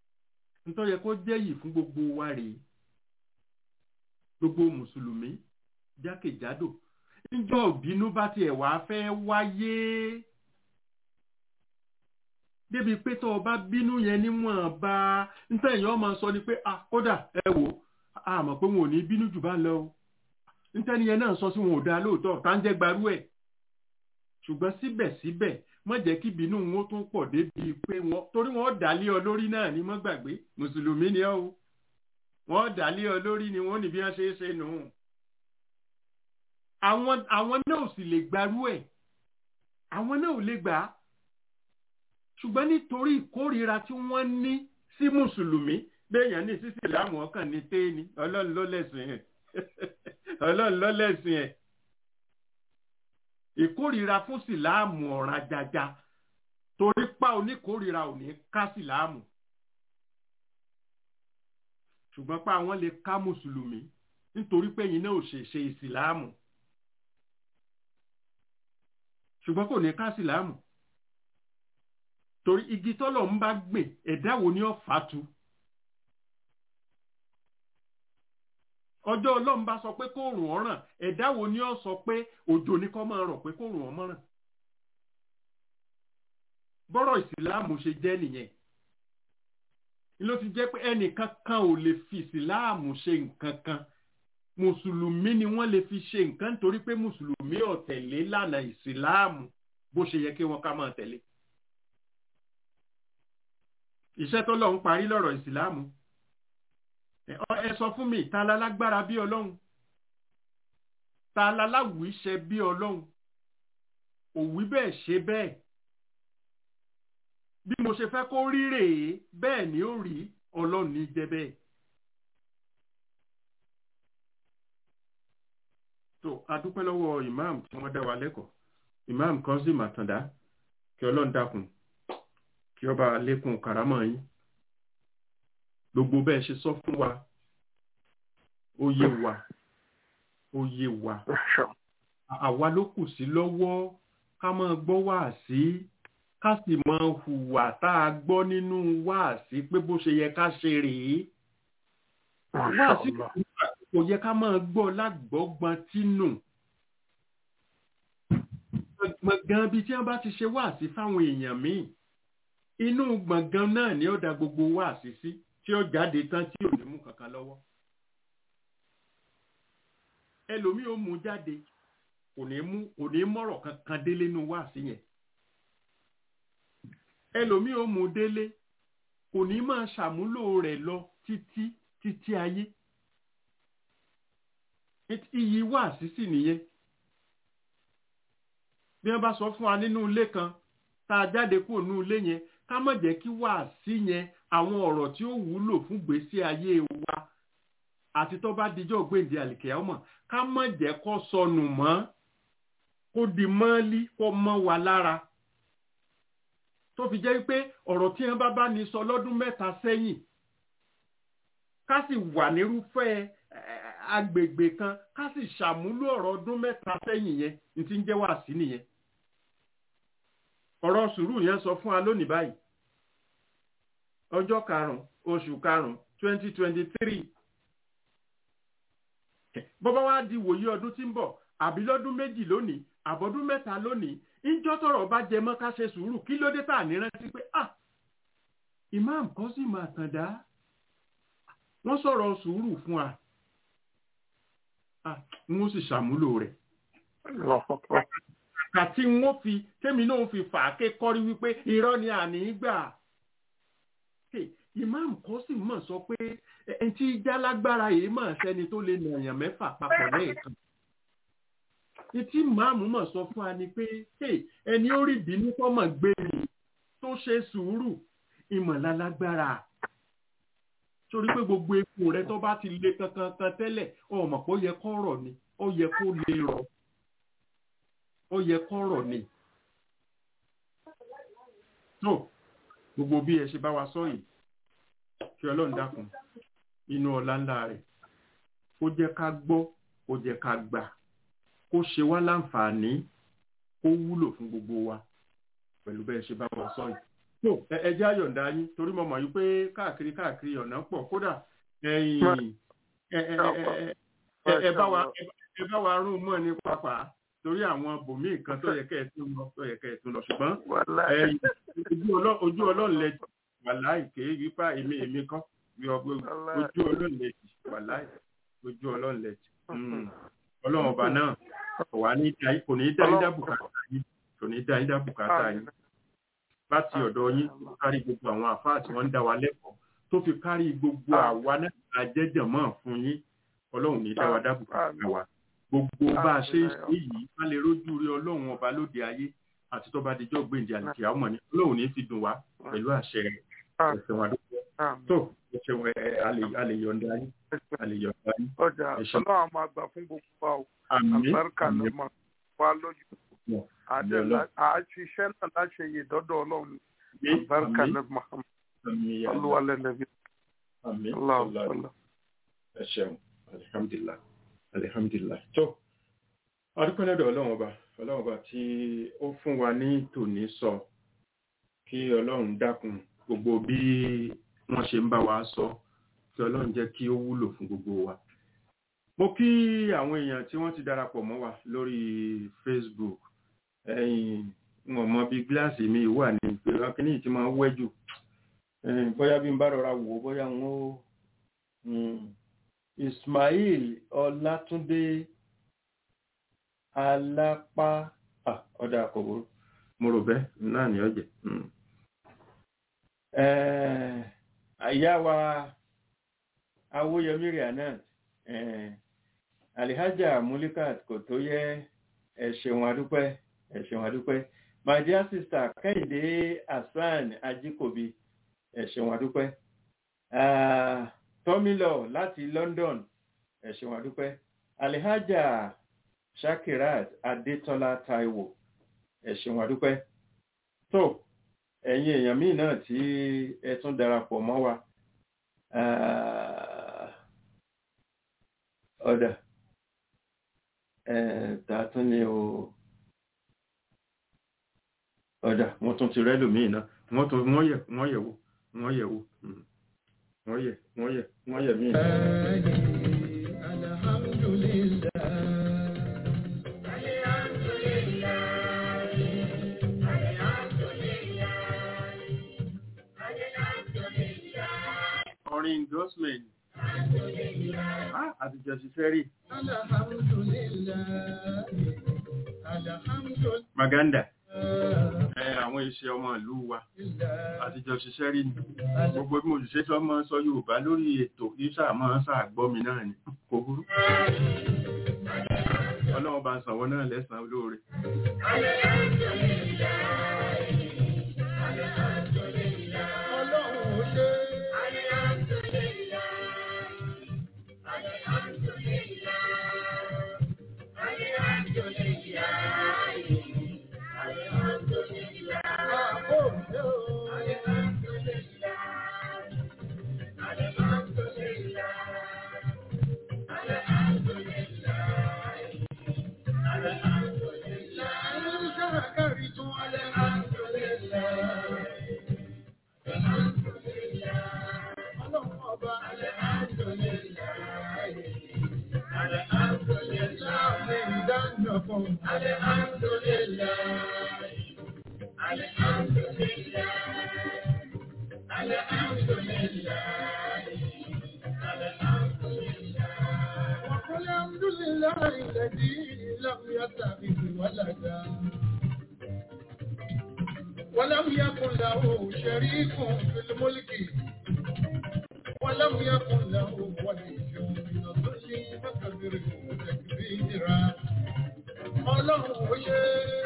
S4: nítorí yẹ kó jẹ́ yìí fún gbogbo wa rèé gbogbo mùsùlùmí jákèjádò níjọ́ ìbínú bá tiẹ̀ wá fẹ́ wáyé débi pé tó o bá bínú yẹn níwọ̀n bá ntẹ̀yìn ọmọ sọ ni pé ah kódà ẹ wò á mọ̀ pé wọn ò ní bínú jù bá lọ o ntẹ́ni yẹn náà sọ sí wọn ò dáa lóòótọ́ tá ń jẹ́ gbarú ẹ̀ ṣùgbọ́n síbẹ̀síbẹ̀ má jẹ́ kí ìbínú wọn tún pọ̀ débi pé wọn torí wọn dà lé ọ lórí náà ni mọ́ gbàgbé mùsùlùmí ni ọ́ o wọ́n dà lé ọ lórí ni wọ́n ní bí wọ́n ṣe é ṣe nù. àwọn àwọn náà ò sì lè gbarú ẹ̀ àwọn náà ò lè gbà á ṣùgbọ́n nítorí ìkórìíra tí wọ́n ní sí mùsùlùmí béèyàn ní sísè láàmú ọkàn ní téèni ọlọ́run ló lẹ́sìn ẹ̀ ọlọ́run ló lẹ́sìn ẹ̀ ìkórìíra fún síláàmù ọ̀ràn jaja torí pa oníkórìíra ò ní ká síláàmù ṣùgbọ́n pa àwọn lè ká mùsùlùmí nítorí pé ẹ̀yin náà ò ṣe ṣe ìsìláàmù ṣùgbọ́n kò ní ká síláàmù torí igi tọ́lọ̀ ń bá gbìn ẹ̀dá wo ni ó fàtu ọjọ́ ọlọ́run bá sọ pé kó rùn ọ́ ràn ẹ̀dá wo ni ó sọ pé òjò ní kó máa rọ̀ pé kó rùn ọ́ mọ́ràn bọ́rọ̀ ìsìláàmù ṣe jẹ́ nìyẹn ló ti jẹ́ pé ẹnìkan kan ò lè fi ìsìláàmù ṣe nǹkan kan mùsùlùmí ni wọ́n lè fi ṣe nǹkan nítorí pé mùsùlùmí ò tẹ̀lé lànà ìsìláàmù bó ṣe yẹ kí wọ́n ká máa tẹ̀lé iṣẹ́ tó lọ́n parí lọ́rọ̀ ìsìláàmù ẹ sọ fún mi ta la lágbára bí ọlọ́run ta la láwùíṣẹ bí ọlọ́run òwí bẹ́ẹ̀ ṣe bẹ́ẹ̀ bí mo ṣe fẹ́ kó rí rèé bẹ́ẹ̀ ni ó rí ọlọ́run ní jẹ́ bẹ́ẹ̀. tó a dúpẹ́ lọ́wọ́ imam tí wọ́n dá wa lẹ́kọ̀ọ́ imam Kazeem Àtàndá kí ọlọ́run dákun kí ọba lékun kàrámọ̀ yín gbogbo bẹ́ẹ̀ ṣe sọ fún wa ó yé wa ó yé wa àwa ló kù sí lọ́wọ́ ká máa gbọ́ wá sí ká sì máa hùwà tá a gbọ́ nínú wá sí pé bó ṣe yẹ ká ṣe rèé wá sí kò yẹ ká máa gbọ́ lágbọ́gbọ́n tínú gbọ̀ngàn bíi tí wọ́n bá ti ṣe wá sí fáwọn èèyàn míì inú gbọ̀ngàn náà ni ó da gbogbo wá sí sí tí ó jáde tán tí ò ní mú kankan lọ́wọ́ ẹlòmíì ó mú jáde kò ní mú kò ní mọ̀rọ̀ kankan délé nínú wá sí yẹn ẹlòmíì ó mú délé kò ní máa ṣàmúlò rẹ̀ lọ títí títí ayé iyì wá sí sí nìyẹn bí wọ́n bá sọ fún wa nínú ilé kan tá a jáde kúrò nínú ilé yẹn ká má jẹ́ kí wá sí yẹn àwọn ọ̀rọ̀ tí ó wúlò fún gbèsè ayé wa àti tó bá dijọ́ gbèǹde àlìkẹ́ ọmọ ká má jẹ́ kó sọnù mọ́ kó di mọ́lí kó mọ́ wa lára tó fi jẹ́ pé ọ̀rọ̀ tí wọ́n bá bá ní sọ lọ́dún mẹ́ta sẹ́yìn ká sì wà nírúfẹ́ agbègbè kan ká sì ṣàmúlò ọ̀rọ̀ ọdún mẹ́ta sẹ́yìn yẹn ní ti ń jẹ́ wá sí nìyẹn ọ̀rọ̀ sùúrù yẹn sọ fún wa lónìí báyìí ọjọ́ karùn-ún oṣù karùn-ún twenty twenty three bọ́bá wa di wòye ọdún tí ń bọ̀ àbí lọ́dún méjì lónìí àbọ̀dún mẹ́ta lónìí ìjọ́ tọ̀rọ̀ bá jẹ mọ́ ká ṣe sùúrù kí ló dé tà ní rántí pé ah imam Kazeem Àtàndá wọ́n sọ̀rọ̀ sùúrù fún wa ah n ó sì ṣàmúlò rẹ̀ àti wọ́n fi tèmi náà fi fà á ké kọ́rí wípé irọ́ ni àní gbà imam Kazeem mọ̀ sọ pé ẹni tí jálágbára yìí mọ̀ sẹ́ni tó lè nàyàn mẹ́fà papọ̀ lẹ́ẹ̀kan etí màmú mọ̀ sọ fún wa ni pé ẹni ó rí ìbínú tọ́mọ̀ gbé mi tó ṣe sùúrù ìmọ̀lálágbára torí pé gbogbo epo rẹ tó bá ti le kankan kan tẹ́lẹ̀ ọmọ pé ó yẹ kó rọ̀ ni ó yẹ kó lè rọ̀ ó yẹ kó rọ̀ ni. tó gbogbo bí ẹ ṣe bá wa sọ yìí kí ọlọ́run dákun inú ọlá ńlá rẹ̀ kó jẹ́ ká gbọ́ kó jẹ́ ká gbà kó ṣe wá láǹfààní kó wúlò fún gbogbo wa pẹ̀lú bẹ́ẹ̀ ṣe bá wa sọ yìí. tó ẹ jẹ́ àyọ̀ǹda yín torí mo mọ̀ yí pé káàkiri káàkiri ọ̀nà pọ̀ kódà ẹ bá wa ẹ bá wa rún mọ́ ní pápá torí àwọn bòmíì kan tó yẹ kẹ́ ẹ tún lọ tó yẹ kẹ́ ẹ tún lọ ṣùgbọ́n
S1: wàláì.
S4: ẹ, ojú ọlọ́- ojú ọlọ́run lẹ wàláì kéé wípá èmi èmi kan bí ọgbẹ́
S1: Wàláì.
S4: ojú ọlọ́run lẹ jì wàláì ojú ọlọ́run lẹ jì Mm. ọlọ́run ọba náà kò wá ní dá kò ní dá yín dá bùkátà yín kò ní dá yín dá bùkátà yín láti ọ̀dọ̀ yín tó kárí gbogbo àwọn àfáà tí wọ́n ń dá wa lẹ́kọ̀ọ́ tó fi kárí gbogbo àwa náà àjẹjẹ̀mọ́ fún yín ọlọ́run ní dá wa dá bùkátà wa gbogbo bá a ṣe ń ṣe yìí ká lè rójú rí ọlọ́run ọba lóde ayé àti tó bá dijọ́ gbèǹdé àlùkí àwọn ọmọ ní ọlọ́run ní fi dùn wá pẹ̀lú àṣẹ rẹ̀ ẹ̀sẹ̀ wọn dúpẹ́ tó ẹ̀sẹ̀ wọn ẹ̀ a lè yọ̀ǹda yín a lè yọ̀ǹda yín
S1: ọjà
S4: ẹ ṣé.
S1: ọlọ́run máa gbà fún gbogbo wa o
S4: àmín
S1: àbáríkà ló
S4: àmín
S1: máa wá lójú
S4: àmín
S1: àdé
S4: Ọlọ́run.
S1: àṣìṣẹ́ náà láṣẹ yìí dọ́dọ̀ ọlọ́run
S4: àmín
S1: àbáríkà
S4: àmín
S1: ló máa
S4: àmín yàrá.
S1: olúwalẹ̀ lẹ́bi
S4: àmín
S1: aláwọ̀
S4: ọlọ́run.
S1: sọlọ.
S4: ẹ ṣeun alihamdulilah alihamdulilah tó adúpẹ́ lọ́dọ̀ ọlọ́run ọba ọlọ́run ọba tí ó fún wa ní tòní sọ kí ọlọ́run dákun gbogbo bí wọ́n ṣe ń bá wa sọ kí ọlọ́run jẹ́ kí ó wúlò fún gbogbo wa mo kí àwọn èèyàn tí wọ́n ti darapọ̀ mọ́ wa lórí facebook ẹ̀yìn wọn mọ bí gíláàsì mi wà ní ìpínlẹ̀ kínní tí máa ń wẹ́ jù ẹ̀yìn bóyá bí n bá rọra wò ó bóyá wọn ó mm, ismail ọlátúndé alápá ah, ọ̀dà àkọ́wò mo rò bẹ́ẹ̀ náà ní ọ̀jẹ̀ mm. Eh, àyà wa awóyẹmí rianat eh, alihaja mulikat kò tó yẹ ẹ ṣeun adúpẹ́ ẹ ṣeun adúpẹ́ my dear sister kẹ́hìndé hasan ajíkòbí ẹ ṣeun adúpẹ́ Ah, tọ́mílọ̀ láti london ẹ ṣeun adúpẹ́ alihaja shakirat adétọ́lá taiwo ẹ ṣeun adúpẹ́ tó ẹ̀yin èèyàn míì náà tí ẹ tún darapọ̀ mọ́ wa Ah, ọ̀dà eh, ta tún ni o ọ̀dà wọ́n tún ti rẹ́lò míì náà wọ́n tún wọ́n yẹ̀ wọ́n yẹ̀ wò wọ́n yẹ̀ wò mm. wọ́n yẹ̀ wọ́n yẹ̀ wọ́n yẹ̀ míì náà. orin endorsement ah àtijọ́ ṣiṣẹ́ rí maganda ẹ àwọn iṣẹ́ ọmọ ìlú wa àtijọ́ ṣiṣẹ́ rí ni gbogbo bí mo ṣiṣẹ́ tí wọ́n máa ń sọ yorùbá lórí ètò ìṣà máa ń ṣàgbọ́ mi náà ni kò burú ọlọ́run bá ń sanwó náà lẹ́sàn-án olóore
S5: الحمد لله الذي لم يتخذ ولدا ولم يكن له شريك في الملك ولم يكن له ولي من الظل فكبره تكبيرا ọlọ́run ó ṣe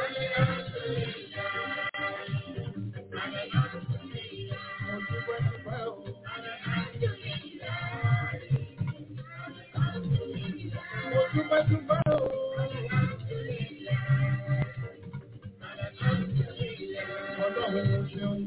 S5: mo dúpẹ́ dúpẹ́ o. mo dúpẹ́ dúpẹ́ o. ọlọ́run ó ṣeun.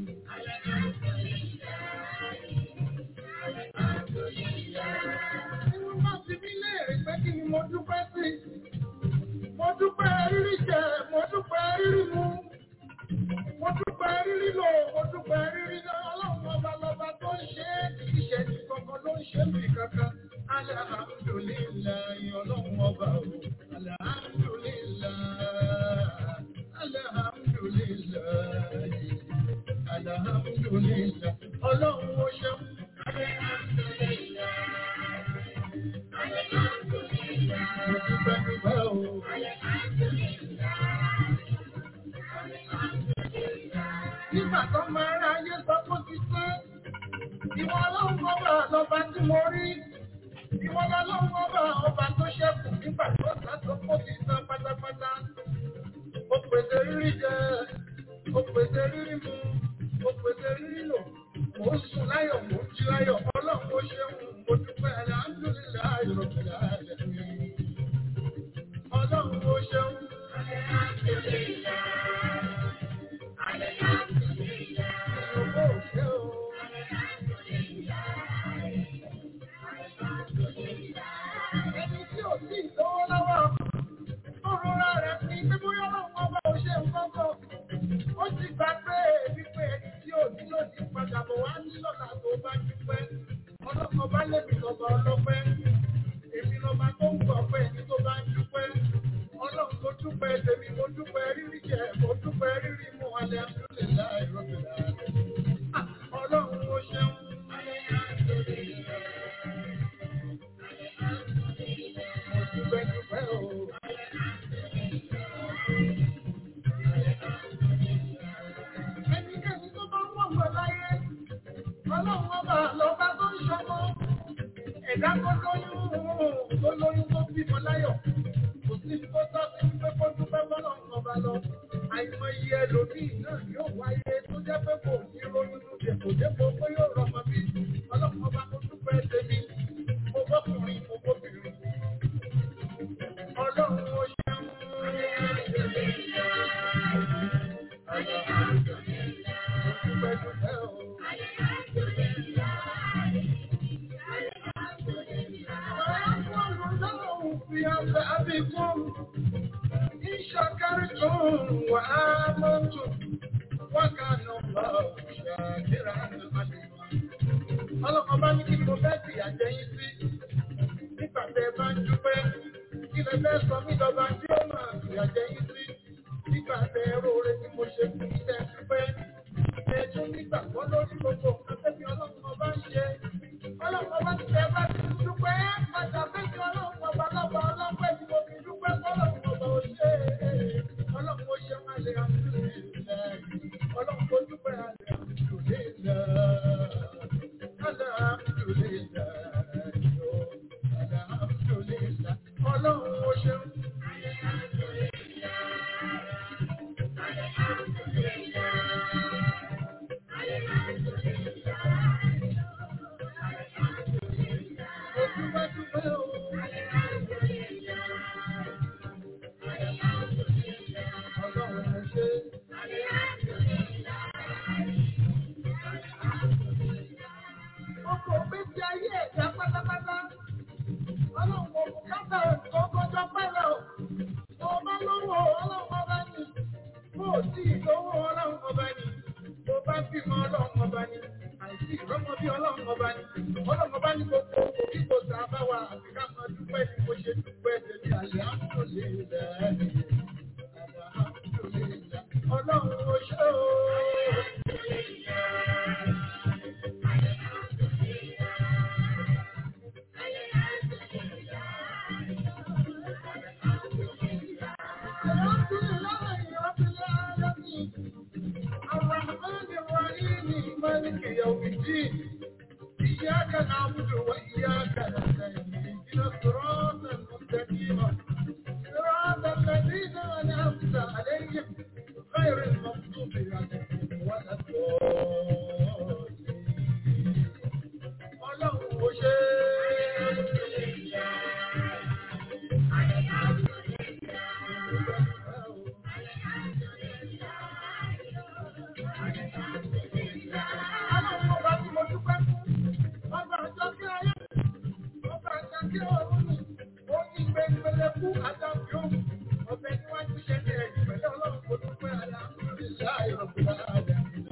S5: Inú bá fi mí léèrè pé kí ni mo dúpẹ́ sí. Mo dúpẹ́ rírí jẹ, mo dúpẹ́ rírí mu. Mo dúpẹ́ rírí lò, mo dúpẹ́ rírí náà. Ọlọ́run ọba lọba tó ń ṣe é. Ìṣẹ̀lẹ̀ kankan ló ń ṣe mí kankan. Alhamdulillahi ọlọ́run ọba o. Alhamdulillahi. Alhamdulillahi. Alhamdulillahi. Ọlọ́run ó ṣeun. Mo dúpẹ́ dúpẹ́ o. Nígbà tó máa ra ayé sọ fún ti pé ìwọ ọlọ́run ọba lọba tí mo rí. Ìwọ ọlọ́run ọba ọba tó ṣẹ́kù nígbà tó sá tó kó ti san pátápátá. Ó pèsè rírí jẹ, ó pèsè rírí mu, ó pèsè rírí lò. Mo ń sùn láyọ̀, mo ń jí láyọ̀, ọlọ́run ó ṣeun, mo dúpẹ́ alhamdulillahi rabbil alamin. Ọlọ́run ó ṣeun. Ìyókò ò ṣe o. Ẹni tí ò sí ìlówó lọ́wọ́, ó rọra rẹ̀ fi pé bóyá ọlọ́run ọba ò ṣe nǹkan kan. Ó ti gbà pé wípé ẹni tí ò ní lòdì padà bọ̀ wá ní lọ́la tó bá dúpẹ́. Ọlọ́run ọba lèmi lọ́ba ọlọ́pẹ́. Èmi lọ́ba tó ń gbọ̀ pé ẹni tó bá ń dúpẹ́. Ọlọ́run tó dúpẹ́ tèmi mo dúpẹ́ rírí jẹ, mo dúpẹ́ rírí mu alẹ́ àdúlẹ̀ láì rọ́bìlà. Ọlọ́run ó ṣeun. Mo dúpẹ́ dúpẹ́ o. Ẹnikẹ́ni tó bá wọ̀ wọ̀ láyé, ọlọ́run ọba lọ́ba tó ń ṣọmọ. Ẹ̀dá tó lóyún tó lóyún tó bímọ láyọ̀. Kò sí tó tọ́ sí pé kó dúpẹ́ fọlọ́run ọba lọ. Àìmọye ẹlòmíì náà yóò wáyé tó jẹ́ pé kò ní ronú lóde kò dépò pé yóò rọmọ bí. Ọlọ́run ọba kó dúpẹ́ tèmi. Mo bọ́kùnrin, mo bóbìnrin. Ọlọ́run ó ṣeun. Mo dúpẹ́ dúpẹ́ o. بأبكم إن شكرتم وآمنتم وكان الله شاكرا عليما ọlọ́kan bá ní kí ni mo fẹ́ sì àjẹyìn sí nígbà tẹ́ ẹ bá ń dúpẹ́ kí lẹ fẹ́ sọ mí lọ́ba tí ó máa sì àjẹyìn sí nígbà tẹ́ ẹ róore tí mo ṣe fún iṣẹ́ dúpẹ́ ẹ tún nígbàgbọ́ lórí gbogbo nǹkan tẹ́bi ọlọ́run ọba ń ṣe ọlọ́run ọba ti tẹ́ ẹ bá ti dúpẹ́ padà fẹ́mi ọlọ́run ọba lọ́ba ọlọ́pẹ́ tí mo fi dúpẹ́ fọlọ́run ọba ò ṣe ọlọ́run ó ṣe máa lè àmúlò ọlọ́run ó dúpẹ́ àlè àmúlò lè lọ. Ọlọ́run ó ṣeun. Mo dúpẹ́ dúpẹ́ o. Ọlọ́run ó ṣe. Ọkọ̀ méjì ayé ẹ̀dá pátápátá. Ọlọ́run kò bùkátà kọ́kọ́jọ́ pẹ́lẹ̀ o. Tó o bá lówó ọlọ́run ọba ni. Bó o sì lówó ọlọ́run ọba ni. Tó o bá bímọ ọlọ́run ọba ni. Àìsí ìrọ́mọ bí ọlọ́run ọba ni. Ọlọ́run ọba ní gbogbo òkú kí kò sá bá wa àti ká máa dúpẹ́ ní bó ṣe dúpẹ́ tèmi àlẹ́ àmúlò lè rẹ̀. Ọlọ́run ó ṣe o. الحمد لله رب العالمين الرحمن الرحيم مالك يوم الدين إياك نعبد وإياك نستعين اهدنا الصراط المستقيم صراط الذين أنعمت عليهم غير المغضوب عليهم ولا الضالين ọlọ́run ó ṣe ọlọ́run ọba tí mo dúpẹ́ fún ọba àjọ kí ayé ọba àjọ kí ọ̀run ni ó ní gbẹngbẹlẹ fún àjàbí òun ọbẹ̀ níwájú ṣẹlẹ̀ ẹ̀yìn pẹ̀lú ọlọ́run mo dúpẹ́ alhamdulilayi rabbil alamin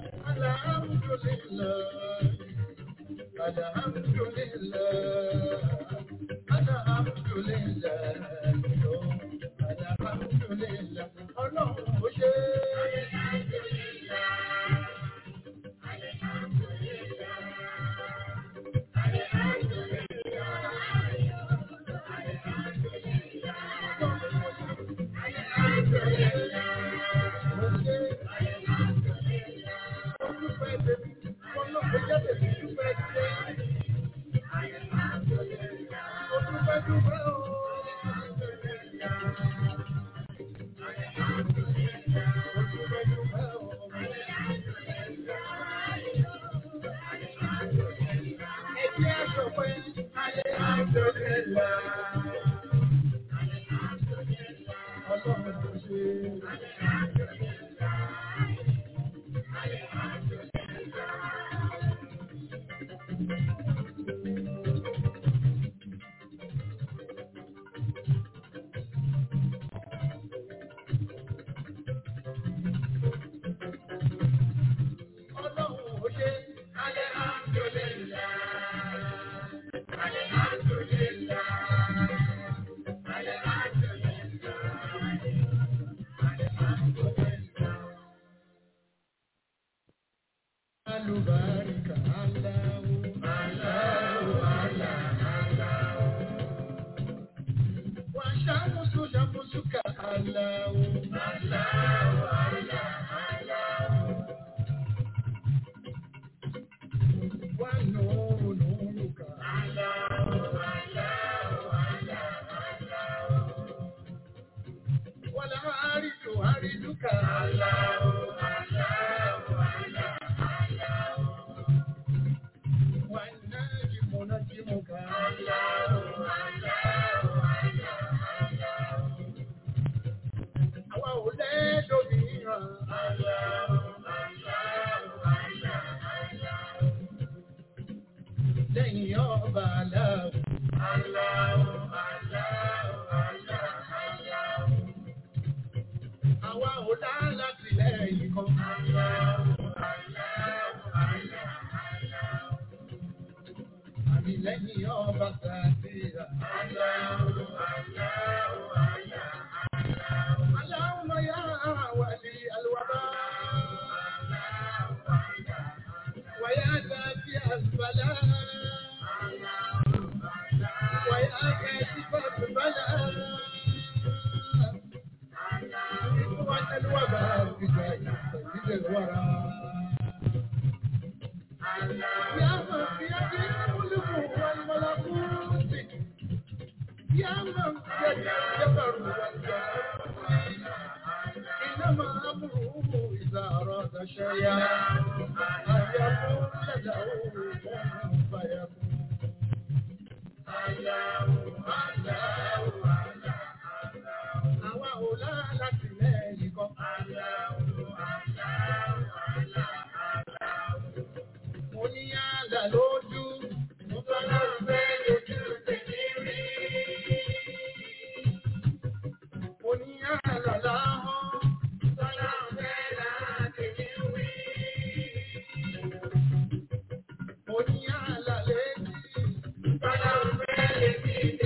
S5: alhamdulilayi. الحمد لله Ọlọ́run ó ṣe Alubarika Allahu Allahu Allah Wa shamsu shamsuka Allahu Allahu Allah Wa nuru nuruka Allahu Allahu Allah Wal haridu hariduka Allahu Allahu Allah والنجم نجمك الله Àwa ò lẹ́dọ̀ mìíràn. Lẹ́yìn ọba aláwọ̀. Àwa ò dá láti lẹ́yìn kan. Àmì lẹ́yìn ọba sàdéhà. Aláwọ̀ yá wà ní àlùwàbá. Wàyá dàbí àlùbálá. Wàyá kẹ́sí pàtó bálá. Wọ́n àlùwàbá gbígbà ìgbà ìwàrà. يا من بيده الملك والملكوت يا من بيده الجبر والجبروت إنما أمره إذا أراد شيئا أن يقول له كن فيكون Àwa ò láti lẹ́yìn kan. Mo ní àlà lójú, mo fẹ́ lọ́rùn fẹ́ lójú tèmi rí. Mo ní àlà láhọ́n, mo fẹ́ lọ́rùn fẹ́ láti mi wí. Mo ní àlà létí, mo fẹ́ lọ́rùn fẹ́ létí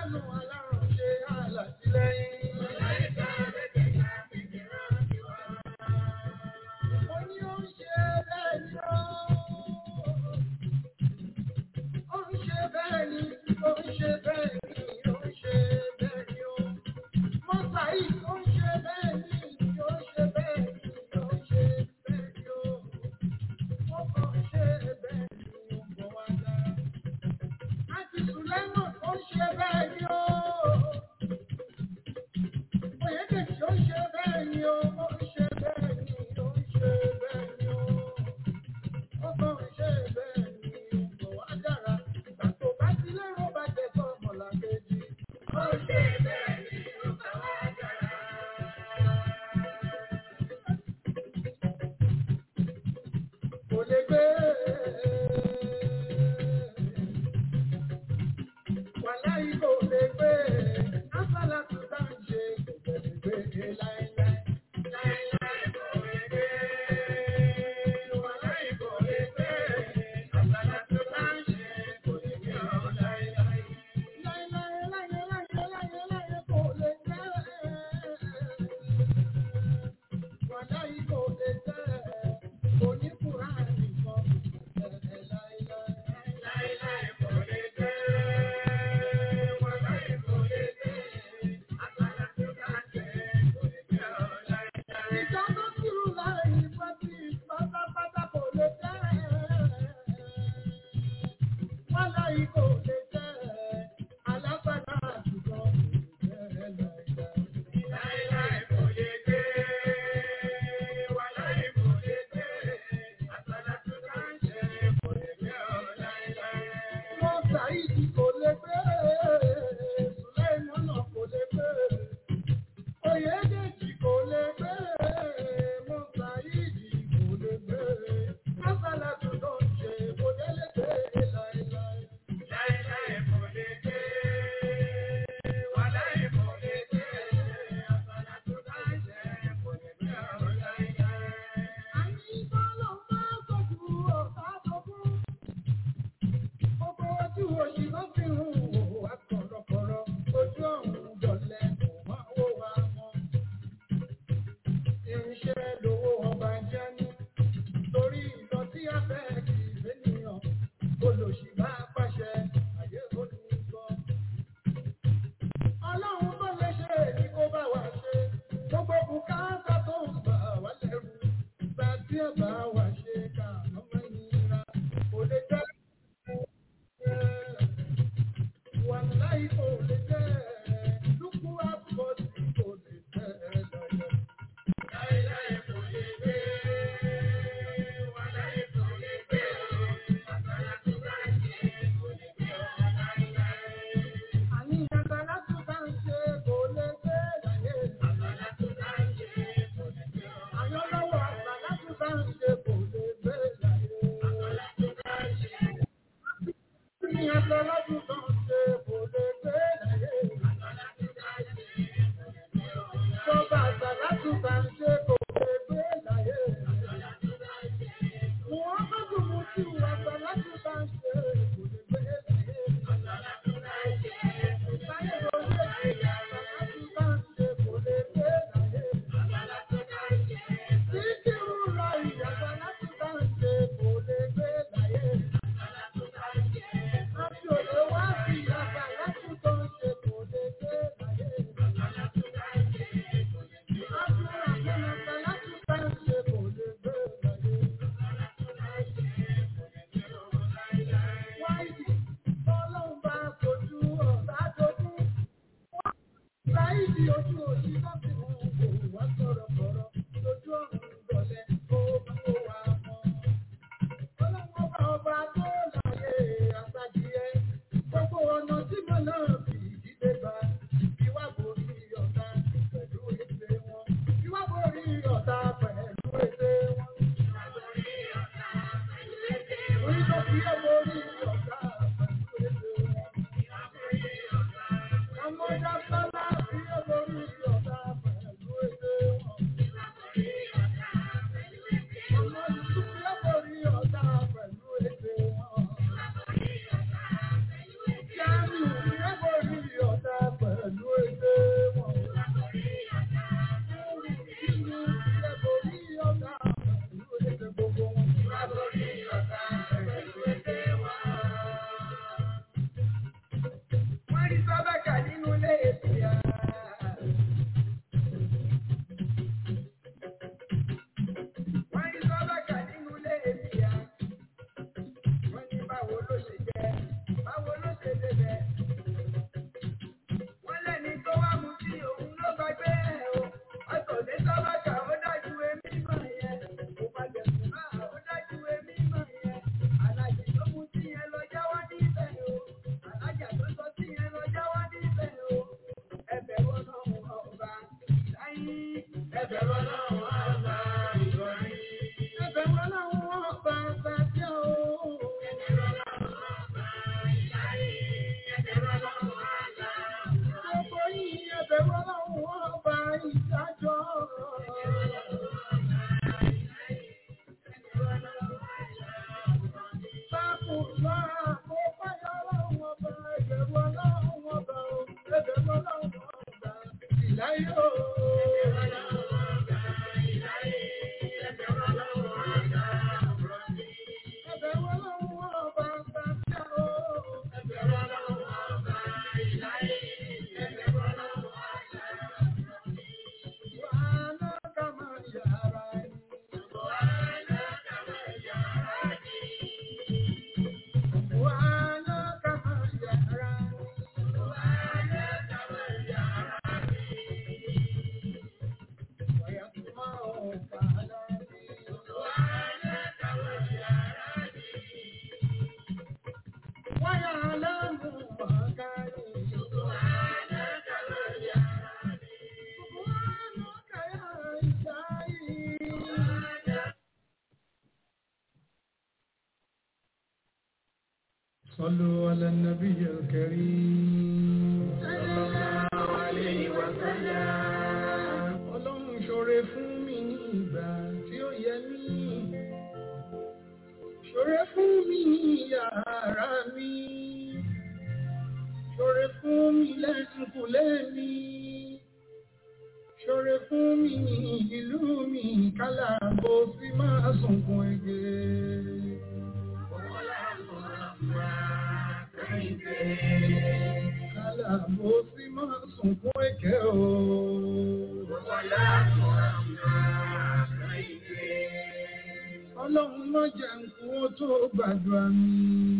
S5: alánú aláránṣẹ́ alátìlẹ́yìn. Mo ní ó ń ṣe bẹ́ẹ̀ ni ó. Ó ń ṣe bẹ́ẹ̀ ni, ó ń ṣe bẹ́ẹ̀ ni, ó ń ṣe bẹ́ẹ̀ ni ó. Mọ́tà yìí ó ń ṣe bẹ́ẹ̀ ni, ó ń ṣe bẹ́ẹ̀ ni, ó ń ṣe bẹ́ẹ̀ ni ó. Ó kàn ń ṣe bẹ́ẹ̀ ni, ó ń bọ̀ wá dára. Àti Sùlẹ́mọ̀ ó ń ṣe bẹ́ẹ̀ ni ó. Oyèdèjì ó ń ṣe bẹ́ẹ̀ ni ó, ó ń ṣe bẹ́ẹ̀ ni, ó ń ṣe bẹ́ẹ̀ ni ó. Ó kàn ń ṣe bẹ́ẹ̀ ni, ó ń bọ̀ wá dára. Ìgbà tó bá ti lérò bá jẹ fún ọmọlàkejì. Ó ń ṣe bẹ́ẹ̀ ni, ó ń bọ̀ wá dára. Kò lè gbé. Wàláyé kò lè gbé. Asálà tó bá ń ṣe kò lè gbé láéláé. Láéláé kò lè gbé. Wàláyé kò lè gbé. Asálà tó bá ń ṣe kò lè gbé ọ láéláé. Láéláé láyé láyé láyé láyé kò lè gbé. Wàláyé kò lè gbé. Oníkùrá nìkan kò lè gbé láéláé. Láéláé kò lè gbé. Wàláyé kò lè gbé. Asálà tó bá ń ṣe kò lè gbé ọ láéláé. Ìjọba kúrú láì pàtí pátápátá kò lè gbé. Wàláyé kò lè gbé. Alágbádá àdúgbò kò lè gbé láéláé. Láéláé kò lè gbé. Wàláyé kò lè gbé. Asálà tó bá ń ṣe kò lè gbé ọ láéláé. Wọ́n ṣàìdí kò lè gbé. Sùlẹ́mọ́nà kò lè gbé. Oyèdèjì kò lè gbé. Mọ́sáìdì kò lè gbé. Asálà tó lọ ṣe kò lè lè gbé láéláé. Láéláé kò lè gbé. Wàláyé kò lè gbé. Asálà tó bá ń ṣe kò lè gbé ọ láéláé. Àní bọ́lọ̀ máa sọ̀kù ọ̀tá sọ̀kù. Gbogbo ojú òṣì ló fi ń wò wá kọ̀rọ̀kọ̀rọ̀. Ojú ọ̀hún dọ̀lẹ́ kò máa wò wá mọ́. Irinṣẹ́ lówó ọba jẹ́ ní. Torí ìlọ tí a fẹ́ kì í lénìyàn. Olòṣì bá pàṣẹ, àyè olùgbọ́. Ọlọ́run tó lè ṣe èyí kó bá wa ṣe. Gbogbo bùkátà tó ń bà wá lẹ́rù. Ìgbà tí ẹ bá wa ṣe ká lọ́mọ ìnira. Kò lè jẹ́ Wàláì kò lè jẹ́ lúkú àbọ̀dì kò lè jẹ́ lọ́yọ̀. Láíláí kò lè gbé. Wàláì kò lè gbé. Àgbàlá tó bá ń ṣe kò lè gbé ọ láíláí. Àní àgbàlá tó bá ń ṣe kò lè gbé láyé. Àgbàlá tó bá ń ṣe kò lè gbé ọ. Àyọ́ lọ́wọ́ àgbàlá tó bá ń ṣe kò lè gbé láyé. Àgbàlá tó bá ń ṣe. Ní àgbàlá tó bá ń ṣe kò lè gbé láyé. Àgbàlá tó bá ń ṣe kò lè gbé ọ. Tọ́ba àgbàlá tó bá ń ṣe kò lè gbé láyé. Àgbàlá tó bá ń ṣe. Wọ́n bá dùn mú sí àgbàlá tó bá ń ṣe kò lè gbé láyé. Àgbàlá tó bá ń ṣe kò lè gbé láyé. Àgbàlá tó bá ń ṣe kò lè gbé láyé. Àgbàlá tó bá ń ṣe. Títí rúra ìyàgbàlá tó bá ń ṣe kò lè gbé láyé. Àgbàlá tó bá ń ṣe. Àti òde wá sí àgbàlá tó tó ń ṣe kò lè gbé láyé. Àgbàlá tó bá ń ṣe kò lè gbé láyé. Àdúrà fún àgbàlá tó bá ń ṣe kò lè gbé láyé. Àgbàlá tó bá ń ṣe kò lè gbé láyé. Wáyé ọlọ́run bá kojú ọ̀tá dojú. Láìdí ojú òṣì náà fi hàn kò wá sọ̀rọ̀ sọ̀rọ̀ lójú ọ̀run dọ̀lẹ́ kó bá kó wá mọ́. Ọlọ́run ọba ọba tó láyé àtàkìyẹ. Gbogbo ọ̀nà tí mo náà fi ìdílé bá. Ìwà borí ọ̀tá pẹ̀lú ètè wọn. Ìwà borí ọ̀tá pẹ̀lú ètè wọn. Ìwà borí ọ̀tá pẹ̀lú ètè wọn. Orí tó fi ẹ́ borí ọ̀tá pẹ̀lú ètè wọn. Ìwà borí ọ̀tá. Ọmọ ìjà sálá fi ẹ́ borí ọ̀tá pẹ̀lú على النبي الكريم Ọlọ́run ṣoore fún mi ní ìgbà tí ó yẹ mí. Ṣoore fún mi ní yàrá mi. Ṣoore fún mi lẹ́sùnkùlé mi. Ṣoore fún mi ní ìlú mi kálá bó sí máa sunkún ẹgbẹ́. Kálá bó sí máa sunkún ẹ̀kẹ́ o. Ọlọ́run má jẹ́ nkú ó tó gbàdúrà mi.